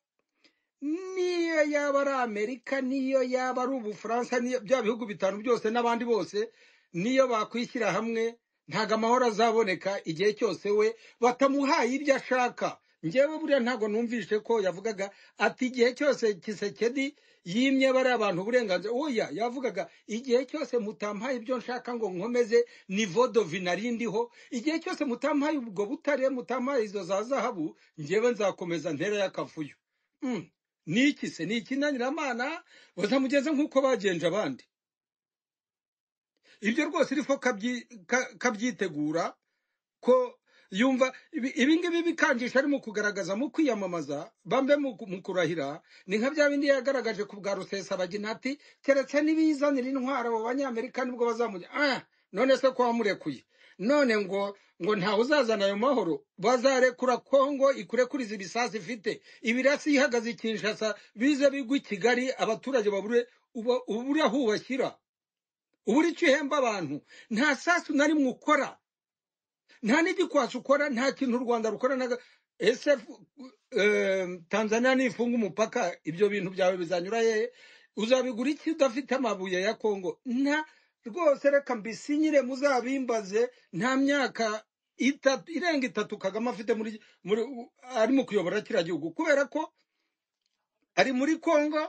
niyo yaba ari amerika niyo yaba ari ubufaransa niyo bya bihugu bitanu byose n'abandi bose niyo bakwishyira hamwe ntabwo amahoro azaboneka igihe cyose we batamuhaye ibyo ashaka ngewe buriya ntabwo numvishe ko yavugaga ati igihe cyose kisekedi yimye bariya abantu uburenganzira oya yavugaga igihe cyose mutampaye ibyo nshaka ngo nkomeze nivo dovinari ndiho igihe cyose mutampaye ubwo butare mutampaye izo za zahabu ngewe nzakomeza ntera y'akavuyo Mm. ni iki se ni ikinaniramana bazamugeze nk'uko bagenje abandi ibyo rwose irifo kabyi- ka- kabyitegura ko yumva ibi ibi ngibi bikangisha ari mu kugaragaza mu kwiyamamaza bambe mu ku- mu kurahira ni nka bya bindi yagaragaje ku bwa rusesabagina ati keretse n'ibizanira intwaro abo banyamerika nibwo bazamujya ah none se ko wamurekuye none ngo ngo ntawe uzazana ayo mahoro bazarekura kongo ikurekuriza ibisasu ifite ibirasi ihagaze i kinshasa bize bigwa i kigali abaturage babure uba- ubure aho ubashyira ubure icyo uhemba abantu nta sasu na rimwe ukora nta n'igikwasi ukora nta kintu u rwanda rukora naga ese eh, tanzania nifunga umupaka ibyo bintu byawe bizanyura hehe uzabigura iki udafite amabuye ya kongo nta rwose reka mbisinyire muzabimbaze nta myaka itatu irenga itatu kagame afite muri muri ari mu kuyobora kiriya gihugu kubera ko ari muri kongo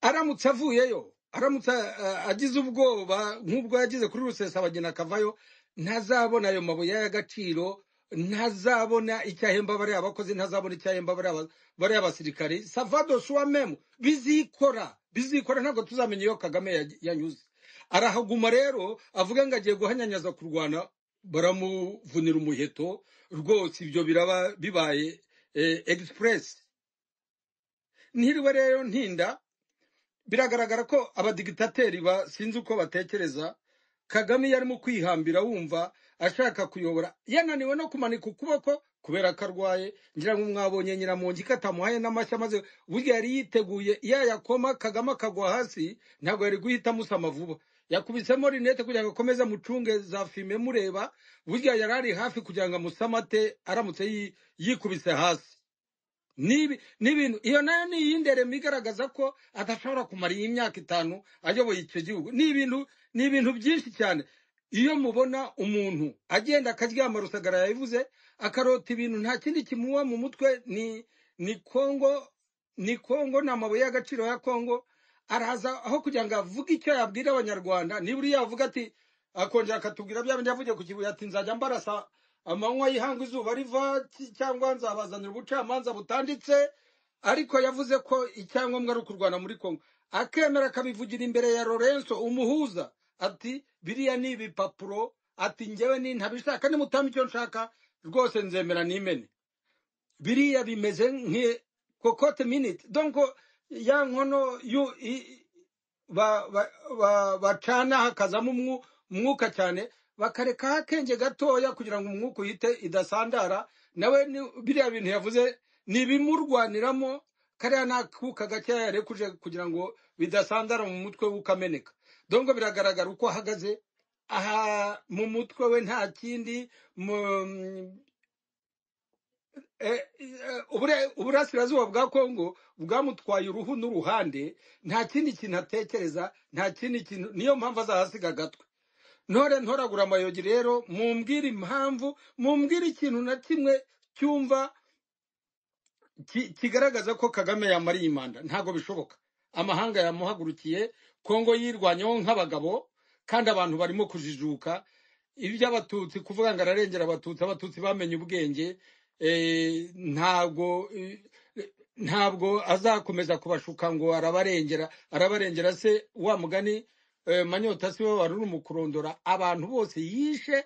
aramutse avuyeyo aramutse eh, agize ubwoba nk'ubwo yagize kuri rusesabagina akavayo ntazabona ayo mabuye y'agaciro ntazabona icyo ahemba bariya bakozi ntazabona icyo ahemba bariya ba- bariya basirikare savado suwa memu bizikora bizikora ntabwo tuzamenya iyo kagame ya- yanyuze arahaguma rero avuga ngo agiye guhanyanyaza kurwana baramuvunira umuheto rwose ibyo biraba bibaye eh, express ntiriwe rero ntinda biragaragara ko abadigitateri ba sinzi uko batekereza kagame iyo arimo kwihambira wumva ashaka kuyobora yananiwe no kumanika ukuboko kubera ko arwaye ngira ngo mwabonye nyiramongi ko atamuhaye n'amashyi maze burya yari yiteguye yayakoma kagame akagwa hasi ntabwo yari guhita amusama vuba yakubisemo rinete kugira ngo akomeze amucunge za fime mureba burya yari ari hafi kugira ngo amusamate aramutse yi- yikubise hasi Nibi- n'ibintu iyo nayo ni iyindi rema igaragaza ko adashobora kumara iyi myaka itanu ayoboye icyo gihugu ni ibintu ni ibintu byinshi cyane iyo mubona umuntu agenda akaryama rusagara yabivuze akarota ibintu nta kindi kimuba mu mutwe ni ni kongo ni kongo ni amabuye y'agaciro ya kongo araza aho kugira ngo avuge icyo yabwira abanyarwanda nibura yavuga ati akongera akatubwira bya bindi yavugiye ku kibuye ati nzajya mbarasa amanywa y'ihanga izuba riva ki- cyangwa nzabazanira ubucamanza butanditse ariko yavuze ko icyangombwa ari ukurwana muri kongo akemera akabivugira imbere ya lorenzo umuhuza ati biriya ni ibipapuro ati ngewe ni ntabishaka nimutama icyo nshaka rwose nzemera nimene biriya bimeze nk'i kokote minute donc ya nkono yu- i- ba- ba- ba- bacana hakazamo umwu- umwuka cyane bakareka akenge gatoya kugira ngo umwuka uhite idasandara nawe ni- biriya bintu yavuze ni ibimurwaniramo kariya ni akuka gakeya yarekuje kugira ngo bidasandara mu mutwe we ukameneka donc biragaragara uko ahagaze aha mu mutwe we nta kindi mu- eh, eh, ubure- uburasirazuba bwa kongo bwamutwaye uruhu n'uruhande nta kindi kintu atekereza nta kindi kintu niyo mpamvu azahasiga agatwe ntore ntoragura amayogi rero mumbwire impamvu mumbwire ikintu na kimwe cyumva ki- kigaragaza ko kagame yamariye imanda ntabwo bishoboka amahanga yamuhagurukiye kongo yirwanyeho nk'abagabo kandi abantu barimo kujijuka iby'abatutsi kuvuga ngo ararengera abatutsi abatutsi bamenye ubwenge eh, ntabwo eh, ntabwo azakomeza kubashuka ngo arabarengera arabarengera se wa mugani eh, manyota si we wari uri mu kurondora abantu bose yishe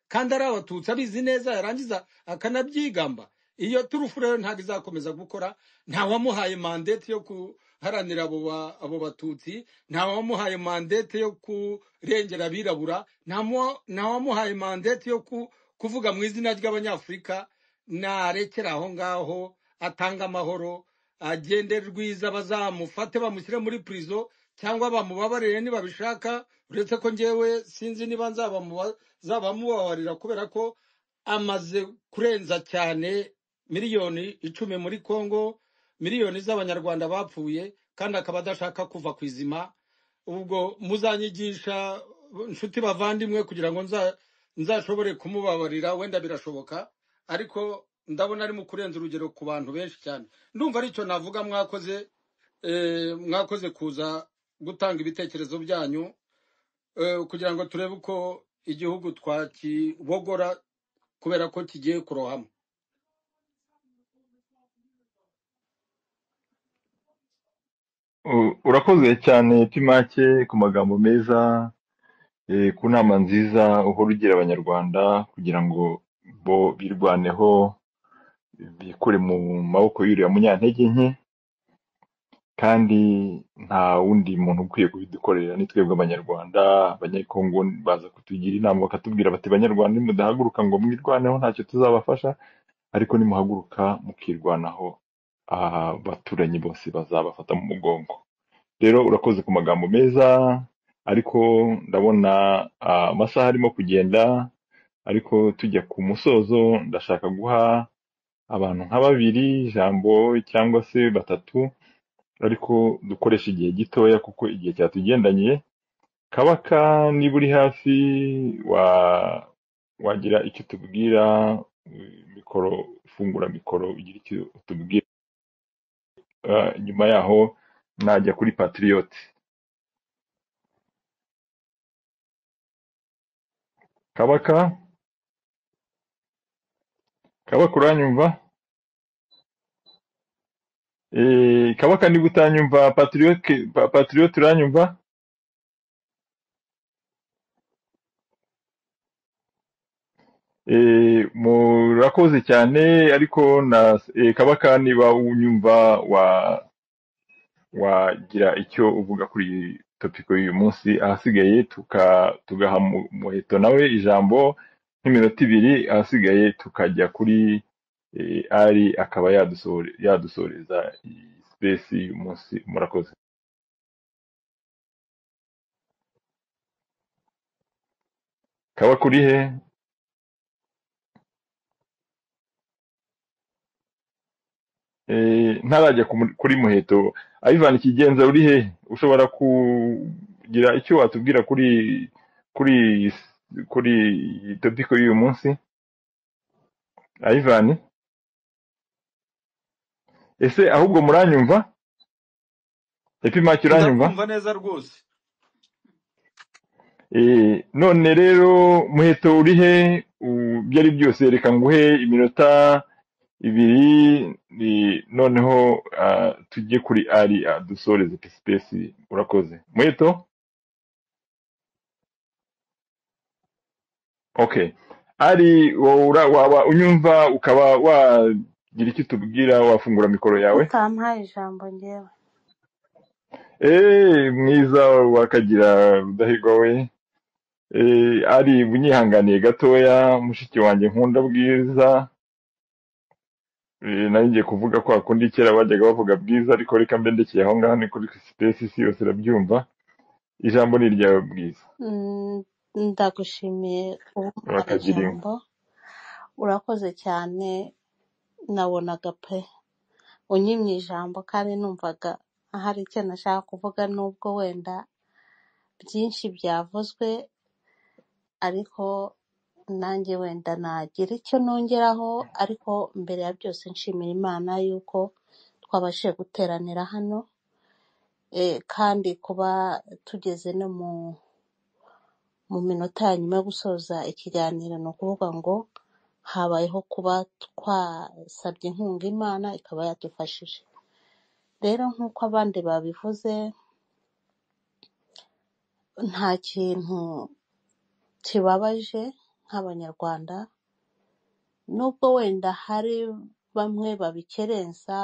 kandi ari abatutsi abizi neza yarangiza akanabyigamba iyo turufu rero ntabwo izakomeza gukora ntawamuhaye mandate yo guharanira abo ba- abo batutsi ntawamuhaye mandate yo kurengera abirabura ntamu- ntawamuhaye mandate yo ku- kuvuga mu izina ry'abanyafurika narekera aho ngaho atanga amahoro agende rwiza bazamufate bamushyire muri prison cyangwa bamubabarire nibabishaka uretse ko ngewe sinzi niba nzabamuba- nzabamubabarira kubera ko amaze kurenza cyane miliyoni icumi muri congo miliyoni z'abanyarwanda bapfuye kandi akaba adashaka kuva ku izima ubwo muzanyigisha inshuti bavandimwe kugira ngo nza- nzashobore kumubabarira wenda birashoboka ariko ndabona ari mu kurenza urugero ku bantu benshi cyane ndumva aricyo navuga mwakoze eh, mwakoze kuza gutanga ibitekerezo byanyu eh, kugira ngo turebe uko igihugu twakibogora kubera ko kigiye kurohama U- urakoze cyane timake ku magambo meza eh, ku nama nziza uhora ugira abanyarwanda kugira ngo bo birwaneho bikure mu maboko y'uriya munyantege nke kandi nta wundi muntu ukwiye kubidukorera ni twebwe abanyarwanda abanyekongo baza kutugira inama bakatubwira bati banyarwanda nimudahaguruka ngo mwirwaneho ntacyo tuzabafasha ariko nimuhaguruka mukirwanaho aha baturanyi bose bazabafata mu mugongo rero urakoze ku magambo meza ariko ndabona ah, amasaha arimo kugenda ariko tujya ku musozo ndashaka guha abantu nka babiri ijambo cyangwa se batatu ariko dukoresha igihe gitoya kuko igihe cyatugendaniye kabaka niba uri hafi wa wagira icyo utubwira eh, mikoro fungura mikoro ugira icyo utubwira Ah, nyuma yaho najya kuri patriote kabaka kabaka uranyumva Eh, kabaka niba utanyumva patriote pa- patriote uranyumva Eh, murakoze cyane ariko na eh, kabaka niba unyumva wa wagira icyo uvuga kuri iyi topiko y'uyu munsi ahasigaye tuka tugaha mu- muheto nawe ijambo nk'iminota ibiri ahasigaye tukajya kuri eh, ari akaba yadusohore- yadusoreza iyi sipesi y'uyu munsi murakoze kaba kuri he Eh, ntarajya ku mu- kuri muheto Ivan Kigenza uri he ushobora kugira icyo watubwira kuri kuri kuri iyi topiko y'uyu munsi Ivan ese ahubwo muranyumva epimaki uranyumva ndakumva neza rwose Eh, none rero muheto uri he U- ibyo ari byose reka nguhe iminota ibiri eh, noneho ah, tujye kuri ari adusoreze pesipesi urakoze muheto okay ari wowe ura- waba unyumva ukaba wagira icyo utubwira wafungura mikoro yawe utampaye ijambo ngewe eh mwiza wakagira rudahigwa we Eh, ari bunyihanganiye gatoya mushiki wanjye nkunda bwiza Eh, nari ngiye kuvuga kwa kundi kera bajyaga bavuga bwiza ariko reka mbe ndekeye aho ngaho ni kuri sipesi isi yose irabyumva ijambo ni iryawe bwiza Mm, ndagushimiye umpaye wakagira inka ijambo urakoze cyane nabonaga pe unyimye ijambo kandi numvaga hari icyo nashaka kuvuga nubwo wenda byinshi byavuzwe ariko nanjye wenda nagira icyo nongeraho ariko mbere ya byose nshimira imana yuko twabashije guteranira hano e, kandi kuba tugeze no mu mu minota ya nyuma yo gusoza ikiganiro ni ukuvuga ngo habayeho kuba twasabye inkunga imana ikaba yadufashije rero nk'uko abandi babivuze nta kintu kibabaje nk'abanyarwanda nubwo wenda hari bamwe babikerensa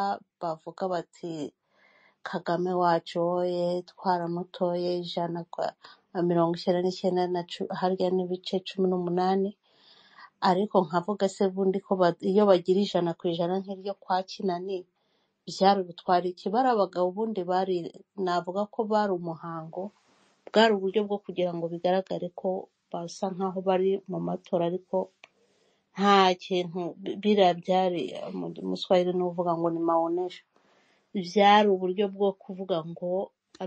bavuga bati kagame wacu woye twaramutoye ijana kwa mirongo icyenda n'icyenda na cu- harya n'ibice cumi n'umunani ariko nkavuga se bundi ko ba- iyo bagira ijana ku ijana nk'iryo kwa kinani byari ubutwari iki bari abagabo ubundi bari navuga ko bari umuhango bwari uburyo bwo kugira ngo bigaragare ko basa nkaho bari mu matora ariko nta kintu bi- biriya byari mu muswahili ni uvuga ngo ni maonesho byari uburyo bwo kuvuga ngo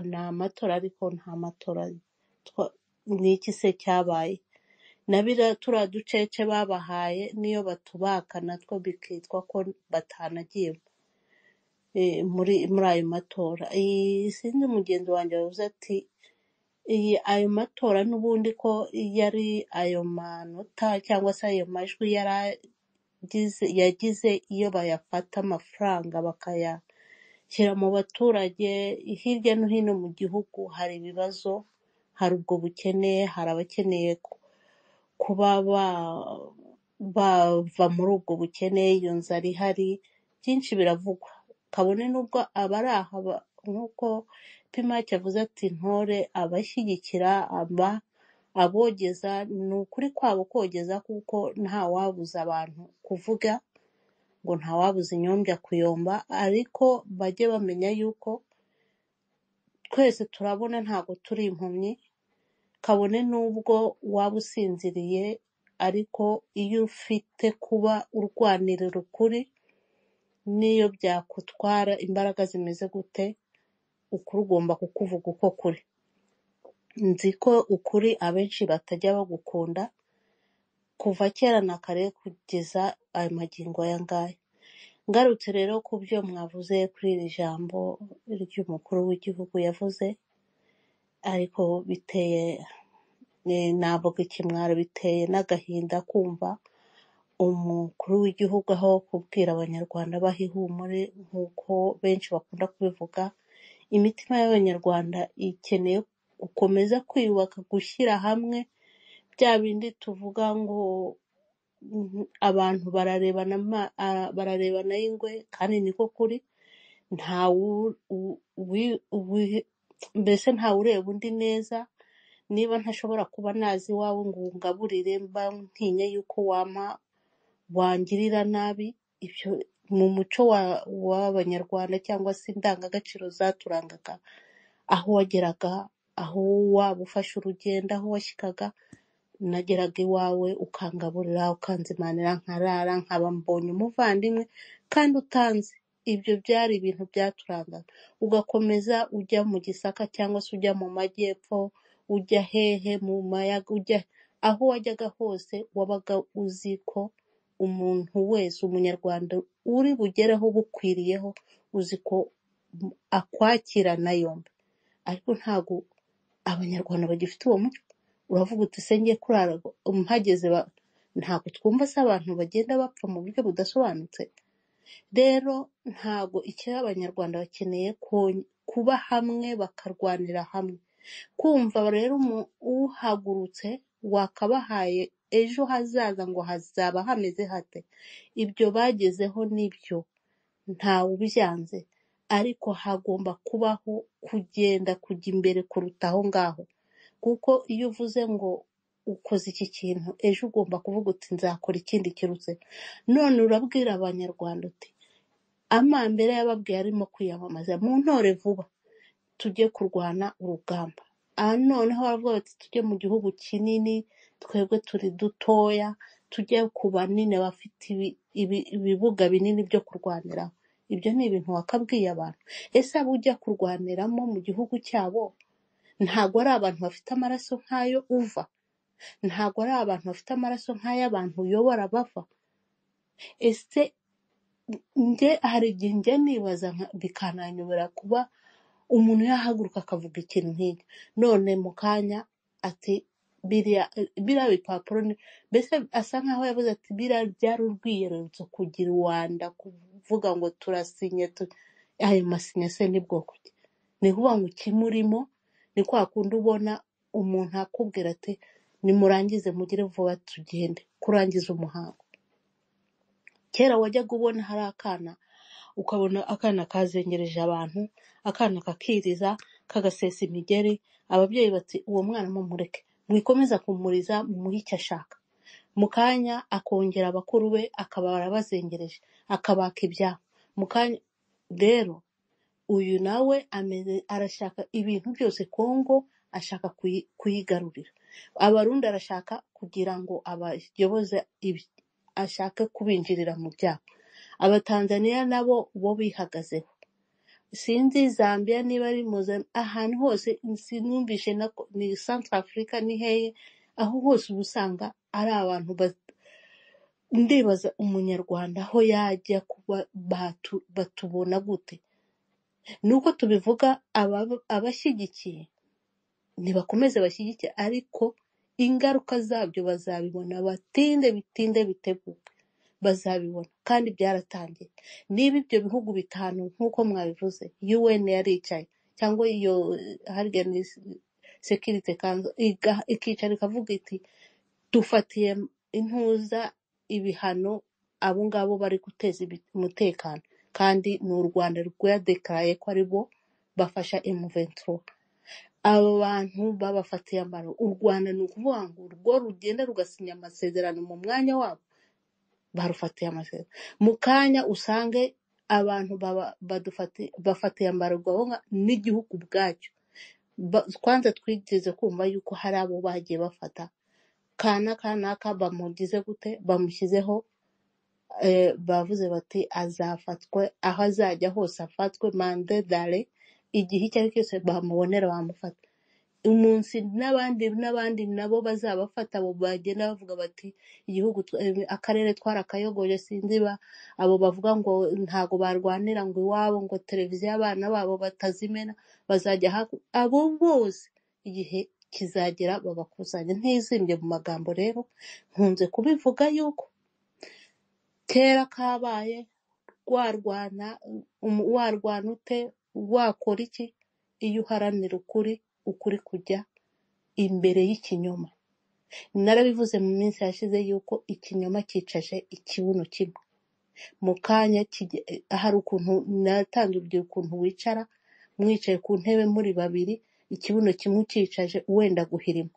ni amatora ariko nta matora twa- ni iki se cyabaye na biriya turiya ducece babahaye niyo batubaka natwo bikitwa ko batanagiye eh, muri muri ayo matora Iyi- sinzi mugenzi wanjye wavuze ati iyi ayo matora n'ubundi ko yari ayo manota cyangwa se ayo majwi yari agize yagize iyo bayafata amafaranga bakayashyira mu baturage hirya no hino mu gihugu hari ibibazo hari ubwo bukene hari abakeneye ku- kuba ba bava muri ubwo bukene iyo nzara ihari byinshi biravugwa kabone n'ubwo abari aha ba- nk'uko pimake yavuze ati ntore abashyigikira aba abogeza ni ukuri kwabo kogeza kuko ntawabuza abantu kuvuga ngo ntawabuza inyombya kuyomba ariko bajye bamenya yuko twese turabona ntabwo turi impumyi kabone n'ubwo waba usinziriye ariko iyo ufite kuba urwanirira ukuri n'iyo byakutwara imbaraga zimeze gute ukuri ugomba kukuvuga uko kuri nzi ko ukuri abenshi batajya bagukunda kuva kera na kare kugeza ayo magingo aya ngaya ngarutse rero ku byo mwavuze kuri iri jambo ry'umukuru w'igihugu yavuze ariko biteye eh, navuga ikimwaro biteye n'agahinda kumva umukuru w'igihugu aho kubwira abanyarwanda baha ihumure nk'uko benshi bakunda kubivuga imitima y'abanyarwanda ikeneye gukomeza kwiyubaka gushyira hamwe bya bindi tuvuga ngo mm, abantu bararebana ama- ah, bararebana y'ingwe kandi niko kuri nta wu- u- wi- wi- mbese ntawe ureba undi neza niba ntashobora kuba nazi iwawe ngo ungaburire mba ntinya yuko wampa wangirira nabi ibyo mu muco wa- w'abanyarwanda cyangwa se indangagaciro zaturangaga aho wageraga aho waba ufashe urugendo aho washyikaga nageraga iwawe ukangaburira ukanzimanira nkarara nkaba mbonye umuvandimwe kandi utanzi ibyo byari ibintu byaturangaga ugakomeza ujya mu gisaka cyangwa se ujya mu majyepfo ujya hehe mu mayaga ujya aho wajyaga hose wabaga uzi ko umuntu wese umunyarwanda uri bugereho bukwiriyeho uzi ko akwakirana yombi ariko ntabwo abanyarwanda bagifite uwo muco uravuga uti se ngiye kurara mpageze ba- ntabwo twumva se abantu bagenda bapfa mu buryo budasobanutse rero ntabwo icyo abanyarwanda bakeneye ko- kuba hamwe bakarwanira hamwe kumva rero umu- uhagurutse wakabahaye ejo hazaza ngo hazaba hameze hate ibyo bagezeho nibyo ntawe ubyanze ariko hagomba kubaho kugenda kujya imbere kuruta aho ngaho kuko iyo uvuze ngo ukoze iki kintu ejo ugomba kuvuga uti nzakora ikindi kirutse none urabwira abanyarwanda uti amambere yababwiye arimo kwiyamamaza mu ntore vuba tujye kurwana urugamba aha noneho baravuga bati tujye mu gihugu kinini twebwe turi dutoya tujye ku banini bafite ibi- ibi- ibibuga binini byo kurwaniraho ibyo ni ibintu wakabwiye abantu ese abo ujya kurwaniramo mu gihugu cyabo ntabwo ari abantu bafite amaraso nk'ayo uva ntabwo ari abantu bafite amaraso nk'ay'abantu uyobora bava ese nge hari igihe njya nibaza nka- bikananyobera kuba umuntu yahaguruka akavuga ikintu nk'iki none mu kanya ati biriya biriya bipapuro ni mbese asa nkaho yavuze ati biriya byari urwiyerurutso kugira uwanda kuvuga ngo turasinye tu- ayo masinye se ni bwoko ki ni ukuvuga ngo ikimurimo ni kwa kundi ubona umuntu akubwira ati nimurangize mugire vuba tugende kurangiza umuhango kera wajyaga ubona hari akana ukabona akana kazengereje abantu akana kakiriza kagasesa imigeri ababyeyi bati uwo mwana mumureke mwikomeza kumuriza mumuhe icyo ashaka mu kanya akongera abakuru be akaba arabazengereje akabaka ibyabo mu kanya rero uyu nawe ameze arashaka ibintu byose Kongo ashaka kuyi- kuyigarurira abarundi arashaka kugira ngo abayoboze ibi ashake kubinjirira mu byabo abatanzaniya nabo bo bihagazeho sinzi zambia niba ari muzan ahantu hose sinumvishe na ko- ni centre africa ni hehe aho hose uba usanga ari abantu ba- ndibaza umunyarwanda aho yajya kuba batu- batubona gute nuko tubivuga aba- abashyigikiye ntibakomeze bashyigike ariko ingaruka zabyo bazabibona batinde bitinde biteguke bazabibona kandi byaratangiye niba ibyo bihugu bitanu nk'uko mwabivuze UN yaricaye cyangwa iyo harya ni sekirite kanzu iga- ikicara ikavuga iti dufatiye intuza ibihano abo ngabo bari guteza ibi- umutekano kandi ni u Rwanda rwadekaraye ko ari bo bafasha M23 abo bantu babafatiye amaro u Rwanda ni ukuvuga ngo urwo rugenda rugasinya amasezerano mu mwanya wabo barufatiye amasezerano mu kanya usange abantu baba- badufati- bafatiye ambarwa aho nga- n'igihugu ubwacyo Ba- kwanza twigeze kumva yuko hari abo bagiye bafata kana kanaka bamugize gute bamushyizeho eh, bavuze bati azafatwe aho azajya hose afatwe mande dare igihe icyo ari cyo cyose bamubonera bamufata umunsi n'abandi n'abandi nabo bazabafata abo bagenda bavuga bati igihugu twa- eh, akarere twarakayogoje sinziba abo bavuga ngo ntago barwanira ngo iwabo ngo televiziyo abana babo batazimena bazajya haku abo bose igihe kizagera babakusanya ntizimbye mu magambo rero nkunze kubivuga yuko kera kabaye warwana um- warwana ute wakora iki iyo uharanira ukuri ukuri kujya imbere y'ikinyoma narabivuze mu minsi yashize yuko ikinyoma cyicaje ikibuno kimwe mu kanya kige- hari ukuntu natanze urugero ukuntu wicara mwicaye ku ntebe muri babiri ikibuno kimwe ucyicaje wenda guhirima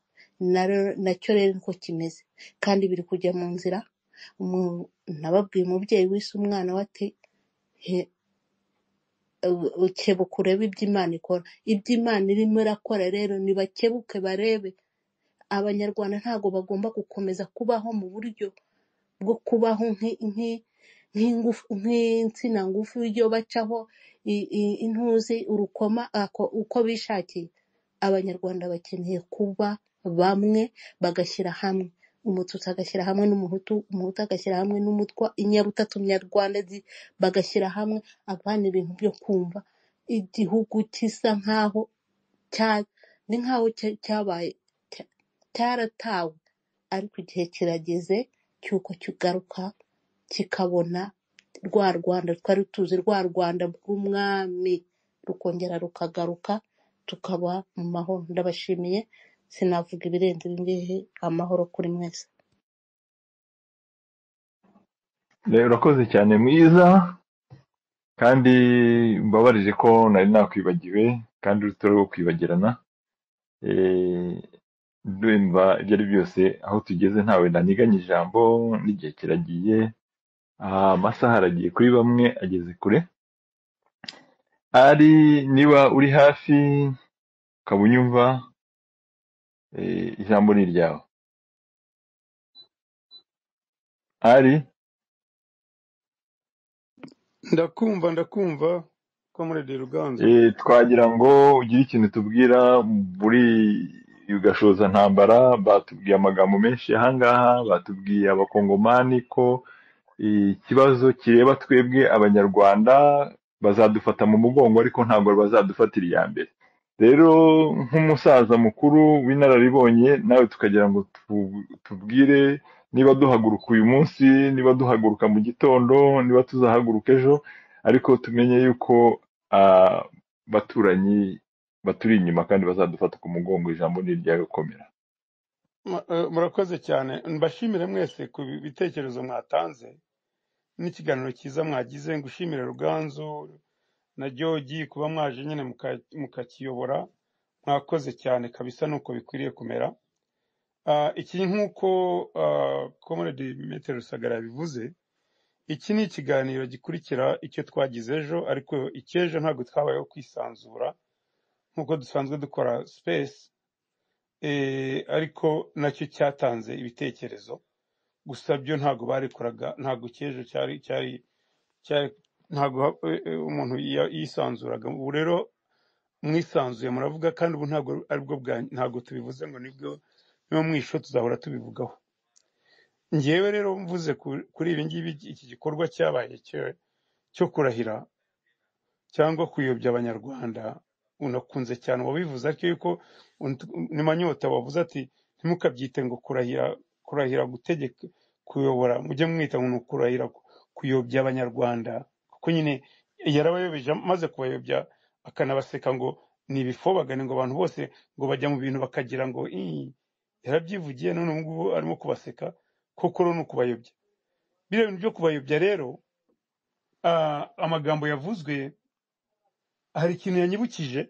Na- nacyo rero niko kimeze kandi biri kujya mu nzira Umu- nababwiye umubyeyi wise umwana we ati "He, ukebuka urebe ibyo Imana ikora ibyo Imana irimo irakora rero nibakebuke barebe abanyarwanda ntabwo bagomba gukomeza kubaho mu buryo bwo kubaho nk'i- nk'i- nk'ingufu- nk'insina ngufi yo bacaho i- i- intuzi urukoma ako- uko bishakiye abanyarwanda bakeneye kuba bamwe bagashyira hamwe umututsi agashyira hamwe n'umuhutu umuhutu agashyira hamwe n'umutwa inyabutatu nyarwanda zi- bagashyira hamwe abana ibintu byo kumva igihugu gisa nk'aho cya- ni nk'aho cya- cyabaye cya- cyaratawe ariko igihe kirageze cy'uko kigaruka kikabona rwa Rwanda twari tuzi rwa Rwanda rw'umwami rukongera rukagaruka tukaba mu mahoro ndabashimiye sinavuga ibirenze ibi ngibi amahoro kuri mwese rero urakoze cyane mwiza kandi mbabarije ko nari nakwibagiwe kandi urutare rwo kwibagirana Eh, ndumva ibyo ari byose aho tugeze ntawe ndaniganya ijambo n'igihe kiragiye aha, amasaha aragiye kuri bamwe ageze kure ari niba uri hafi ukaba unyumva eh, ijambo ni iryawe ari ndakumva ndakumva ko muri de ruganzu eh, twagira ngo ugire ikintu tubwira muri iyo gashoza ntambara batubwiye amagambo menshi ahangaha batubwiye abakongomani ko ikibazo kireba twebwe abanyarwanda bazadufata mu mugongo ariko ntabwo bazadufatira iya mbere rero nk'umusaza mukuru w'inararibonye nawe tukagira ngo tu- tubwire niba duhaguruka uyu munsi niba duhaguruka mu gitondo niba tuzahaguruka ejo ariko tumenye yuko ah, baturanyi baturi inyuma kandi bazadufata ku mugongo ijambo ni iryawe komera Ma- eh, murakoze cyane mbashimire mwese ku bi- bitekerezo mwatanze n'ikiganiro cyiza mwagize ngushimire ruganzu na George kuba mwaje nyine muka- mukakiyobora mwakoze cyane kabisa nuko bikwiriye kumera Ah, iki nk'uko comrade metero rusagara yabivuze iki ni ikiganiro gikurikira icyo twagize ejo ariko icy'ejo ntabwo twabayeho kwisanzura nk'uko dusanzwe dukora space eh, ariko nacyo cyatanze ibitekerezo gusa byo ntabwo barikoraga ntabwo icy'ejo cyari cyari cyari ntabwo ha- eh, eh, umuntu ya- yisanzuraga ubu rero mwisanzuye muravuga kandi ubu ntabwo aribwo bwa ntabwo tubivuze ngo nibwo niba mwisho tuzahora tubivugaho ngewe rero mvuze ku- kuri ibi ngibi iki gikorwa cyabaye cyo cyo kurahira cyangwa kuyobya abanyarwanda unakunze cyane wabivuze ariko yuko unt- ni manyota wavuze ati ntimukabyite ngo kurahira kurahira gutegeka kuyobora mujye mwita ngo ni ukurahira ku- kuyobya abanyarwanda kuko nyine yarabayobeje maze kubayobya akanabaseka ngo ni ibifobagane ngo abantu bose ngo bajya mu bintu bakagira ngo "Ii, yarabyivugiye none ubu ngubu arimo kubaseka koko rero ni ukubayobya biriya bintu byo kubayobya rero ah, amagambo yavuzwe hari ikintu yanyibukije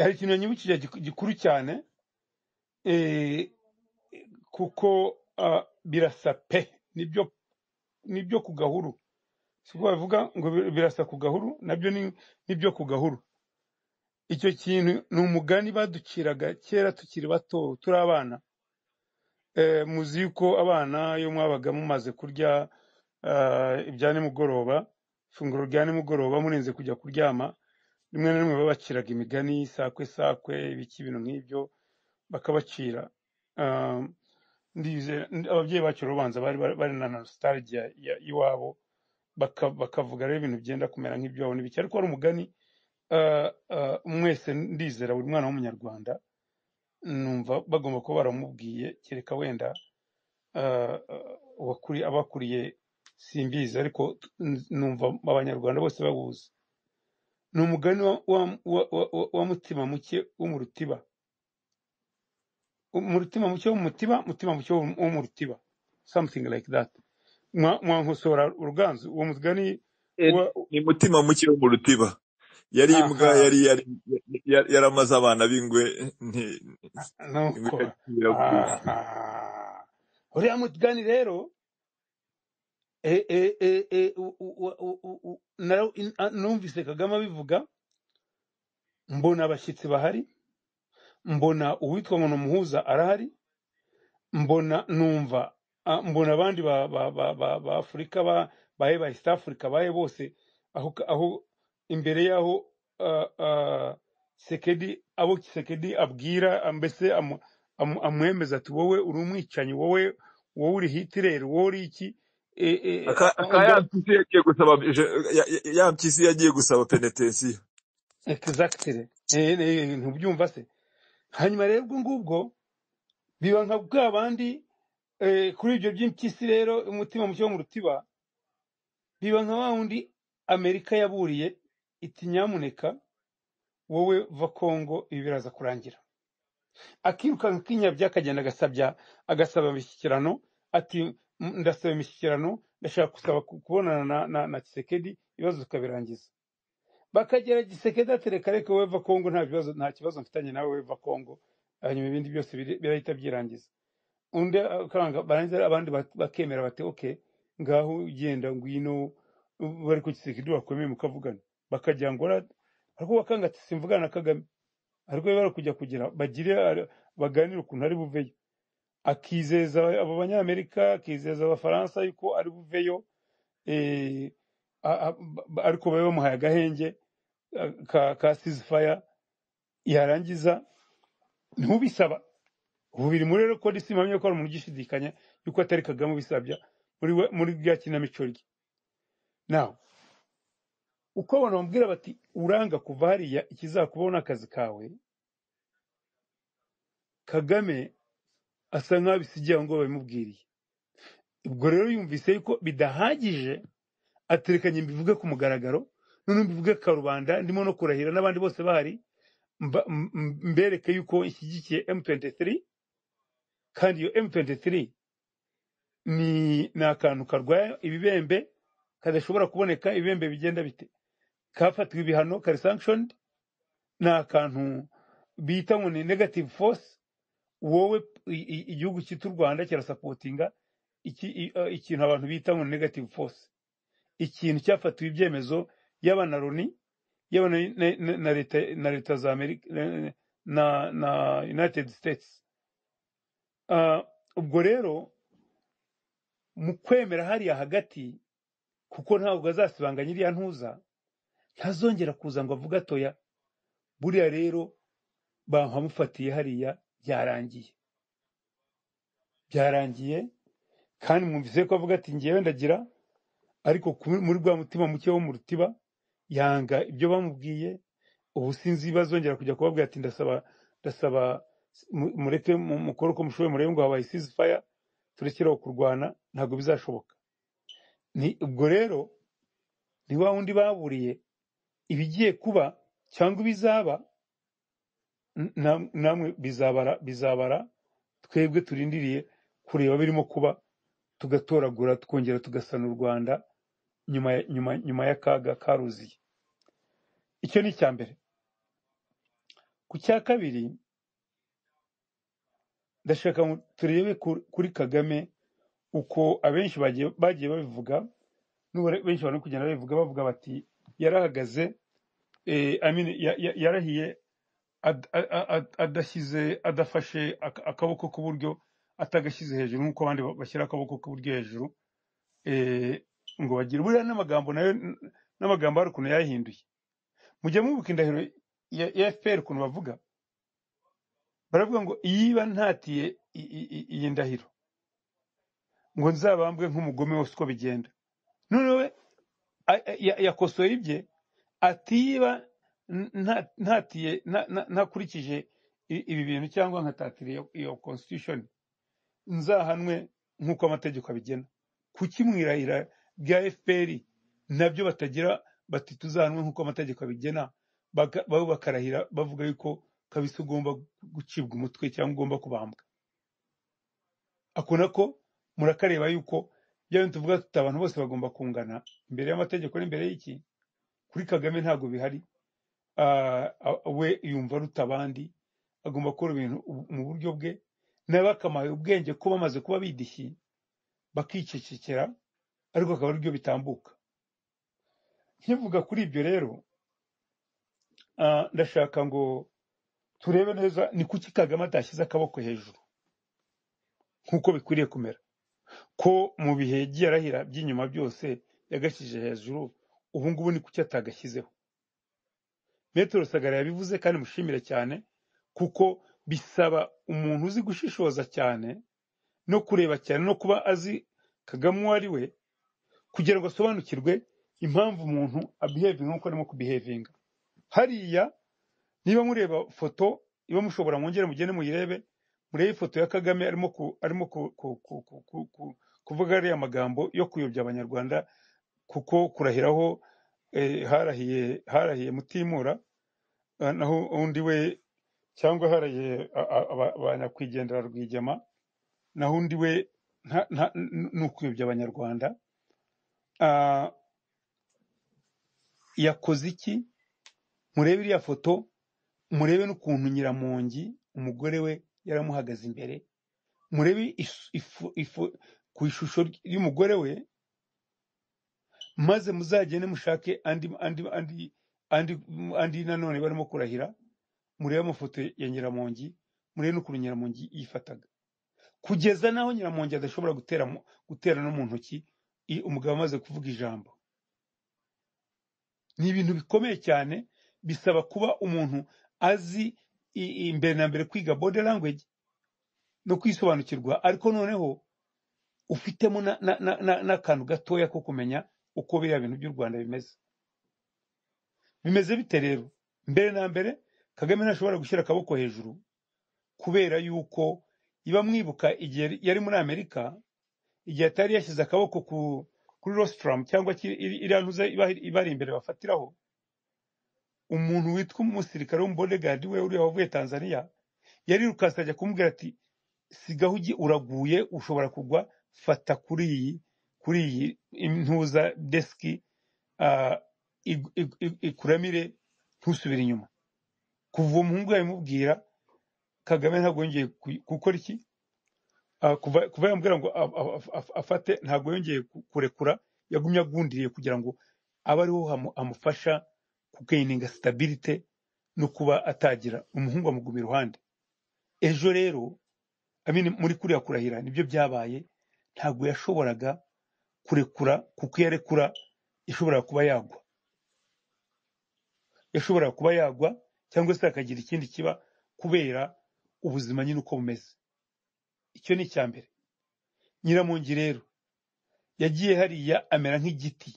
hari ikintu yanyibukije giku- gikuru cyane eh, kuko ah, birasa pe nibyo nibyo ku gahuru siko babivuga ngo bi- birasa ku gahuru nabyo ni nibyo ku gahuru icyo kintu ni umugani baduciraga kera tukiri bato turi abana Eh, muzi yuko abana iyo mwabaga mumaze kurya ah, ibya nimugoroba ifunguro rya nimugoroba murenze kujya kuryama rimwe na rimwe babaciraga imigani sakwe sakwe ibiki ibintu nk'ibyo bakabacira Ah, ndizera ababyeyi bacu rero ubanza bari bari bari na nostalgia ya- iwabo baka- bakavuga rero ibintu byenda kumera nk'ibyabo n'ibiki ariko wari umugani ah, ah, mwese ndizera buri mwana w'umunyarwanda numva bagomba kuba baramubwiye kereka wenda ah, ah, uwakuri- abakuriye simbizi ariko n- numva abanyarwanda bose bawuzi ni umugani wa, wa, wa, wa, wa wa mutima muke wo mu rutiba mu rutima muke wo mu mutiba mutima muke wo wo mu rutiba something like that Mwa- mwankosora uruganzu uwo mugani Eh, wa ni mutima muke wo mu rutiba yari imbwa aha yari yari yari yari amaze abana b'ingwe nti- ingwe nuko ikakibira bwije aha uriya mugani rero e, e, e, e, u- u- u- u- u- u- naraw- in- a- numvise kagame abivuga mbona abashyitsi bahari mbona uwitwa ngo ni umuhuza arahari mbona numva ah, mbona abandi ba ba ba ba ba Afurika ba baye ba East Africa baye bose aho aho imbere yaho ah, ah, Sekedi abo Sekedi abwira ah, mbese amu- amu- amwemeza ati wowe uri umwicanyi wowe wowe uri Hitler wowe uri iki e, e, aka ah, aka ubwo ya mpyisi yagiye gusaba je- ya ya- ya mpyisi yagiye gusaba penetensiyo exactly Eh, eh, ntubyumva se hanyuma rero ubwo ngubwo biba nka bwa bandi eh, kuri ibyo by'impyisi rero umutima muke wo mu rutiba biba nka wa wundi amerika yaburiye iti nyamuneka wowe va kongo ibi biraza kurangira akirukanka kinyabya akagenda agasabya agasaba imishyikirano ati "M- ndasaba imishyikirano ndashaka gusaba ku- kubonana na, na, na kisekedi ibibazo tukabirangiza bakagera gisekedi atereka reka wowe va kongo nta bibazo nta kibazo mfitanye nawe wowe va kongo hanyuma ibindi byose biri- birahita byirangiza undi akanga barangiza abandi bak- bakemera bati okay ngaho ugenda ngwino ubu bari ku kisekedi bakomeye mukavugana bakagira ngo "Ora-" ariko bakanga ati simvugana na kagame ariko bari kujya kugira bagire ari- baganire ukuntu ari buveyo akizeza abo banyamerika akizeza abafaransa yuko ari buveyo eh, a- a- ba- ba- ariko babe bamuhaye agahenge eh, ka ka sizifaya yarangiza ntubisaba ubu biri muri rekodi simamye ko hari umuntu ugishidikanya yuko atari kagame ubisabya muri we muri bya kinamico rye nawe uko abantu bamubwira bati uranga kuva hariya ikizakubaho ni akazi kawe kagame asa nk'aho abisigiye aho ngaho babimubwiriye ubwo rero yumvise yuko bidahagije aterekanye mbivuge ku mugaragaro noneho mbivuge karubanda ndimo no kurahira n'abandi bose bahari mba- m- m- mbereke yuko nshyigikiye m23 kandi iyo m23 ni ni akantu karwanya ibibembe kadashobora kuboneka ibibembe bigenda bite kafatiwe ibihano kari sanctioned ni akantu bita ngo ni negative force wowe i- i- igihugu cyitwa u rwanda kirasapotinga iki- i- eh, ikintu abantu bita ngo ni negative force ikintu cyafatiwe ibyemezo yaba na loni yaba na na- na- na leta na leta za amerika na na na united states Ah, ubwo rero mu kwemera hariya hagati kuko ntabwo azasibanganya iriya ntuza ntazongera kuza ngo avuge atoya buriya rero bamufatiye hariya byarangiye byarangiye kandi mwumvise ko avuga ati ngewe ndagira ariko ku- muri rwa mutima muke wo mu rutiba yanga ibyo bamubwiye ubu sinzi bazongera kujya kubabwira ati ndasaba ndasaba mu- mureke mu- mukore uko mushoboye murebe ngo habaye sizifaya turekereho kurwana ntabwo bizashoboka ni ubwo rero ni wa wundi baburiye ibigiye kuba cyangwa ibizaba n- nam- namwe bizabara bizabara twebwe turindiriye kureba birimo kuba tugatoragura twongera tugasana u rwanda nyuma ya- nyuma nyuma y'akaga karuziye icyo ni icya mbere ku cya kabiri ndashaka ngo turebe ku- kuri kagame uko abenshi bagiye bagiye babivuga n'ubu re- benshi bari kugenda babivuga bavuga bati yarahagaze eh, I mean, ya- ya- yarahiye ad- a- a- a- adashyize adafashe aka- akaboko k'uburyo atagashyize hejuru nk'uko abandi ba- bashyira akaboko k'uburyo hejuru eh, ngo bagire buriya n'amagambo nayo n- n'amagambo hari ukuntu yayahinduye mujya mubuka indahiro ya ya fpr ukuntu bavuga baravuga ngo yiba ntatiye i- i- i- iyi ndahiro ngo nzabambwe nk'umugome wose uko bigenda noneho we a- a- ya- yakosoye ibye atiba n- nta- ntatiye nta- nta- ntakurikije i- ibi bintu cyangwa nkatatira iyo iyo constitution nzahanwe nk'uko amategeko abigena kuki mu irahira rya fpr nabyo batagira bati tuzahanwe nk'uko amategeko abigena Baka- bo bakarahira bavuga yuko kabisa ugomba gucibwa umutwe cyangwa ugomba kubambwa ako nako murakareba yuko bya bintu tuvuga tuti abantu bose bagomba kungana imbere y'amategeko n'imbere y'iki kuri kagame ntabwo bihari Ah, ah, we yumva aruta abandi agomba gukora ibintu mu buryo bwe nawe bakamaye ubwenge ko bamaze kuba bidishyi bakicecekera ariko akaba aribyo bitambuka nkivuga kuri ibyo rero ah, ndashaka ngo turebe neza ni kuki kagame atashyize akaboko hejuru nk'uko bikwiriye kumera ko mu bihe yagiye arahira by'inyuma byose yagashyije hejuru ubu ngubu ni kuki atagashyizeho metero sagara yabivuze kandi mushimire cyane kuko bisaba umuntu uzi gushishoza cyane no kureba cyane no kuba azi kagame uwo ari we kugira ngo asobanukirwe impamvu umuntu abihevinga nk'uko arimo kubihevinga hariya niba mureba foto iba mushobora mwongere mugende muyirebe murebe ifoto ya kagame arimo ku, arimo ku, ku, ku, ku, ku, ku, kuvuga ariya magambo yo kuyobya abanyarwanda kuko kurahiraho eh, harahiye harahiye mutimura Ah, naho undi we cyangwa haraye a- a- aba- abanyakwigendera rwigema naho undi we nta- nta- n- ni ukuyobya abanyarwanda Ah, yakoze iki murebe iriya foto murebe n'ukuntu nyiramongi umugore we yaramuhagaze imbere murebe isu- ifu- ifu- ku ishusho ry- y'umugore we maze muzagende mushake andi andi andi andi andi nanone barimo kurahira murebe amafoto ya nyiramongi murebe n'ukuntu nyiramongi yifataga kugeza n'aho nyiramongi adashobora gutera mu- gutera no mu ntoki i- umugabo amaze kuvuga ijambo ni ibintu bikomeye cyane bisaba kuba umuntu azi i- i- mbere na mbere kwiga body language no kwisobanukirwa ariko noneho ufitemo na- na- na- na- n'akantu gatoya ko kumenya uko biriya bintu by'u rwanda bimeze bimeze bite rero mbere na mbere kagame ntashobora gushyira akaboko hejuru kubera yuko iba mwibuka igihe yari muri amerika igihe atari yashyize akaboko ku kuri rositaramu cyangwa ki- iri- iriya ntuza iba- ibari imbere bafatiraho umuntu witwa umusirikare w'umubodegadi we uriya wavuye tanzania yarirukasi ajya kumubwira ati sigaho ugi uraguye ushobora kugwa fata kuri iyi kuri iyi ntuza desiki ah, igu- igu- igu- ikuramire ntusubire inyuma kuva uwo muhungu yabimubwira kagame ntabwo yongeye ku- gukora iki Ah, kuva kuva yamubwira ngo af- af- af- afate ntabwo yongeye ku- kurekura yagumye agundiriye kugira ngo abe ariho hamu- hamufasha kugeyininga sitabirite no kuba atagira umuhungu amuguma iruhande ejo rero amin muri kuriya kurahira nibyo byabaye ntabwo yashoboraga kurekura kuko iyo arekura yashoboraga kuba yagwa yashoboraga kuba yagwa cyangwa se akagira ikindi kiba kubera ubuzima nyine uko bumeze icyo ni icya mbere nyiramongi rero yagiye hariya amera nk'igiti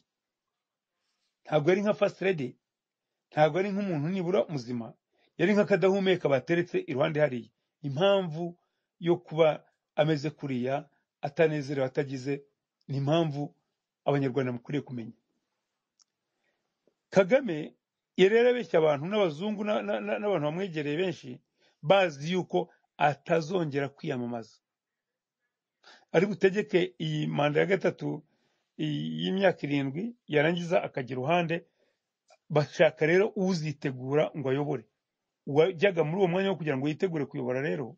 ntabwo yari nka fasirede ntabwo ari nk'umuntu nibura muzima yari nk'akadahumeka bateretse iruhande hariya impamvu yo kuba ameze kuriya atanezerewe atagize ni impamvu abanyarwanda mukwiriye kumenya kagame yari yarabeshya abantu n'abazungu na- na- na- n'abantu bamwegereye benshi bazi yuko atazongera kwiyamamaza ari butegeke iyi manda ya gatatu iyi- y'imyaka irindwi yarangiza akagira uruhande bashaka rero uzitegura ngo ayobore wajyaga muri uwo mwanya wo kugira ngo yitegure kuyobora rero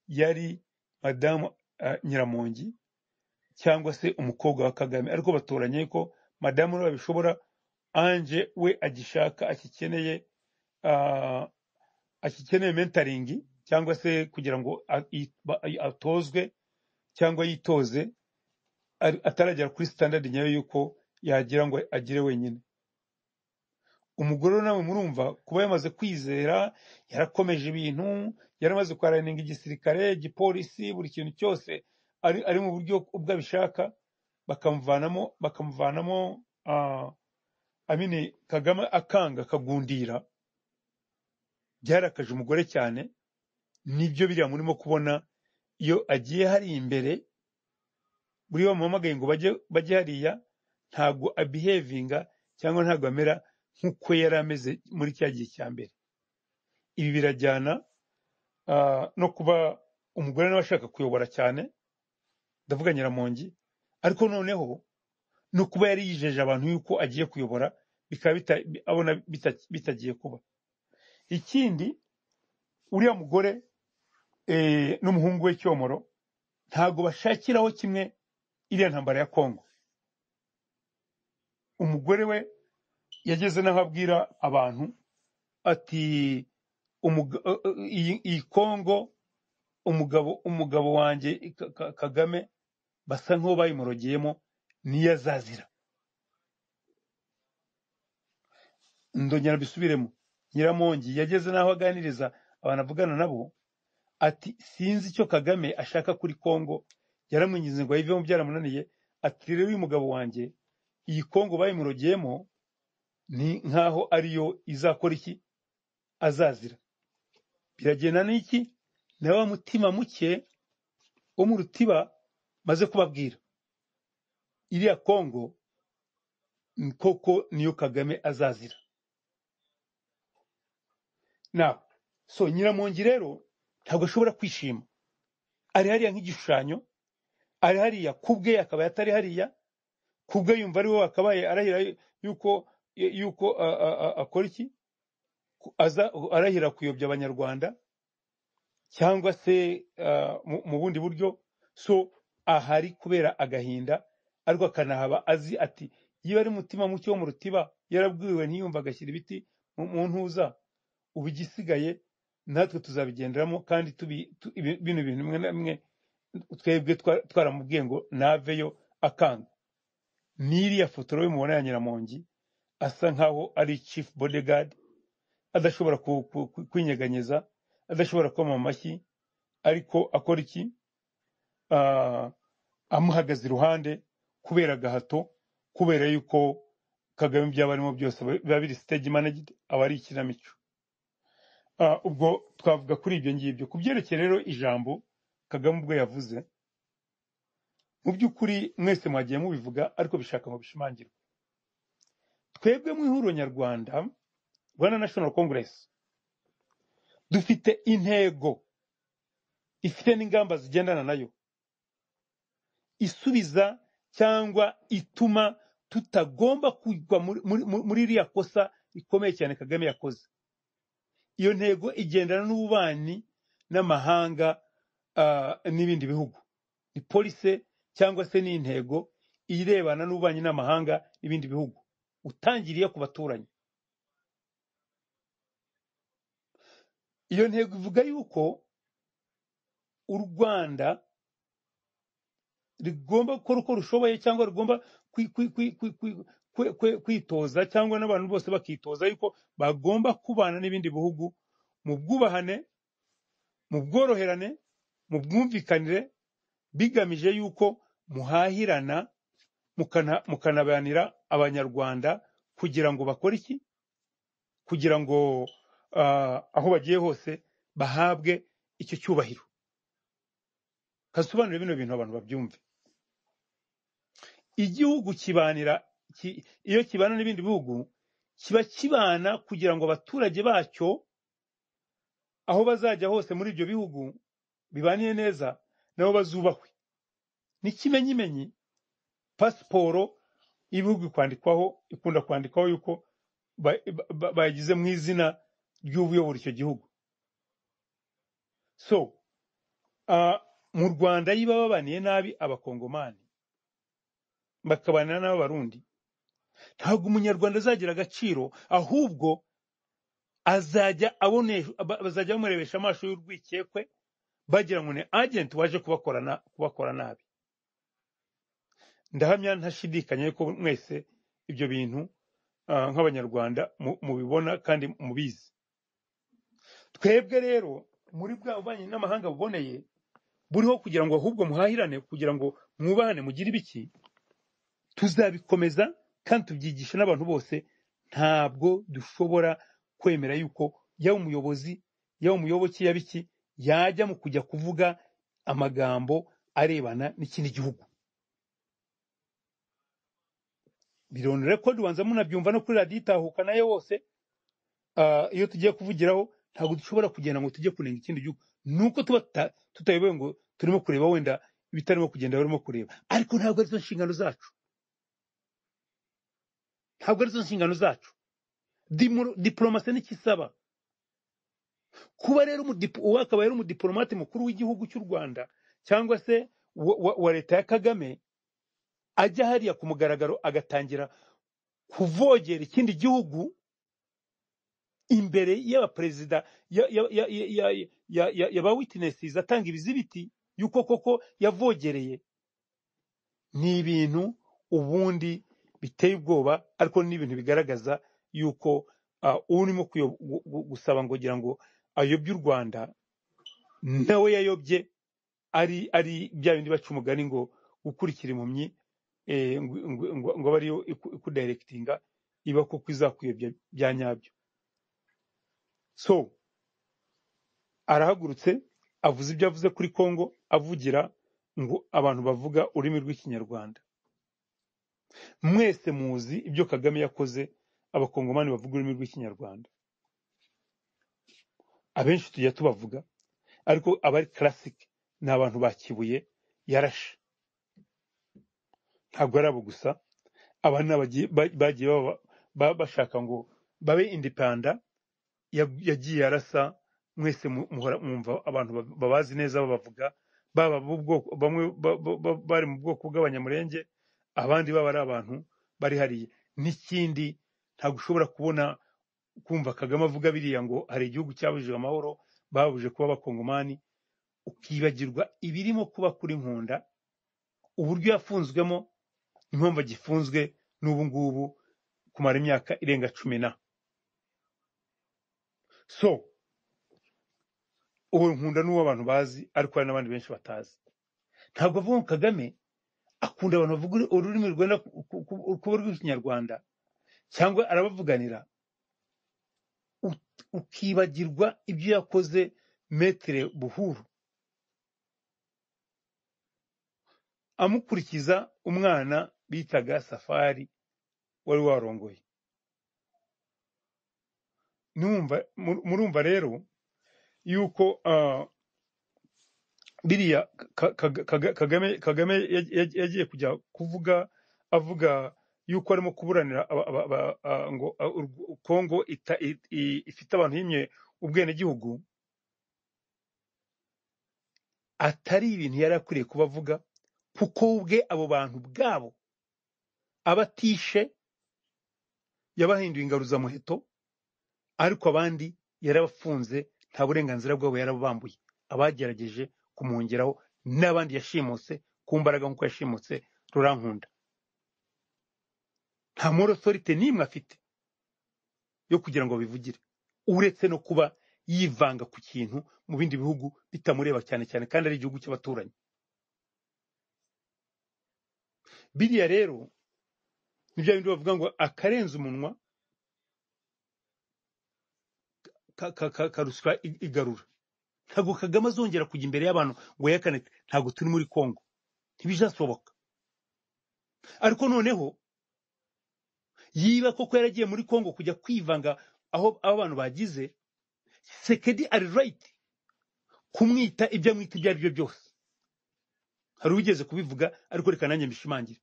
yari madamu ah, nyiramongi cyangwa se umukobwa wa kagame ariko batoranye ko madamu niwe babishobora anje we agishaka akikeneye ah, akikeneye mentaringi cyangwa se kugira ngo a- i- ba- i- atozwe cyangwa yitoze ari- ataragera kuri standard nyayo y'uko yagira ngo agire wenyine umugore we nawe murumva kuba yamaze kwizera yarakomeje ibintu yaramaze kwaraninga igisirikare igipolisi buri kintu cyose ari, ari mu buryo ubwo abishaka bakamuvanamo bakamuvanamo ah, amini kagame akanga akagundira byarakaje umugore cyane nibyo biriya murimo kubona iyo agiye hari imbere buriya bamuhamagaye ngo bajye bajye hariya ntabwo abihevinga cyangwa ntabwo amera nk'uko yari ameze muri cya gihe cya mbere ibi birajyana ah, no kuba umugore nawe ashaka kuyobora cyane ndavuga nyiramongi ariko noneho no kuba yari yijeje abantu yuko agiye kuyobora bikaba bita- bi- abona bita- bitagiye kuba ikindi uriya mugore eh, n'umuhungu we cyomoro ntabwo bashakiraho kimwe iriya ntambara ya kongo umugore we yageze n'aho abwira abantu ati "Umuga- eh, eh, iyi iyi kongo umugabo umugabo wanjye Ka- Ka- kagame basa nk'uwo bayimurogeyemo niyo azazira ndongera mbisubiremo nyiramongi yageze n'aho aganiriza abantu avugana nabo ati sinzi icyo kagame ashaka kuri kongo yaramwinginze ngo ayivemo byaramunaniye ati rero uyu mugabo wanjye iyi kongo bayimurogeyemo ni nk'aho ariyo izakora iki azazira biragenda n'iki na wa mutima muke wo mu rutiba maze kubabwira iriya kongo ni koko niyo kagame azazira nawe so nyiramongi rero ntabwo ashobora kwishima ari hariya nk'igishushanyo ari hariya ku bwe akaba atari hariya ku bwe yumva ari we wakabaye arahira yuko yuko a- a- a- akora iki Ku- aza arahira kuyobya abanyarwanda cyangwa se ah, mu mu bundi buryo so ahari kubera agahinda ariko akanahaba azi ati iyo ari umutima muke wo mu rutiba yarabwiwe ntiyumva agashyira ibiti mu mu ntuza ubu igisigaye natwe tuzabigenderamo kandi tubi- tu- ibi- bino bintu bimwe na bimwe twebwe twa- twaramubwiye ngo naveyo akanga n'iriya foto rero mubona ya nyiramongi asa nkaho ari chief bodyguard adashobora ku- ku- ku- kwinyeganyeza adashobora koma amashyi ariko akora iki Ah, amuhagaze iruhande kubera agahato kubera yuko kagame byaba arimo byose biba biri stage managed aba ari ikinamico Ah, ubwo twavuga kuri ibyo ngibyo ku byerekeye rero ijambo kagame ubwo yavuze mu by'ukuri mwese mwagiye mubivuga ariko bishaka ngo bishimangirwe twebwe mu ihuriro nyarwanda rwanda national congress dufite intego ifite n'ingamba zigendana nayo isubiza cyangwa ituma tutagomba kugwa muri muri- muri- muri iriya kosa rikomeye cyane kagame yakoze iyo ntego igendana n'ububanyi n'amahanga ah, n'ibindi bihugu ni polise cyangwa se ni intego irebana n'ububanyi n'amahanga n'ibindi bihugu utangiriye ku baturanyi iyo ntego ivuga yuko u rwanda rigomba gukora uko rushoboye cyangwa rigomba kwi- kwi- kwi- kwi- kwi- kwe- kwe- kwitoza cyangwa n'abantu bose bakitoza yuko bagomba kubana n'ibindi bihugu mu bwubahane mu bworoherane mu bwumvikanire bigamije yuko muhahirana mukana- mukanabanira abanyarwanda kugira ngo bakore iki kugira ngo ah, aho bagiye hose bahabwe icyo cyubahiro kasobanure bino bintu abantu babyumve igihugu kibanira ki- iyo kibana n'ibindi bihugu kiba kibana kugira ngo abaturage bacyo aho bazajya hose muri ibyo bihugu bibaniye neza nabo bazubahwe n'ikimenyimenyi pasiporo y'ibihugu kwandikwaho ikunda kwandikwaho yuko ba- ba- bayigize mu izina ry'ubuyobora icyo gihugu so ah, mu rwanda yiba babaniye nabi abakongomani bakabanira n'abarundi ntabwo umunyarwanda azagira agaciro ahubwo azajya abone ba- bazajya bamurebesha amaso y'urwikekwe bagira ngo ni agenti waje kubakorana kubakora nabi ndahamya ntashidikanya yuko mwese ibyo bintu ah, nk'abanyarwanda mu- mubibona kandi mubizi twebwe rero muri bwa bubanyi n'amahanga buboneye buriho kugira ngo ahubwo muhahirane kugira ngo mwubahane mugire ibiki tuzabikomeza kandi tubyigisha n'abantu bose ntabwo dushobora kwemera yuko yaba umuyobozi yaba umuyoboke yaba iki yajya mu kujya kuvuga amagambo arebana n'ikindi gihugu birondore ko dubanza munabyumva no kuri radiyo itahuka nayo wose Ah, iyo tugiye kuvugiraho ntabwo dushobora kugenda ngo tujye kunenga ikindi gihugu nuko tuba tuta- tutayobewe ngo turimo kureba wenda ibitarimo kugenda barimo kureba ariko ntabwo arizo nshingano zacu ntabwo arizo nshingano zacu Dimuro- diplomasi n'ikisaba kuba rero umudip- uwo akaba yari umudiplomate mukuru w'igihugu cy'u rwanda cyangwa se wa, wa, wa leta ya kagame ajya hariya ku mugaragaro agatangira kuvogera ikindi gihugu imbere y'abaperezida ya- ya- ya- ya- ya- ya- ya- ya ba witnesses atanga ibizibiti y'uko koko yavogereye ni ibintu ubundi biteye ubwoba ariko ni ibintu bigaragaza y'uko ah, urimo kuyo- gu- gu- gusaba ngo gira ngo ayobye u rwanda nawe yayobye ari ari bya bindi baca umugani ngo gukurikira impumyi eh, ngo ngo- ngo- ngo abe ariyo iku- ikudirectinga iba koko izakuyobya bya nyabyo so arahagurutse avuze ibyo avuze kuri Kongo avugira ngo abantu bavuga ururimi rw'ikinyarwanda mwese muzi ibyo Kagame yakoze abakongomani bavuga ururimi rw'ikinyarwanda abenshi tujya tubavuga ariko abari classic ni abantu ba Kibuye yarashe ntabwo ari abo gusa aba ni abagiye- ba- bagiye baba- ba- bashaka ngo babe indipenda ya- yagiye arasa mwese mu- muhora mwumva abantu ba- babazi neza babavuga baba b'ubwoko bamwe ba- ba- ba- bari mu bwoko bw'abanyamurenge abandi baba ari abantu bari hariya n'ikindi ntabwo ushobora kubona kumva kagame avuga biriya ngo hari igihugu cyabujije amahoro babuje kuba abakongomani ukibagirwa ibirimo kuba kuri nkunda uburyo yafunzwemo impamvu agifunzwe n'ubu ngubu kumara imyaka irenga cumi na so ubu nkunda n'uwo abantu bazi ariko hari n'abandi benshi batazi ntabwo avuga ngo kagame akunda abantu bavuga uru- ururimi rwenda ku- ku- ku- kuba rw'ikinyarwanda cyangwa arabavuganira u- ukibagirwa ibyo yakoze metere buhuru amukurikiza umwana bitaga safari wari warongoye numva mur- murumva rero yuko ah, biriya Ka- Ka- Ka- kagame kagame yaj- yaj- yagiye kujya kuvuga avuga yuko arimo kuburanira aba- aba- aba- ah, ngo ah, u- kongo ita- i- i- ifite abantu himye ubwenegihugu atari ibintu yari akwiriye kuba avuga kuko we ubwe abo bantu bwabo abatishe yabahinduye ingaruzamuheto ariko abandi yarabafunze nta burenganzira bwabo yarabambuye abagerageje kumwongeraho n'abandi yashimuse ku mbaraga nk'uko yashimutse rurankunda nta moral authority n'imwe afite yo kugira ngo babivugire uretse no kuba yivanga ku kintu mu bindi bihugu bitamureba cyane cyane kandi ari igihugu cy'abaturanyi biriya rero ni bya bindi bavuga ngo akarenze umunwa ka- ka- ka- karuswa i- igarura ntabwo kagame azongera kujya imbere y'abantu ngo yerekane ati, ntabwo turi muri kongo ntibijashoboka ariko noneho yiba koko yaragiye muri kongo kujya kwivanga aho aho abantu bagize sekedi ari right kumwita ibyo amwita ibyo ari byo byose hari uwigeze kubivuga ariko reka nanjye mbishimangire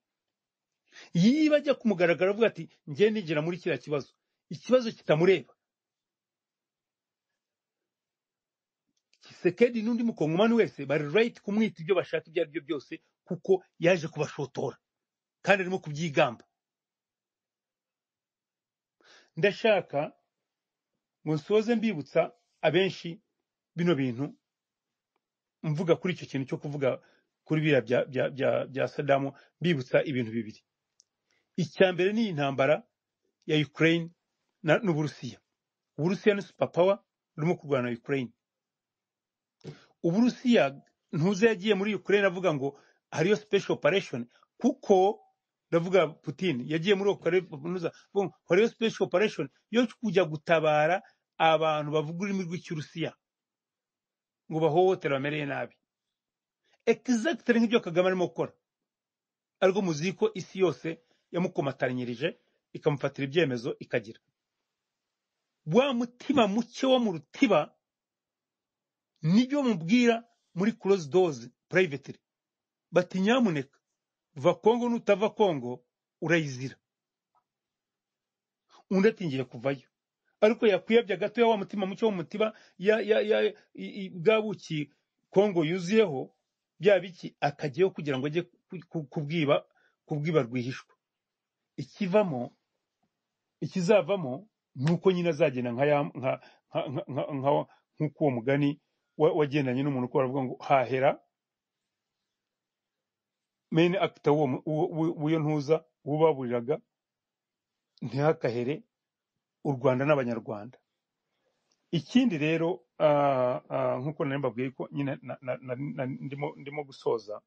yiba ajya ku mugaragaro avuga ati njye nigera muri kiriya kibazo ikibazo kitamureba kisekedi n'undi mukongomani wese bari right kumwita ibyo bashaka ibyo ari byo byose kuko yaje kubashotora kandi arimo kubyigamba ndashaka ngo nsoze mbibutsa abenshi bino bintu mvuga kuri icyo kintu cyo kuvuga kuri biriya bya bya bya bya sadamu mbibutsa ibintu bibiri icya mbere ni intambara ya ukraine na- n'uburusiya uburusiya ni superpower burimo kurwana na ukraine uburusiya ntuze yagiye muri ukraine avuga ngo hariyo special operation kuko ndavuga putin yagiye muri Ukraine kaminuza, avuga ngo hariyo special operation yo kujya gutabara abantu bavuga ururimi rw'ikirusiya ngo bahohotere bamereye nabi exactly nk'ibyo kagame arimo gukora ariko muzi ko isi yose yamukomatanyirije ikamufatira ibyemezo ikagira wa mutima muke wo mu rutiba nibyo mubwira muri close doors privately bati nyamuneka va kongo nutava kongo urayizira undi ati ngiye kuvayo ariko yakwiyabya gato ya wa mutima muke wo mu mutiba ya ya ya i- i- bwa buki kongo yuzuyeho bya biki akajyayo kugira ngo ajye ku- ku- kubwiba kubwiba rwihishwa ikivamo ikizavamo ni uko nyine azagenda nka ya- nka- nka- nka- nka- nka- nk'uko uwo mugani wa- wagendanye n'umuntu ukora avuga ngo hahera main actor w'uwo mu- w'u- w'u- w'iyo ntuza ubaburiraga ntihakahere u rwanda n'abanyarwanda ikindi rero ah, ah, nk'uko nari mbabwiye ko nyine na- na- na- na- ndimo ndimo gusoza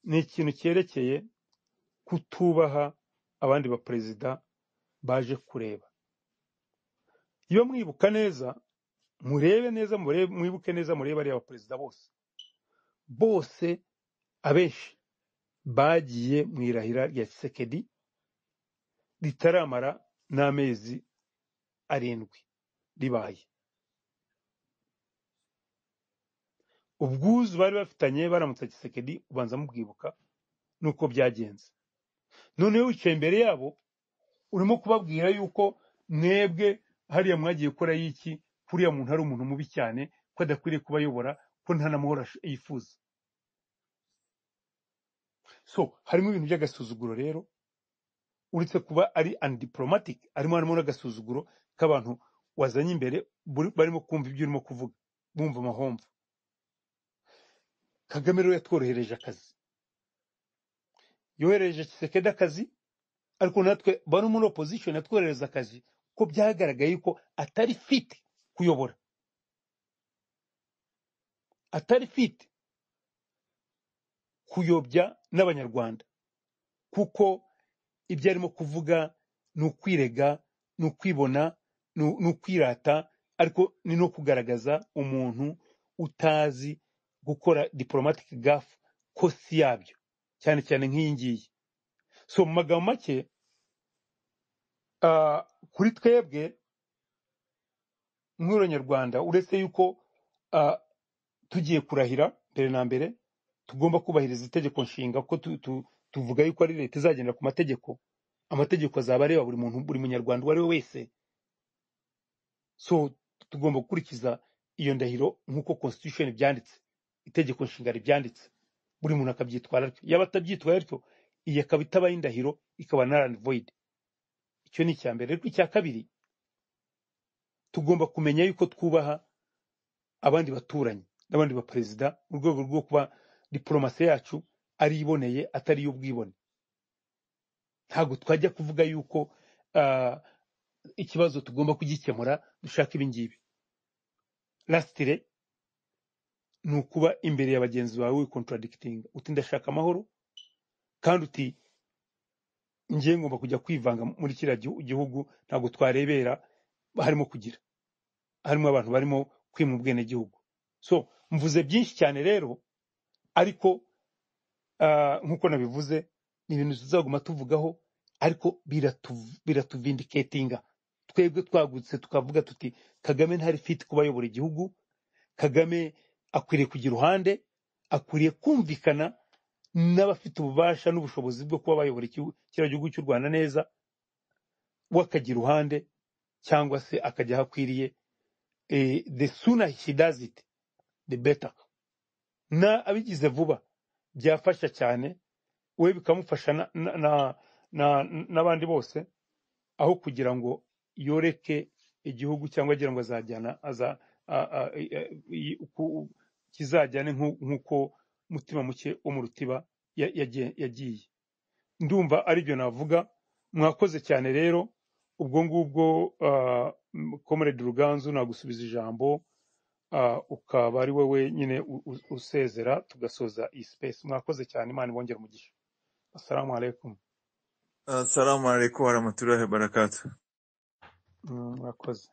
ni ikintu cyerekeye kutubaha abandi baperezida baje kureba iyo mwibuka neza murebe neza murebe- mwibuke neza murebe ariya baperezida bose bose abenshi bagiye mu irahira rya kisekedi ritaramara n'amezi arindwi ribaye ubwuzu bari bafitanye baramutsa kisekedi ubanza mubwibuka nuko byagenze noneho wicaye imbere yabo urimo kubabwira yuko mwebwe hariya mwagiye gukora y'iki kuriya muntu ari umuntu mubi cyane ko adakwiriye kubayobora ko nta n'amahoro ash- yifuza so harimo ibintu by'agasuzuguro rero uretse kuba ari undiplomatic arimo harimo n'agasuzuguro k'abantu wazanye imbere buri- barimo kumva ibyo urimo kuvuga bumva amahomvu kagame rero yatworohereje akazi yohereje kisekedi akazi ariko natwe bari muri opposition yatwoherereza akazi ko byagaragaye ko atari fit kuyobora atari fit kuyobya n'abanyarwanda kuko ibyo arimo kuvuga ni ukwirega ni ukwibona ni u- ni ukwirata ariko ni no kugaragaza umuntu utazi gukora diplomatic gaf ko si yabyo cyane cyane nk'iyi ngiyi so mu magambo make ah, kuri twebwe nk'uranyarwanda uretse yuko ah, tugiye kurahira mbere na mbere tugomba kubahiriza itegeko nshinga ko tu, tu, tuvuga yuko ari leta izagendera ku mategeko amategeko azaba areba buri muntu buri munyarwanda uwo ari we wese so tugomba gukurikiza iyo ndahiro nk'uko constitution ibyanditse itegeko nshinga ribyanditse buri muntu akabyitwara atyo yaba atabyitwaye atyo iyi akaba itabaye indahiro ikaba null and void icyo ni icya mbere ariko icya kabiri tugomba kumenya yuko twubaha abandi baturanyi n'abandi baperezida mu rwego rwo kuba diporomasi yacu ari iboneye atari iy'ubwibone ntabwo twajya kuvuga yuko ah, ikibazo tugomba kugikemura dushaka ibi ngibi lasitire ni ukuba imbere ya bagenzi bawe wikontaradikitinga uti ndashaka amahoro kandi uti ngiye ngomba kujya kwivanga muri kiriya gihu- gihugu ntabwo twarebera harimo kugira harimo abantu barimo kwima ubwenegihugu so mvuze byinshi cyane rero ariko Ah, nk'uko nabivuze ni ibintu tuzaguma tuvugaho ariko biratu- biratuvindiketinga twebwe twagutse tukavuga tuti kagame ntari fiti kuba ayobora igihugu kagame akwiriye kujya iruhande akwiriye kumvikana n'abafite ububasha n'ubushobozi bwo kuba bayobora igihugu- kiriya gihugu cy'u rwanda neza we akajya iruhande cyangwa se akajya aho akwiriye Eh, the sooner he does it the better na abigize vuba byafasha cyane we bikamufasha na- na- na- na- n'abandi bose aho kugira ngo yoreke igihugu cyangwa agira ngo azajyana aza a- a- i- i- ku- kizajyane nk'u- nk'uko mutima muke wo mu rutiba ya- yagiye yagiye. ndumva aribyo navuga mwakoze cyane rero ubwo ngubwo ah, m- comrade ruganzu nagusubiza ijambo ah, ukaba ari wowe nyine u- u- usezera tugasoza iyi space mwakoze cyane imana ibongere umugisha assalamu alaikum Assalamu alaikum warahmatullahi wabarakatuh. Mm, murakoze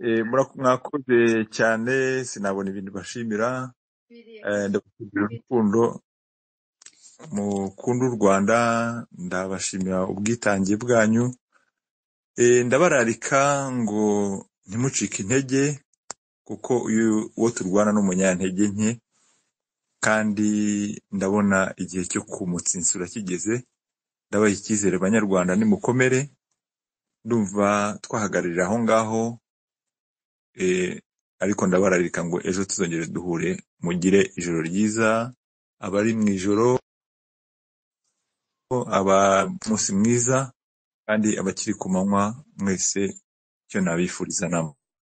Eh, murak- Mwakoze cyane sinabona ibintu bashimira Eh, ndabashimira urukundo mukunda u Rwanda ndabashimira ubwitange bwanyu Eh, ndabararika ngo ntimucike intege kuko uyu uwo turwana ni umunyantege nke kandi ndabona igihe cyo kumutsinsura kigeze ndabaha icyizere banyarwanda nimukomere ndumva twahagararira aho ngaho eh, ariko ndabararika ngo ejo tuzongere duhure mugire ijoro ryiza abari mu ijoro aba umunsi mwiza kandi abakiri ku manywa mwese icyo nabifuriza namwe